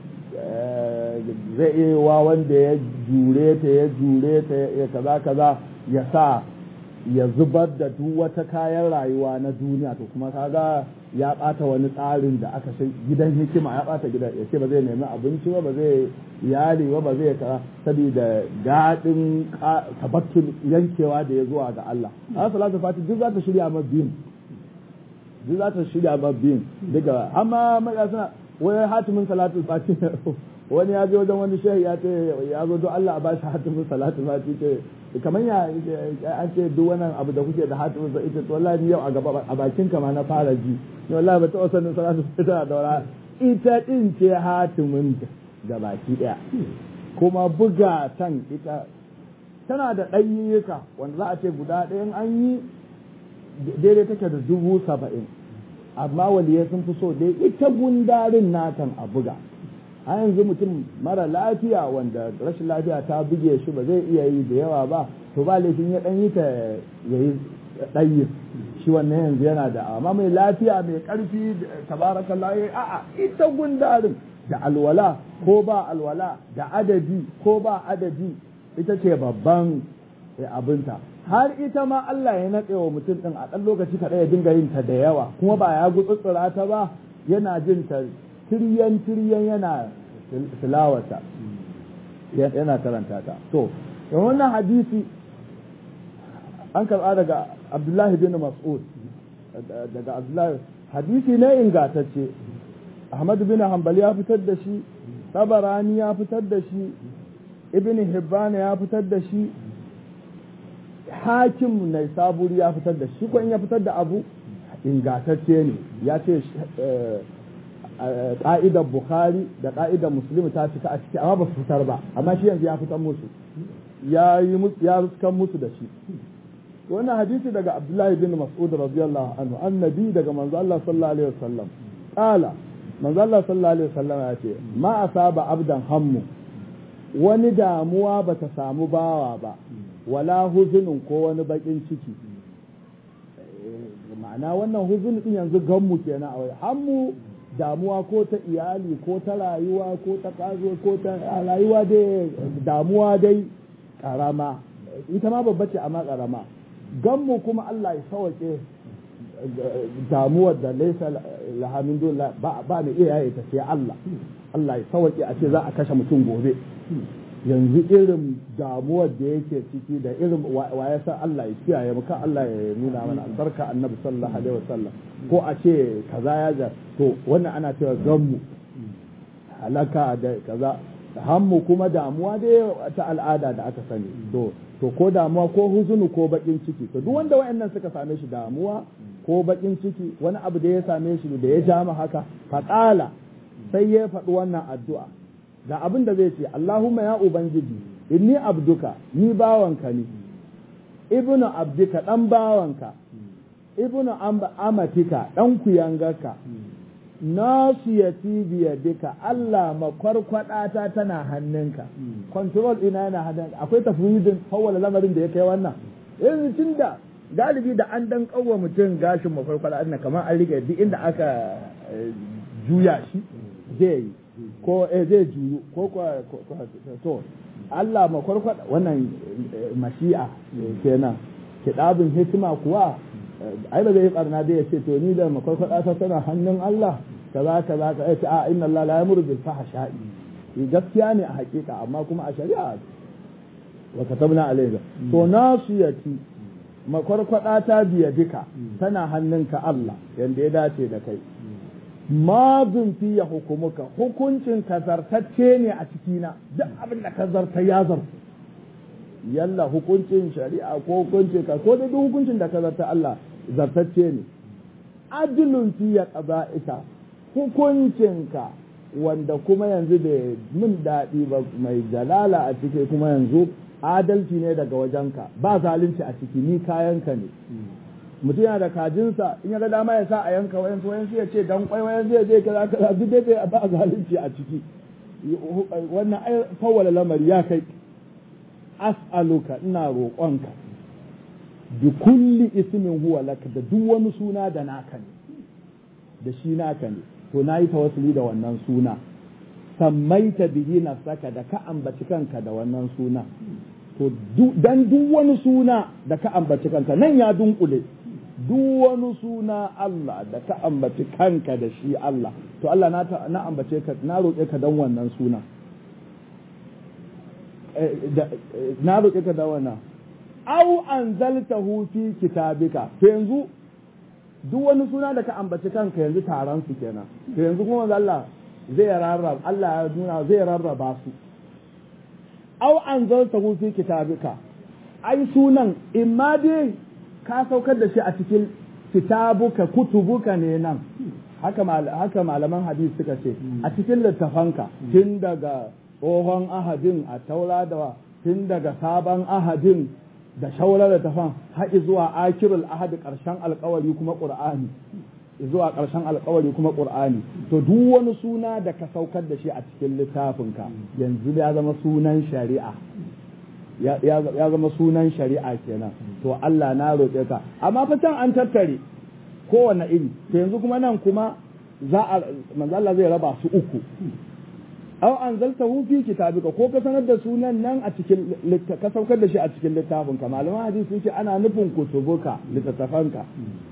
Speaker 1: zai iya wa wanda ya jure ta ya jure ta ya kaza kaza ya sa ya zubar da duk wata kayan rayuwa na duniya to kuma kaga ya bata wani tsarin da aka sai gidan hikima ya bata gidan ya ce ba zai nemi abinci ba ba zai iyali ba ba zai kaza saboda daɗin tabattun yankewa da ya zuwa ga Allah a salatu fati duk za ta shirya ma biyun duk za ta shirya ma biyun daga amma mai suna wai hatimin salatu fati wani ya je wajen wani shehi ya ce ya zo don Allah a ba shi hatimin salatu fati ce kamar ya an ce duk wannan abu da kuke da hatimin sa ita to wallahi yau a gaba a bakin ka ma na fara ji ni wallahi ba taɓa sanin salatu fati tana da wala ita din ce hatimin ga baki daya kuma buga tan ita tana da ɗanyiyyuka wanda za a ce guda ɗayan an yi daidai take da dubu saba'in amma waliyai sun fi so dai ita gundarin natan a buga a yanzu mutum mara lafiya wanda rashin lafiya ta buge shi ba zai iya yi da yawa ba to ba laifin ya ɗan yi ta ya yi ɗayi shi wannan yanzu yana da amma mai lafiya mai ƙarfi tabarakallah a'a ita gundarin da alwala ko ba alwala da adadi ko ba adadi ita ce babban abinta har ita ma Allah ya natse wa mutum ɗin a ɗan lokaci kaɗai ya dinga yin ta da yawa kuma ba ya gutsutsura ta ba yana jin ta tiryan tiryan yana tilawata yana karanta ta to da wannan hadisi an karɓa daga Abdullahi bin Mas'ud daga Abdullahi hadisi ne ingatacce Ahmad bin Hanbali ya fitar da shi Tabarani ya fitar da shi Ibn Hibban ya fitar da shi Hakim na saburi ya fitar da shi ko in ya fitar da abu ingatacce ne ya ce ƙa'idar Bukhari da ƙa'idar Muslim ta cika a ciki amma ba su fitar ba amma shi yanzu ya fitar musu ya yi ya ruskan musu da shi wannan hadisi daga Abdullahi bin Mas'ud radiyallahu anhu annabi daga manzo Allah sallallahu alaihi wasallam qala manzo Allah sallallahu alaihi wasallam ya ce ma asaba abdan hammu wani damuwa ba ta samu bawa ba wala huzunin ko wani bakin ciki ma'ana wannan huzun din yanzu gammu kenan a wai hammu damuwa ko ta iyali ko ta rayuwa ko ta kazo ko ta rayuwa dai damuwa dai karama ita ma babba ce amma karama gammu kuma Allah ya sauke damuwar da laisa lahamin dole ba ba mai iya yaye ta sai Allah Allah ya sauke a ce za a kashe mutum gobe yanzu irin damuwar da yake ciki da irin wa ya san Allah ya kiyaye mu kan Allah ya nuna mana albarka annabi sallallahu alaihi wasallam ko a ce kaza ya ja to wannan ana cewa gammu halaka da kaza hammu kuma damuwa dai ta al'ada da aka sani to to ko damuwa ko huzunu ko bakin ciki to duk wanda wayannan suka same shi damuwa ko bakin ciki wani abu da ya same shi da ya ja haka faqala sai ya faɗi wannan addu'a da abin da zai ce Allahumma ya ubangiji inni abduka ni bawanka ne ibnu abdika dan bawanka ibnu amatika dan kuyangarka nasiyati biyadika Allah makwarkwadata tana hannunka control ina yana hannunka akwai tafwidin hawala lamarin da ya kai wannan yanzu tunda galibi da an dan kawwa mutum gashin makwarkwada na kamar an rike duk inda aka juya shi zai yi ko eh zai juyu ko to Allah makwarkwada wannan mashi'a kenan kiɗabin hikima kuwa ai ba zai yi barna da ya ce to ni da makwarkwada ta tana hannun Allah kaza kaza ka ce a inna Allah la yamuru bil fahsha'i gaskiya ne a hakika amma kuma a shari'a wa katabna alayka to nasiyati makwarkwada ta biya duka tana hannunka Allah yanda ya dace da kai mazun fi ya hukumuka hukuncin ka zartacce ne a cikina duk abin da ka zarta ya zarta yalla hukuncin shari'a ko hukuncin ka ko da duk hukuncin da ka zarta Allah zartacce ne adilun fi ya qada'ika hukuncinka wanda kuma yanzu da min daɗi ba mai jalala a ciki kuma yanzu adalci ne daga wajenka ba zalunci a ciki ni kayanka ne mutum yana da kajinsa in ya ga dama ya sa a yanka wayan wayan ya ce dan kwai wayan zai je kaza kaza duk dai ba zalunci a ciki wannan ai fawwala lamari ya kai as'aluka ina roƙonka bi kulli ismin huwa laka da duk wani suna da naka ne da shi naka ne to nayi tawassuli da wannan suna sammaita bihi nafsaka da ka ambaci kanka da wannan suna to dan duk wani suna da ka ambaci kanka nan ya dunkule duk wani suna Allah da ka ambaci kanka da shi Allah to Allah na na ambace ka na roƙe ka dan wannan suna na roƙe ka dan wannan au anzaltahu fi kitabika to yanzu duk wani suna da ka ambaci kanka yanzu taron su kenan to yanzu kuma Allah zai rarraba Allah ya nuna zai rarraba su au anzaltahu fi kitabika ai sunan imma dai ka saukar da shi a cikin kitabuka kutubuka ne nan haka haka malaman hadisi suka ce a cikin littafanka tun daga tsohon ahadin a taura da tun daga sabon ahadin da shaurar littafan har zuwa akirul ahadi karshen alkawari kuma qur'ani zuwa karshen alkawari kuma qur'ani to duk wani suna da ka saukar da shi a cikin littafinka yanzu ya zama sunan shari'a ya zama sunan shari'a kenan to Allah na roƙe ka amma fa can an tattare kowane iri to yanzu kuma nan kuma za a manzo Allah zai raba su uku aw anzaltahu fi kitabika ko ka sanar da sunan nan a cikin ka saukar da shi a cikin littafin ka malaman hadisi sun ce ana nufin kutubuka littattafanka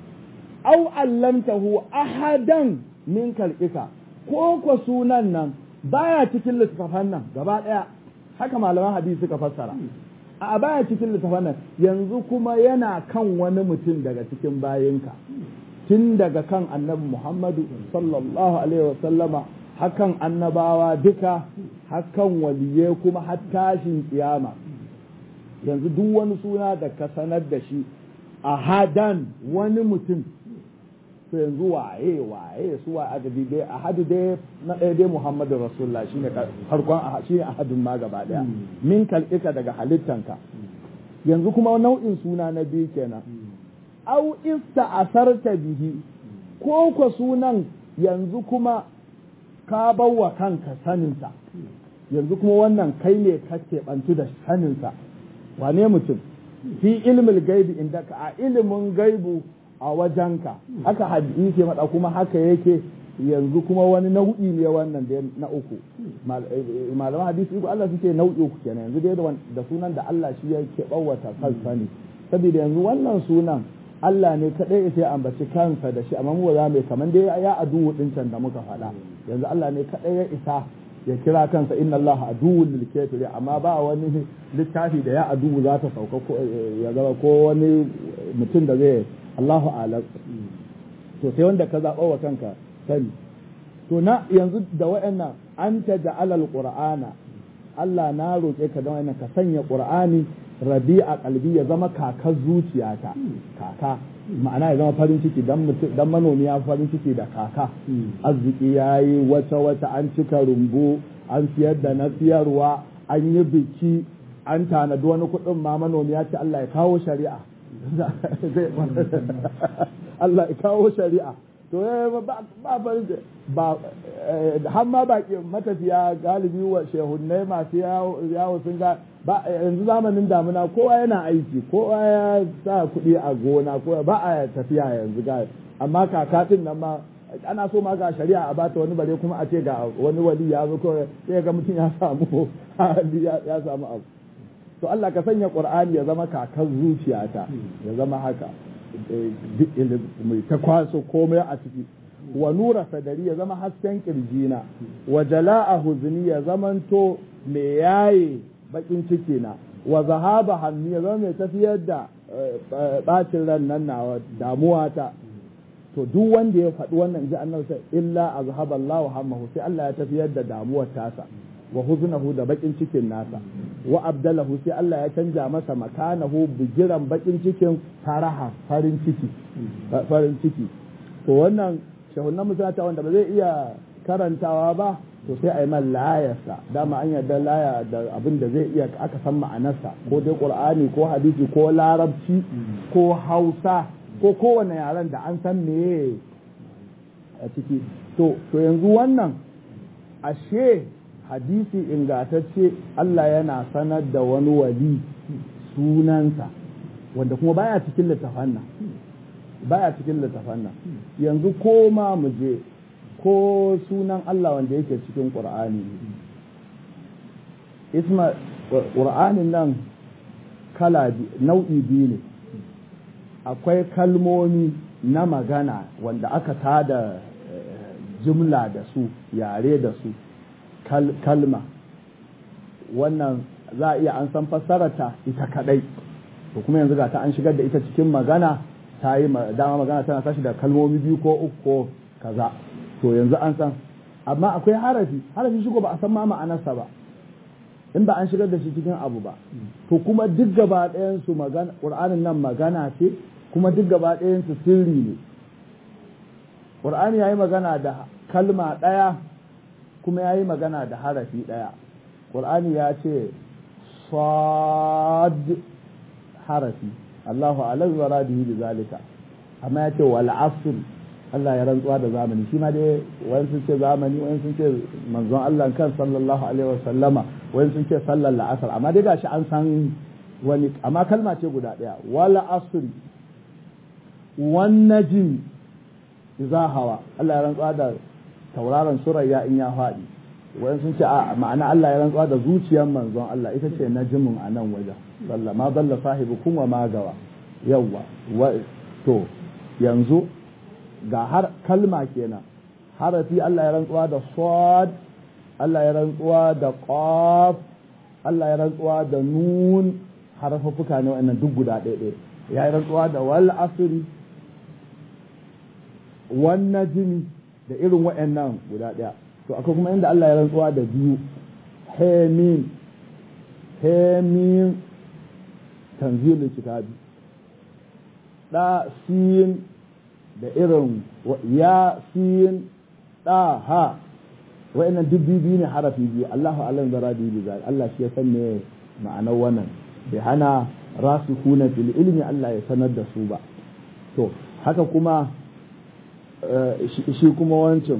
Speaker 1: aw allamtahu ahadan min kalqika ko ko sunan nan baya cikin littattafan nan gaba daya haka malaman hadisi suka fassara a baya cikin littafin nan yanzu kuma yana kan wani mutum daga cikin bayinka tun daga kan annabi Muhammadu sallallahu alaihi wasallama hakan annabawa duka hakan waliye kuma har tashin kiyama yanzu duk wani suna da ka sanar da shi a hadan wani mutum to yanzu waye waye su wa adadi dai ahadu dai na ɗaya dai Muhammadu Rasulullah shine farkon shine ahadun ma gaba daya min kalƙika daga halittanka yanzu kuma nau'in suna na biyu kenan au ista asarta bihi ko ko sunan yanzu kuma ka bawa kanka saninsa yanzu kuma wannan kai ne ka keɓantu da saninsa wane mutum fi ilmil gaibi inda ka a ilimin gaibu a wajenka haka hadisi maɗa kuma haka yake yanzu kuma wani nau'i ne wannan da na uku malaman hadisi uku Allah suke nau'i uku kenan yanzu dai da sunan da Allah shi yake bawata kansa ne saboda yanzu wannan sunan Allah ne kadai sai ambaci kansa da shi amma mu za mu kamar dai ya aduwu din can da muka faɗa yanzu Allah ne kadai ya isa ya kira kansa inna Allah aduwwul lil kafiri amma ba wani littafi da ya aduwu za ta sauka ko ya zama ko wani mutum da zai Allahu alam to sai wanda ka zaɓa wa kanka sani to na yanzu da wa'annan an ta ja'ala alqur'ana Allah na roƙe ka da wa'annan ka sanya qur'ani rabi'a qalbi ya zama kakar zuciyata kaka ma'ana ya zama farin ciki dan dan manomi ya farin ciki da kaka arziki yayi wata wata an cika rumbu an siyar da na siyarwa an yi biki an tanadi wani kuɗin ma manomi ya ce Allah ya kawo shari'a Allah ya kawo shari'a to ba farin ba har ma baki matafiya galibi wa shehunnai masu yawo sun ga ba yanzu zamanin damuna kowa yana aiki kowa ya sa kuɗi a gona kowa ba a tafiya yanzu ga amma kakatin nan ma ana so ma ga shari'a a bata wani bare kuma a ce ga wani wali ya zo kawai sai ga mutum ya samu ya samu abu to Allah ka sanya Qur'ani ya zama kakar zuciyata ya zama haka mai ta kwaso komai a ciki wa nura sadari ya zama hasken kirjina wa jala'a huzni ya zamanto mai yaye bakin ciki na wa zahaba hannu ya zama mai tafiyar da bacin ran nan na damuwa ta to duk wanda ya faɗi wannan ji annabi sai illa azhaba Allahu hammahu sai Allah ya tafiyar da damuwar tasa wa huznahu da bakin cikin nasa wa abdalahu sai Allah ya canja masa makanahu bigiran bakin cikin faraha farin ciki farin ciki to wannan shahunan musulata wanda ba zai iya karantawa ba to sai a yi man layarsa dama an yarda laya da abin da zai iya aka san ma'anarsa ko dai qur'ani ko hadisi ko larabci ko hausa ko kowane yaren da an san meye a ciki to to yanzu wannan ashe hadisi ingatacce Allah yana sanar da wani wali sunansa wanda kuma baya cikin littafan nan baya cikin littafan nan yanzu ko ma mu je ko sunan Allah wanda yake cikin Qur'ani isma Qur'anin nan kala nau'i biyu ne akwai kalmomi na magana wanda aka tada jumla da su yare da su kalma wannan za a iya an san fassararta ita kadai to kuma yanzu ga ta an shigar da ita cikin magana ta yi dama magana tana tashi da kalmomi biyu ko uku ko kaza to yanzu an san amma akwai harafi harafi shigo ba a san ma ma'anarsa ba in ba an shigar da shi cikin abu ba to kuma duk gaba ɗayan su magana qur'anin nan magana ce kuma duk gaba ɗayan su sirri ne qur'ani yayi magana da kalma ɗaya kuma yayi magana da harafi ɗaya qur'ani ya ce sad harafi Allahu alam wa radihi bi zalika amma ya ce wal asr Allah ya rantsuwa da zamani shi ma dai wani sun ce zamani wani sun ce manzon Allah kan sallallahu alaihi wa sallama wani sun ce sallar la'asar amma dai gashi an san wani amma kalma ce guda daya wal asr wan najm idza hawa Allah ya rantsuwa da tauraron surayya in ya faɗi wani sun ce a ma'ana Allah ya rantsuwa da zuciyar manzon Allah ita ce najmun a nan wajen sallah ma dalla sahibukum wa ma gawa yawwa to yanzu ga har kalma kenan harafi Allah ya rantsuwa da sad Allah ya rantsuwa da qaf Allah ya rantsuwa da nun harafuffuka ne wannan duk guda ɗaya ɗaya ya yi rantsuwa da wal asri wan najmi da irin waɗannan guda ɗaya to akwai kuma inda Allah ya rantsuwa da biyu hemin hemin tanzilin kitabi da sin da irin ya sin da ha wa'annan duk biyu ne harafi biyu Allahu alam da radi bi zal Allah shi ya san me ma'anar wannan bai hana rasikuna fil ilmi Allah ya sanar da su ba to haka kuma shi kuma wancan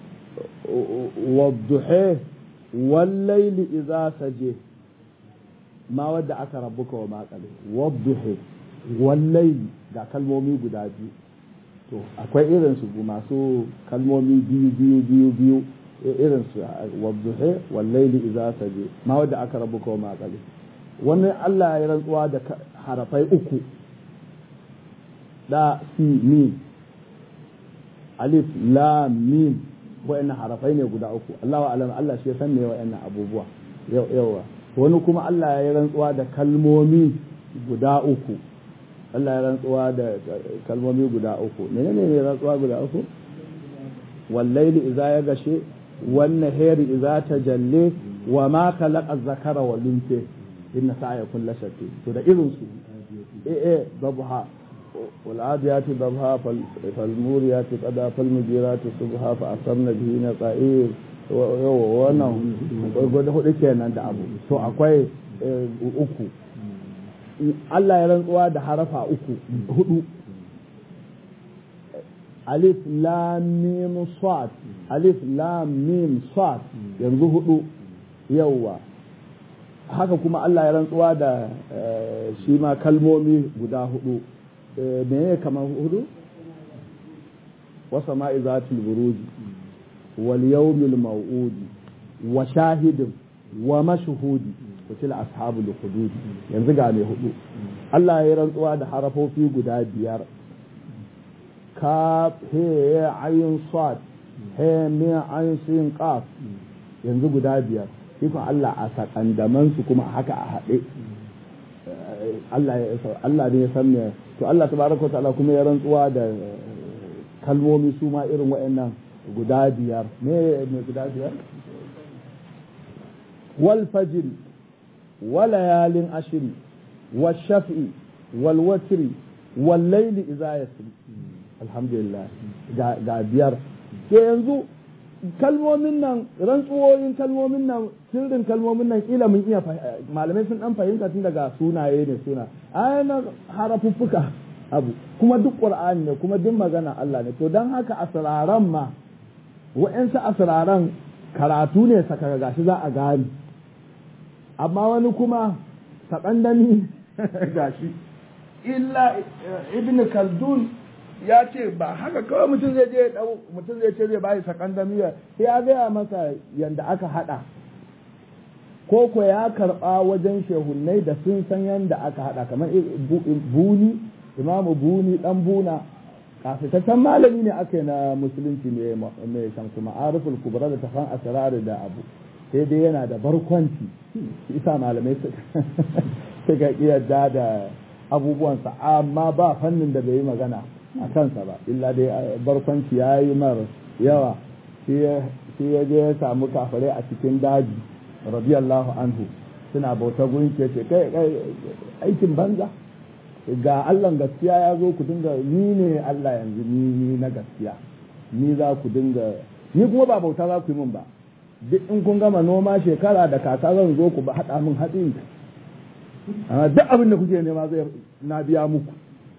Speaker 1: wadduhe wallaili idza saje ma wadda aka rabuka wa maƙale wadduhe wallaili ga kalmomi guda biyu to akwai irin su masu kalmomi biyu biyu biyu biyu irin su wadduhe wallaili idza saje ma wadda aka rabuka wa maƙale wannan Allah ya rantsuwa da harafai uku da si mim alif lam mim wa'annan harafai ne guda uku Allahu alam Allah shi ya san me wa'annan abubuwa yawa wani kuma Allah ya rantsuwa da kalmomi guda uku Allah ya rantsuwa da kalmomi guda uku menene ne rantsuwa guda uku wallaili idza ya gashe wan nahari idza tajalle wa ma khalaqa zakara wal unsa inna sa'yakum la shatta to da irin su eh eh dabha والعاديات ضبها فالموريات قدا فالمجيرات صبحا فأثرن به نقائر wannan gwada hudu kenan da abu to akwai uku Allah ya rantsuwa da harafa uku hudu alif lam mim sad alif lam mim sad yanzu hudu yawwa haka kuma Allah ya rantsuwa da shi ma kalmomi guda hudu meye kamar hudu wasa ma'i zatul buruji wal yawmil maw'udi wa shahidin wa mashhudi kutila ashabul hudud yanzu ga mai hudu Allah ya rantsuwa da harafofi guda biyar kaf he ayin sad he mi ayin sin qaf yanzu guda biyar ikon Allah a sakandaman su kuma haka a haɗe Allah ne ya san me to Allah tabaraka ta'ala kuma ya rantsuwa da kalmomi su ma irin waɗannan guda biyar me me guda biyar wal fajr wa layalin ashri wal shaf'i wal watri wal layli idza yasri alhamdulillah ga ga biyar ke yanzu kalmomin nan rantsuwoyin kalmomin nan sirrin kalmomin nan kila mun iya malamai sun dan fahimta tun daga sunaye ne suna ayyana harafuffuka abu kuma duk qur'ani ne kuma duk magana Allah ne to dan haka asraran ma wa'ansu asraran karatu ne saka gashi za a gani amma wani kuma sakandami gashi illa ibn kaldun ya ce ba haka kawai mutum zai je dau mutum zai ce zai bayi sakandamiya sai ya gaya masa yanda aka hada ko ko ya karba wajen shehunnai da sun san yanda aka hada kamar buni imamu buni dan buna kafitaccen malami ne aka yi na musulunci ne mai shamsu ma'ariful kubra da tafan asrar da abu sai dai yana da barkwanci isa malamai suka yarda da abubuwansa amma ba fannin da bai yi magana a kansa ba illa dai barkwanci ya yi mar yawa sai ya je ya samu kafare a cikin daji radiyallahu anhu suna bauta gunki ce kai aikin banza ga Allah gaskiya ya zo ku dinga ni ne Allah yanzu ni ni na gaskiya ni za ku dinga ni kuma ba bauta za ku yi min ba duk in kun gama noma shekara da kaka zan zo ku ba haɗa min hatsi amma duk abin da kuke nema zai na biya muku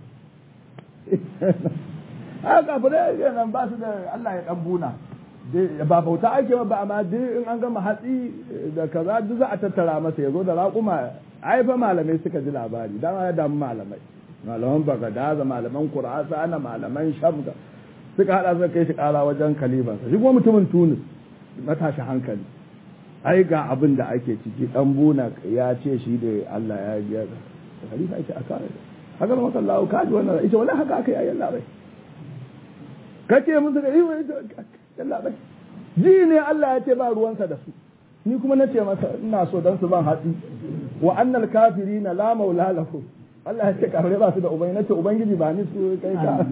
Speaker 1: haka kafirai nan ba su da Allah ya dan buna ba bauta ake ba amma duk in an gama hatsi da kaza duk za a tattara masa ya zo da raƙuma ai fa malamai suka ji labari dama ya damu malamai malaman bagadaza malaman kurasa ana malaman shamga suka hada suka kai shi kara wajen kalibansa shi kuma mutumin tunis matashi hankali ai ga abin da ake ciki dan buna ya ce shi da Allah ya biya da khalifa yake aka haka maka Allah ka ji wannan ita wallahi haka aka yi ayyalla bai kace musu da yi yalla bai ji ne Allah ya ce ba ruwansa da su ni kuma nace masa ina so dan su ban hatsi wa annal kafirina la maula lahu Allah ya ce kafirai ba su da ubangi nace ubangiji ba ni su kai ka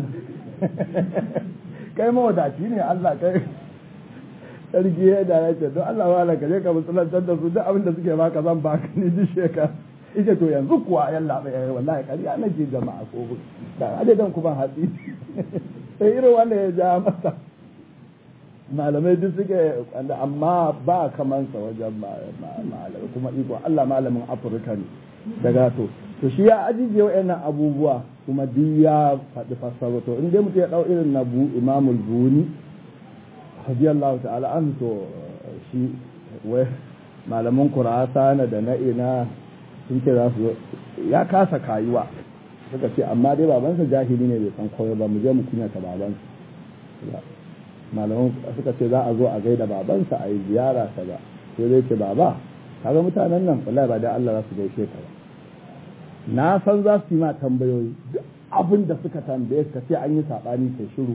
Speaker 1: kai mawadaci ne Allah kai sarki ya da ya ce don Allah wala ka je ka musulantar da su duk abin da suke baka zan baka ni duk shekara ita to yanzu kuwa yalla bai wallahi kariya nake jama'a ko da adadin ku ban hatsi sai irin wanda ya ja masa malamai duk suke amma ba kamansa wajen malamai kuma iko Allah malamin Afirka ne daga to to shi ya ajiye wa'annan abubuwa kuma duk ya faɗi fassara to in dai mutum ya ɗau irin na bu imamul buni radiyallahu ta'ala an to shi wai malaman kurasa na da na ina sun ce za su ya kasa kayuwa suka ce amma dai babansa jahili ne bai san koyo ba mu je mu kunyata babansa malaman suka ce za a zo a gaida babansa a yi ziyara ta ba sai zai ce baba kaga mutanen nan wallahi ba da Allah za su gaishe ka ba na san za su yi ma tambayoyi duk abin da suka tambaye ka ce an yi sabani kai shiru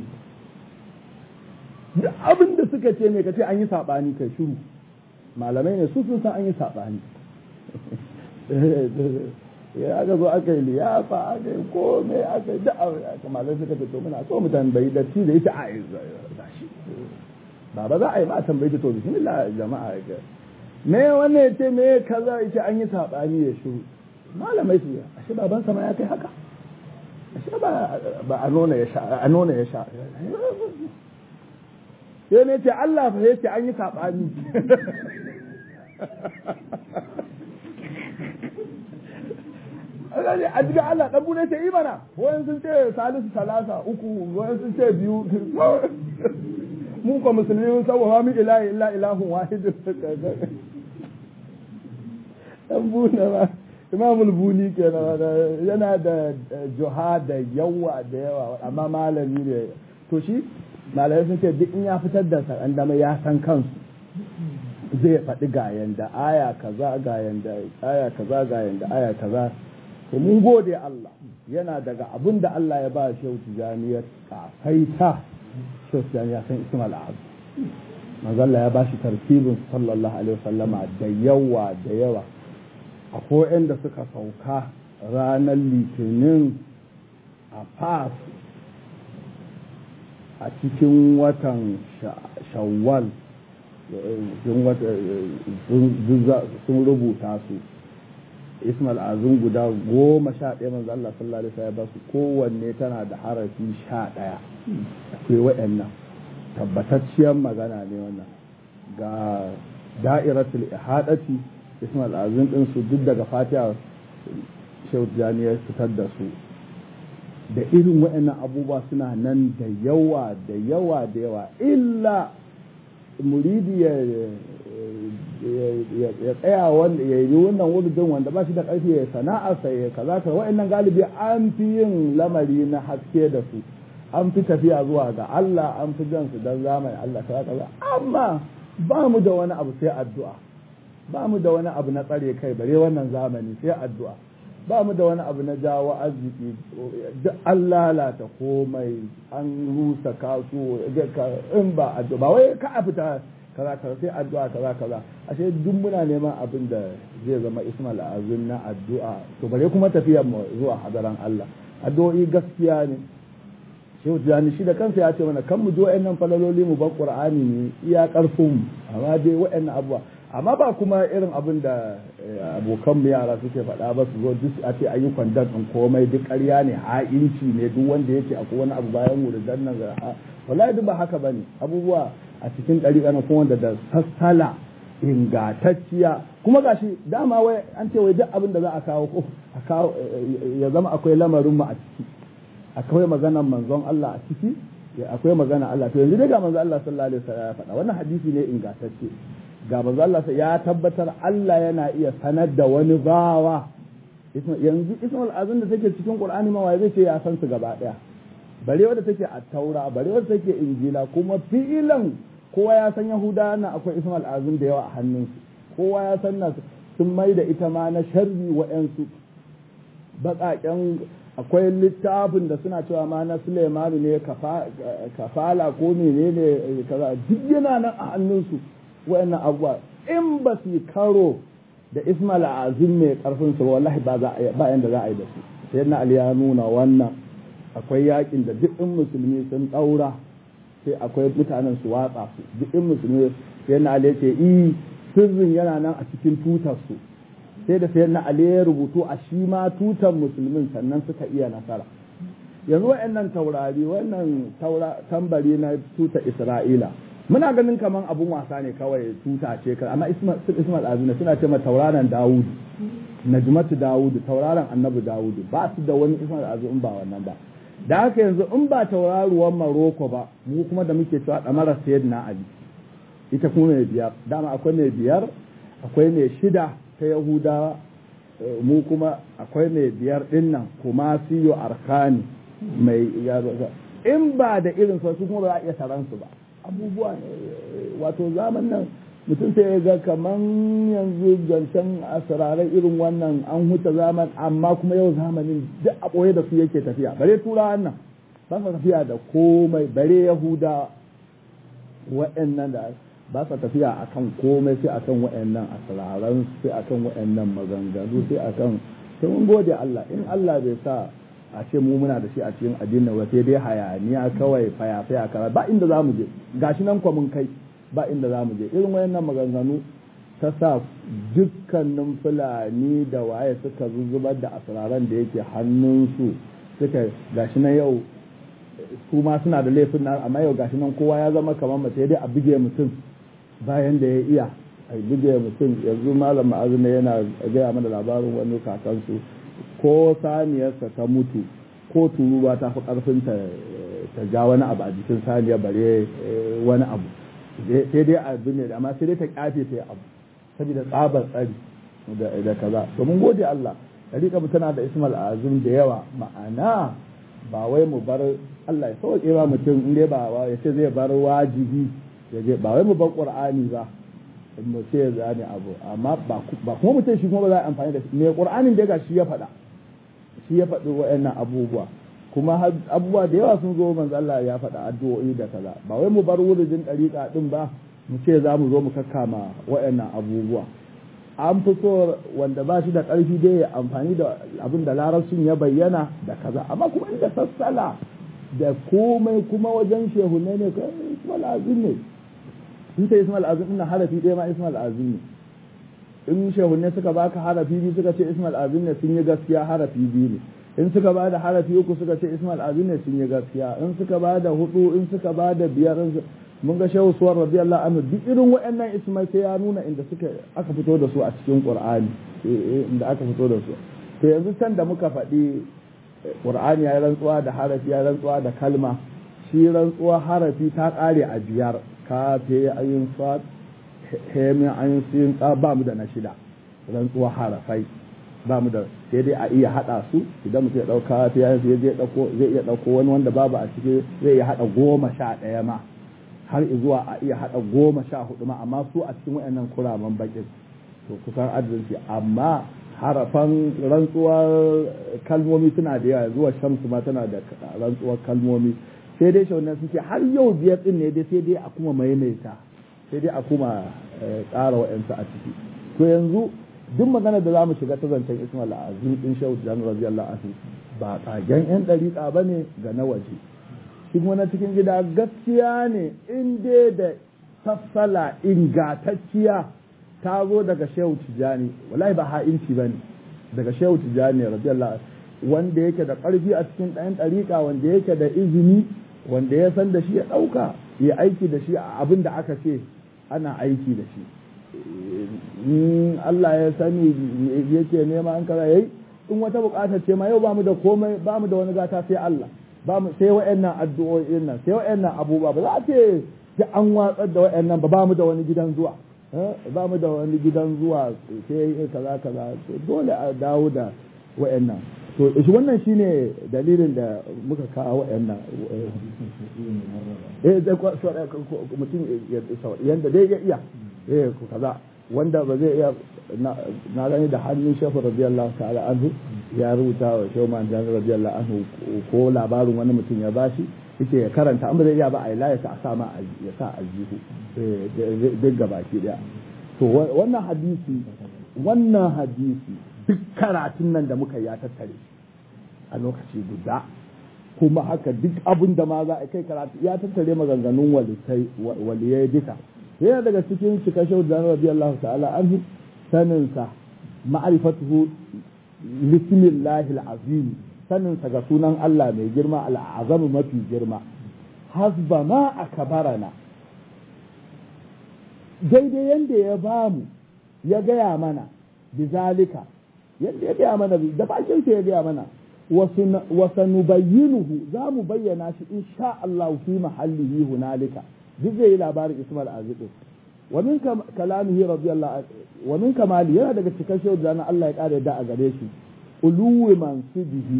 Speaker 1: duk abin da suka ce me ka ce an yi sabani kai shiru malamai ne su sun san an yi sabani ya aka zo aka yi liyafa aka yi komai aka yi da'a aka malai suka ce to muna so mu tambayi da ci da ita a yi shi baba za a yi ma tambayi ta to bismillah jama'a ga me wannan ya ce me kaza ya ce an yi sabani ya shiru malamai su ashe baban sama ya kai haka ashe ba ba a nuna ya sha a nuna ya sha sai ne ce Allah fa yace an yi sabani a jiga Allah dan bude ce imana wayan sun ce salisu salasa uku wayan sun ce biyu mu ko musulmi mun san wa min ilahi illa ilahun wahid dan buna ba imamul buni kenan yana da juha da yawa da yawa amma malami ne to shi malamai sun ce duk in ya fitar da sakan dama ya san kansu zai faɗi ga yanda aya kaza ga yanda aya kaza ga yanda aya kaza to mun gode Allah yana daga abin da Allah ya ba shehu tijaniyar kafaita shehu tijaniyar san ismail abu manzalla ya ba shi tartibin sallallahu alaihi wasallama da yawa da yawa akwai da suka sauka ranar litinin a fas a cikin watan shawwal sun rubuta su ismail azun guda goma sha ɗaya manzo Allah sallallahu alaihi wasallam ba su kowanne tana da harafi sha ɗaya akwai waɗannan tabbatacciyar magana ne wannan ga da'iratul ihadati ismail azun din su duk daga fatiha shehu jani ya fitar da su da irin waɗannan abubuwa suna nan da yawa da yawa da yawa illa muridi ya ya tsaya wanda ya yi wannan wurdin wanda ba shi da ƙarfi ya sana'arsa ya kaza ka wa'annan galibi an fi yin lamari na haske da su an fi tafiya zuwa ga Allah an fi jan su dan zamani Allah kaza kaza amma ba mu da wani abu sai addu'a ba mu da wani abu na tsare kai bare wannan zamani sai addu'a ba mu da wani abu na jawo arziki duk an lalata komai an rusa kasu in ba addu'a ba wai ka a fita kaza kaza sai addu'a kaza kaza ashe duk muna neman abin da zai zama ismail azun na addu'a to bare kuma tafiyar mu zuwa hadaran Allah addu'o'i gaskiya ne shehu tijani shi da kansa ya ce mana kan mu ji wa'annan falaloli mu bar qur'ani ne iya karfin mu amma dai wa'annan abubuwa amma ba kuma irin abin da abokan mu yara suke faɗa ba su zo duk a ce ayyukan dan din komai duk ƙarya ne ha'inci ne duk wanda yake akwai wani abu bayan mu da dannan ga wallahi duk ba haka bane abubuwa a cikin ɗariƙa na kuma da sassala ingantacciya kuma gashi dama wai an ce wai duk abin da za a kawo ko a kawo ya zama akwai lamarin mu a ciki akwai maganar manzon Allah a ciki akwai magana Allah to yanzu dai ga manzon Allah sallallahu alaihi wasallam ya faɗa wannan hadisi ne ingantacce ga manzon Allah ya tabbatar Allah yana iya sanar da wani bawa yanzu ismul azim da take cikin Qur'ani ma wai zai ce ya san su gaba daya bare wadda take a taura bare wadda take injila kuma fi'ilan kowa ya san yahuda na akwai ismul azim da yawa a hannunsu kowa ya san na sun mai da ita ma na sharri wa'yansu baƙaƙen akwai littafin da suna cewa ma na Suleimanu ne kafala ko menene kaza duk yana nan a hannunsu wa'annan abubuwa in ba su karo da ismail azim mai karfin su wallahi ba za ba yanda za a yi da su sai na ali ya nuna wannan akwai yakin da duk in musulmi sun daura sai akwai mutanen su watsa su duk in musulmi sai na ali ce i sirrin yana nan a cikin tutar su sai da sai na ali ya rubutu a shi ma tutar musulmin sannan suka iya nasara yanzu wa'annan taurari wannan tambari na tutar isra'ila muna ganin kaman abun wasa ne kawai tuta ce kan amma ismail azuna suna ce ma tauraron dawudu najmatu dawudu tauraron annabi dawudu ba su da wani ismail azu in ba wannan ba da haka yanzu in ba tauraruwan maroko ba mu kuma da muke cewa damara sayyidina ali ita kuma mai biyar dama akwai mai biyar akwai mai shida ta yahudawa mu kuma akwai mai biyar dinnan kuma siyo arkani mai in ba da irin su kuma ba za a iya taransu ba abubuwa wato zaman nan mutum sai ya ga kaman yanzu zancen asirarai irin wannan an huta zaman amma kuma yau zamanin duk a ɓoye da su yake tafiya bare turawan nan ba sa tafiya da komai bare yahuda wa'annan da ba sa tafiya akan komai sai akan wa'annan asiraran sai akan wa'annan maganganu sai akan sai mun gode Allah in Allah bai sa a ce mu muna da shi a cikin addinin wa sai dai hayaniya kawai faya-faya kara ba inda za mu je gashi nan kwa mun kai ba inda za mu je irin wayannan maganganu ta sa dukkanin fulani da waye suka zuzubar da asiraran da yake hannunsu suka gashi nan yau su ma suna da laifin nan amma yau gashi nan kowa ya zama kamar mace dai a buge mutum bayan da ya iya a buge mutum yanzu malam ma'azina yana gaya mana labarin wani kakansu ko saniyarsa ta mutu ko turuwa ta fi karfin ta ja wani abu a jikin saniya bare wani abu sai dai abu ne amma sai dai ta kyafe ta abu saboda tsabar tsari da kaza to mun gode Allah dariƙa mu tana da ismal azum da yawa ma'ana ba wai mu bar Allah ya sauke ba mutum in dai ba ya ce zai bar wajibi ya je ba wai mu bar qur'ani ba mu ce ya zane abu amma ba kuma mutum shi kuma ba za a amfani da shi me qur'anin da ga shi ya faɗa shi ya faɗi wa'annan abubuwa kuma abubuwa da yawa sun zo manzo Allah ya faɗa addu'o'i da kaza ba wai mu bar wurin ɗariƙa din ba mu ce za mu zo mu kakkama wa'annan abubuwa an fi so wanda ba shi da ƙarfi dai ya amfani da abin da larabcin ya bayyana da kaza amma kuma inda sassala da komai kuma wajen shehu ne ne ismail azim ne in ta ismail azim ina harafi ɗaya ma ismail azim ne in shehu ne suka baka harafi biyu suka ce ismail azim ne sun yi gaskiya harafi biyu ne in suka ba da harafi uku suka ce ismail azim ne sun yi gaskiya in suka ba da hudu in suka ba da biyar mun ga shehu suwar radiyallahu anhu duk irin waɗannan ismail sai ya nuna inda suka aka fito da su a cikin qur'ani inda aka fito da su to yanzu can da muka faɗi qur'ani ya rantsuwa da harafi ya rantsuwa da kalma shi rantsuwa harafi ta ƙare a biyar ka fe ayin sad hemin an sin ba mu da na shida rantsuwa harafai ba mu da sai dai a iya haɗa su idan mutum ya ɗauka ta yayin sai zai ɗauko zai iya ɗauko wani wanda babu a ciki zai iya haɗa goma sha ɗaya ma har zuwa a iya haɗa goma sha hudu ma amma su a cikin wayannan kuraman bakin to kusan adalci amma harafan rantsuwar kalmomi suna da yawa zuwa shamsu ma tana da rantsuwar kalmomi sai dai shaunan suke har yau biyar din ne dai sai dai a kuma maimaita sai dai a kuma ƙara wa'yansu a ciki to yanzu duk magana da za mu shiga ta zancen ismail azim din shehu jan radiyallahu anhu ba tsagen yan dariƙa ba ne ga na waje shi kuma na cikin gida gaskiya ne in dai da sassala ingatacciya ta zo daga shehu tijani wallahi ba ha'inci ba ne daga shehu tijani radiyallahu anhu wanda yake da ƙarfi a cikin ɗayan ɗariƙa wanda yake da izini wanda ya san da shi ya ɗauka ya aiki da shi a abin da aka ce ana aiki da shi in Allah ya sani yake nema an kara yayi in wata bukatar ce ma yau bamu da komai bamu da wani gata sai Allah bamu sai wayannan addu'o'in nan sai wayannan abubuwa ba za a ce sai an watsar da wayannan ba bamu da wani gidan zuwa bamu da wani gidan zuwa sai kaza kaza dole a dawo da wayannan to shi wannan shine dalilin da muka kawo wayannan eh mutum yanda dai ya iya eh ku kaza wanda ba zai iya na gani da hannun shafi radiyallahu ta'ala anhu ya rubuta wa shehu man jan radiyallahu anhu ko labarin wani mutum ya bashi yake ya karanta an ba zai iya ba a yi layasa a sama ya sa aljihu duk gabaki daya to wannan hadisi wannan hadisi duk karatun nan da muka ya tattare a lokaci guda kuma haka duk abin da ma za a kai karatu ya tattare maganganun waliyai duka yana daga cikin cika shau da radiyallahu ta'ala anhu saninsa ma'rifatuhu lismillahi al'azim saninsa ga sunan Allah mai girma al'azam mafi girma hasba ma akabarana daidai yanda ya bamu ya gaya mana bizalika yadda ya gaya mana da bakin ya gaya mana wasu nubayyinuhu za mu bayyana shi insha Allah fi mahallihi hunalika duk zai yi labarin Ismail Aziz wa min kalamihi radiyallahu wa min kamali yana daga cikin shehu da Allah ya kare da a gare shi uluwi mansibihi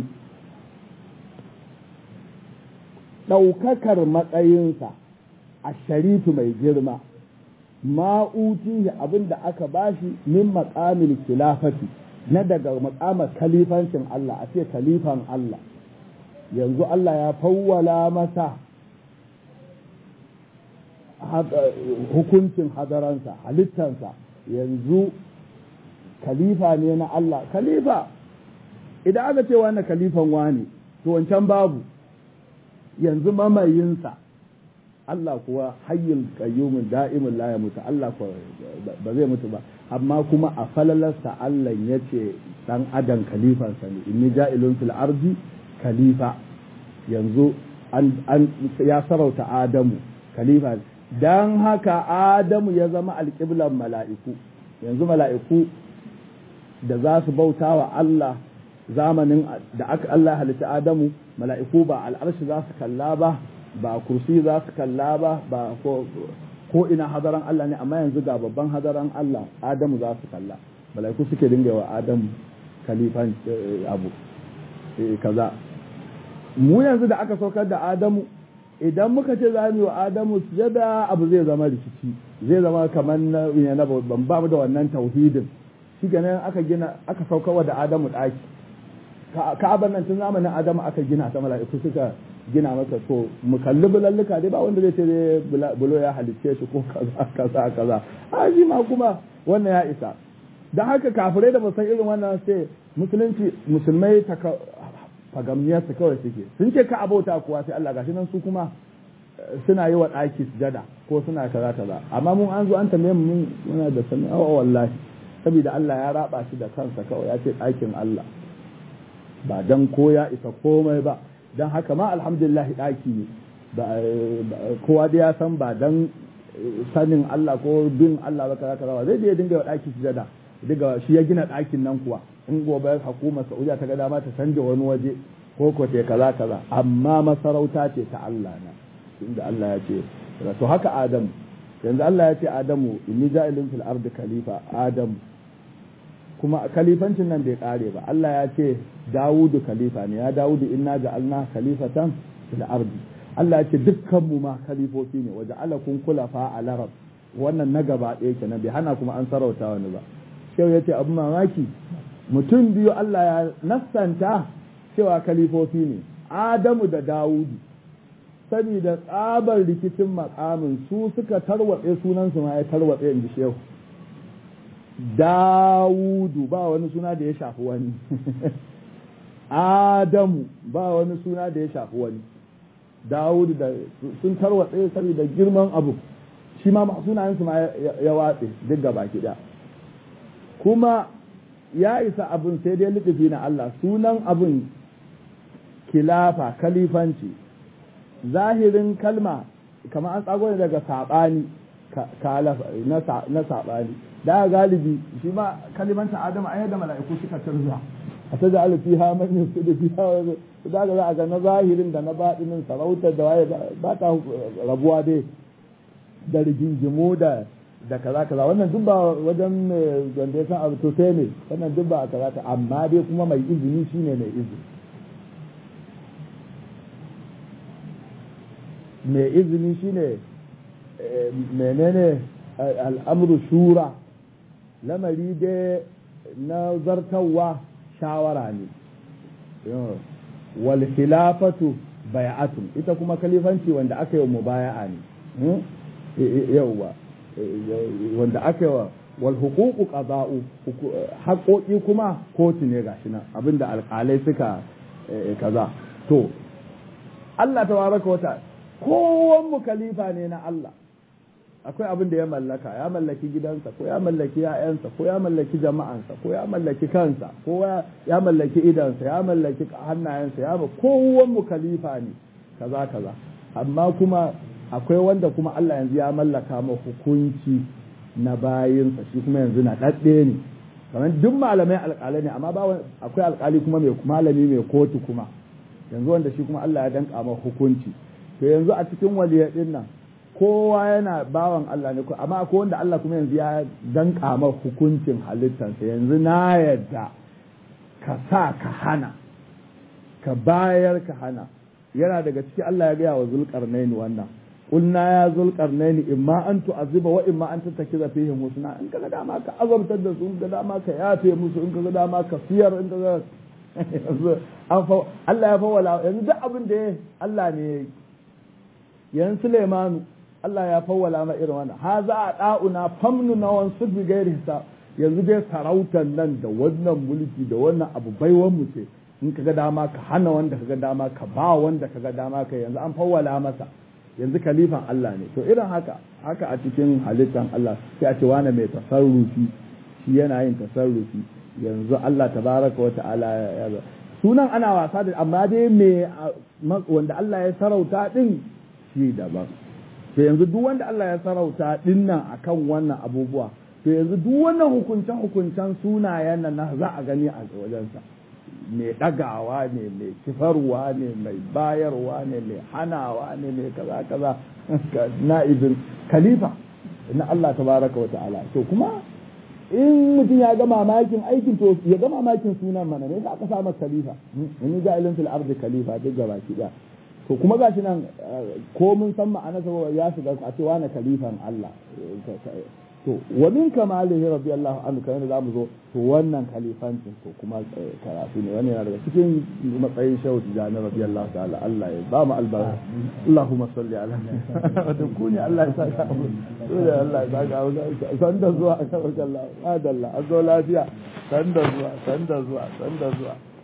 Speaker 1: daukakar matsayinsa a sharifu mai girma ma'utihi abinda aka bashi min maqamil khilafati na daga makamar kalifancin Allah a ce kalifan Allah yanzu Allah ya fawwala masa hukuncin hadaransa halittansa yanzu kalifa ne na Allah kalifa idan aka ce wani kalifan wani to wancan babu yanzu mamayinsa Allah kuwa hayyin qayyumin da'imin la ya mutu Allah kuwa ba zai mutu ba amma kuma a falalarsa Allah ya ce dan adam kalifansa ne inni ja'ilun fil ardi khalifa yanzu an, ya sarauta Adamu khalifa dan haka Adamu ya zama alƙiblan mala'iku yanzu mala'iku da za su bauta wa Allah zamanin da aka Allah halitta Adamu mala'iku ba al'arshi za su kalla ba ba kursi za su kalla ba ba ko ko ina hadaran Allah ne amma yanzu ga babban hadaran Allah Adamu za su kalla malaiku suke dinga wa Adamu kalifan abu kaza mu yanzu da aka saukar da Adamu idan muka ce za mu yi wa Adamu sujada abu zai zama rikici zai zama kamar na na ban ba mu da wannan tauhidin shi ganin aka gina aka saukarwa da Adamu daki ka'abar nan tun zamanin Adamu aka gina ta mala'iku suka gina masa to mu kalli bulalluka dai ba wanda zai ce dai bulo ya halicce shi ko kaza kaza kaza a shi ma kuma wannan ya isa dan haka kafirai da san irin wannan sai musulunci musulmai ta fagamniyar su kawai suke sun ce ka abauta kuwa sai Allah gashi nan su kuma suna yi wa ɗaki sujada ko suna kaza kaza amma mun an zo an tambaye mu mun muna da sani awa wallahi saboda Allah ya raba shi da kansa kawai ya ce ɗakin Allah ba dan ko ya isa komai ba don haka ma alhamdulillah ɗaki ne kowa da ya san ba don sanin Allah ko bin Allah ba kaza kaza zai je ya dinga ɗaki sujada daga shi ya gina ɗakin nan kuwa in gobe hukumar Saudiya ta ga dama ta canja wani waje ko ko ta kaza kaza amma masarauta ce ta Allah na inda Allah ya ce to haka Adam yanzu Allah ya ce Adamu inni ja'ilun fil ardi khalifa Adamu kuma khalifancin nan bai kare ba Allah ya ce Dawudu khalifa ne ya Dawudu inna ja'alna khalifatan fil ardi Allah ya ce dukkan mu ma khalifofi ne waja'alakum khulafa al arab wannan na gaba ɗaya kenan bai hana kuma an sarauta wani ba shehu ya ce abu mamaki mutum biyu Allah ya nassanta cewa khalifofi ne Adamu da Dawudu saboda tsabar rikicin makamin su suka tarwatse sunansu ma ya tarwatse in ji shehu Dawudu ba wani suna da ya shafi wani Adamu ba wani suna da ya shafi wani Dawudu da sun tarwatse saboda girman abu shi ma sunayensu ma ya watse duk gaba kiɗa kuma ya isa abin sai dai liɗifi na Allah sunan abin kilafa kalifanci zahirin kalma kamar an tsago ne daga saɓani na saɓani da galibi shi ma kalimanta adama an yadda mala'iku suka turza a ta ja'ala fi ha man yusu da fi ha da ga za a ga na zahirin da na baɗinin sarautar da waye ba ta rabuwa dai da rigingimu da da kaza kaza wannan duk ba wajen wanda ya san abu to sai ne wannan duk ba a kaza ta amma dai kuma mai izini shine mai izini mai izini shine menene al'amru shura lamari dai na zartawa shawara ne wal khilafatu bai'atun ita kuma kalifanci wanda aka yi mubaya'a ne yauwa wanda aka yi wa wal huququ qada'u haƙoƙi kuma kotu ne gashi nan abinda alƙalai suka kaza to Allah tabaraka wata kowan mu khalifa ne na Allah akwai abin da ya mallaka ya mallaki gidansa ko ya mallaki ya'yansa ko ya mallaki jama'ansa ko ya mallaki kansa ko ya mallaki idansa ya mallaki hannayensa ya ma kowan mu khalifa ne kaza kaza amma kuma akwai wanda kuma Allah yanzu ya mallaka ma hukunci na bayinsa shi kuma yanzu na ɗaɗɗe ne kamar duk malamai alƙalai ne amma ba akwai alƙali kuma mai malami mai kotu kuma yanzu wanda shi kuma Allah ya danka ma hukunci to yanzu a cikin waliyar din nan kowa yana bawan Allah ne amma akwai wanda Allah kuma yanzu ya danka ma hukuncin halittarsa yanzu na yadda ka sa ka hana ka bayar ka hana yana daga ciki Allah ya gaya wa zulkarnaini wannan قلنا يا ذو القرنين إما أن تعذب وإما أن تتخذ فيهم حسنا إن كذا ما كأذب تدس إن كذا ما كيافي musu in kaga ma ka fiyar in kaga Allah ya fawwala yanzu duk abin da Allah ne yanzu Sulaimanu Allah ya fawwala ma irin wannan ha za a da'una famnu na wan su bi gairi hisab yanzu dai sarautar nan da wannan mulki da wannan abu baiwan mu ce in kaga dama ka hana wanda kaga dama ka ba wanda kaga dama ka yanzu an fawwala masa yanzu kalifan Allah ne to irin haka haka a cikin halittan Allah sai a ce wane mai tasarrufi shi yana yin tasarrufi yanzu Allah tabaraka wa ta'ala ya sunan ana wasa da amma dai me wanda Allah ya sarauta din shi daban to yanzu duk wanda Allah ya sarauta din nan akan wannan abubuwa to yanzu duk wannan hukuncen hukuncen sunayen nan za a gani a wajensa mai ɗagawa ne mai kifarwa ne mai bayarwa ne mai hanawa ne mai kaza kaza na'ibin khalifa na Allah tabaraka wa ta'ala to kuma in mutum ya ga mamakin aikin to ya ga mamakin sunan mana ne aka sa masa khalifa in ga ilin fil ardi khalifa duk gaba ki da to kuma gashi nan ko mun san ma'ana saboda ya shiga a ce wani khalifan Allah to wa min kamalihi radiyallahu anhu kan da zamu zo to wannan khalifancin to kuma karatu ne wannan yana daga cikin matsayin shehu tijani radiyallahu ta'ala Allah ya ba mu albarka Allahumma salli ala wa kuni Allah ya saka mu dole Allah ya saka mu san da zuwa kan Allah adalla azo lafiya san da zuwa san da zuwa san da zuwa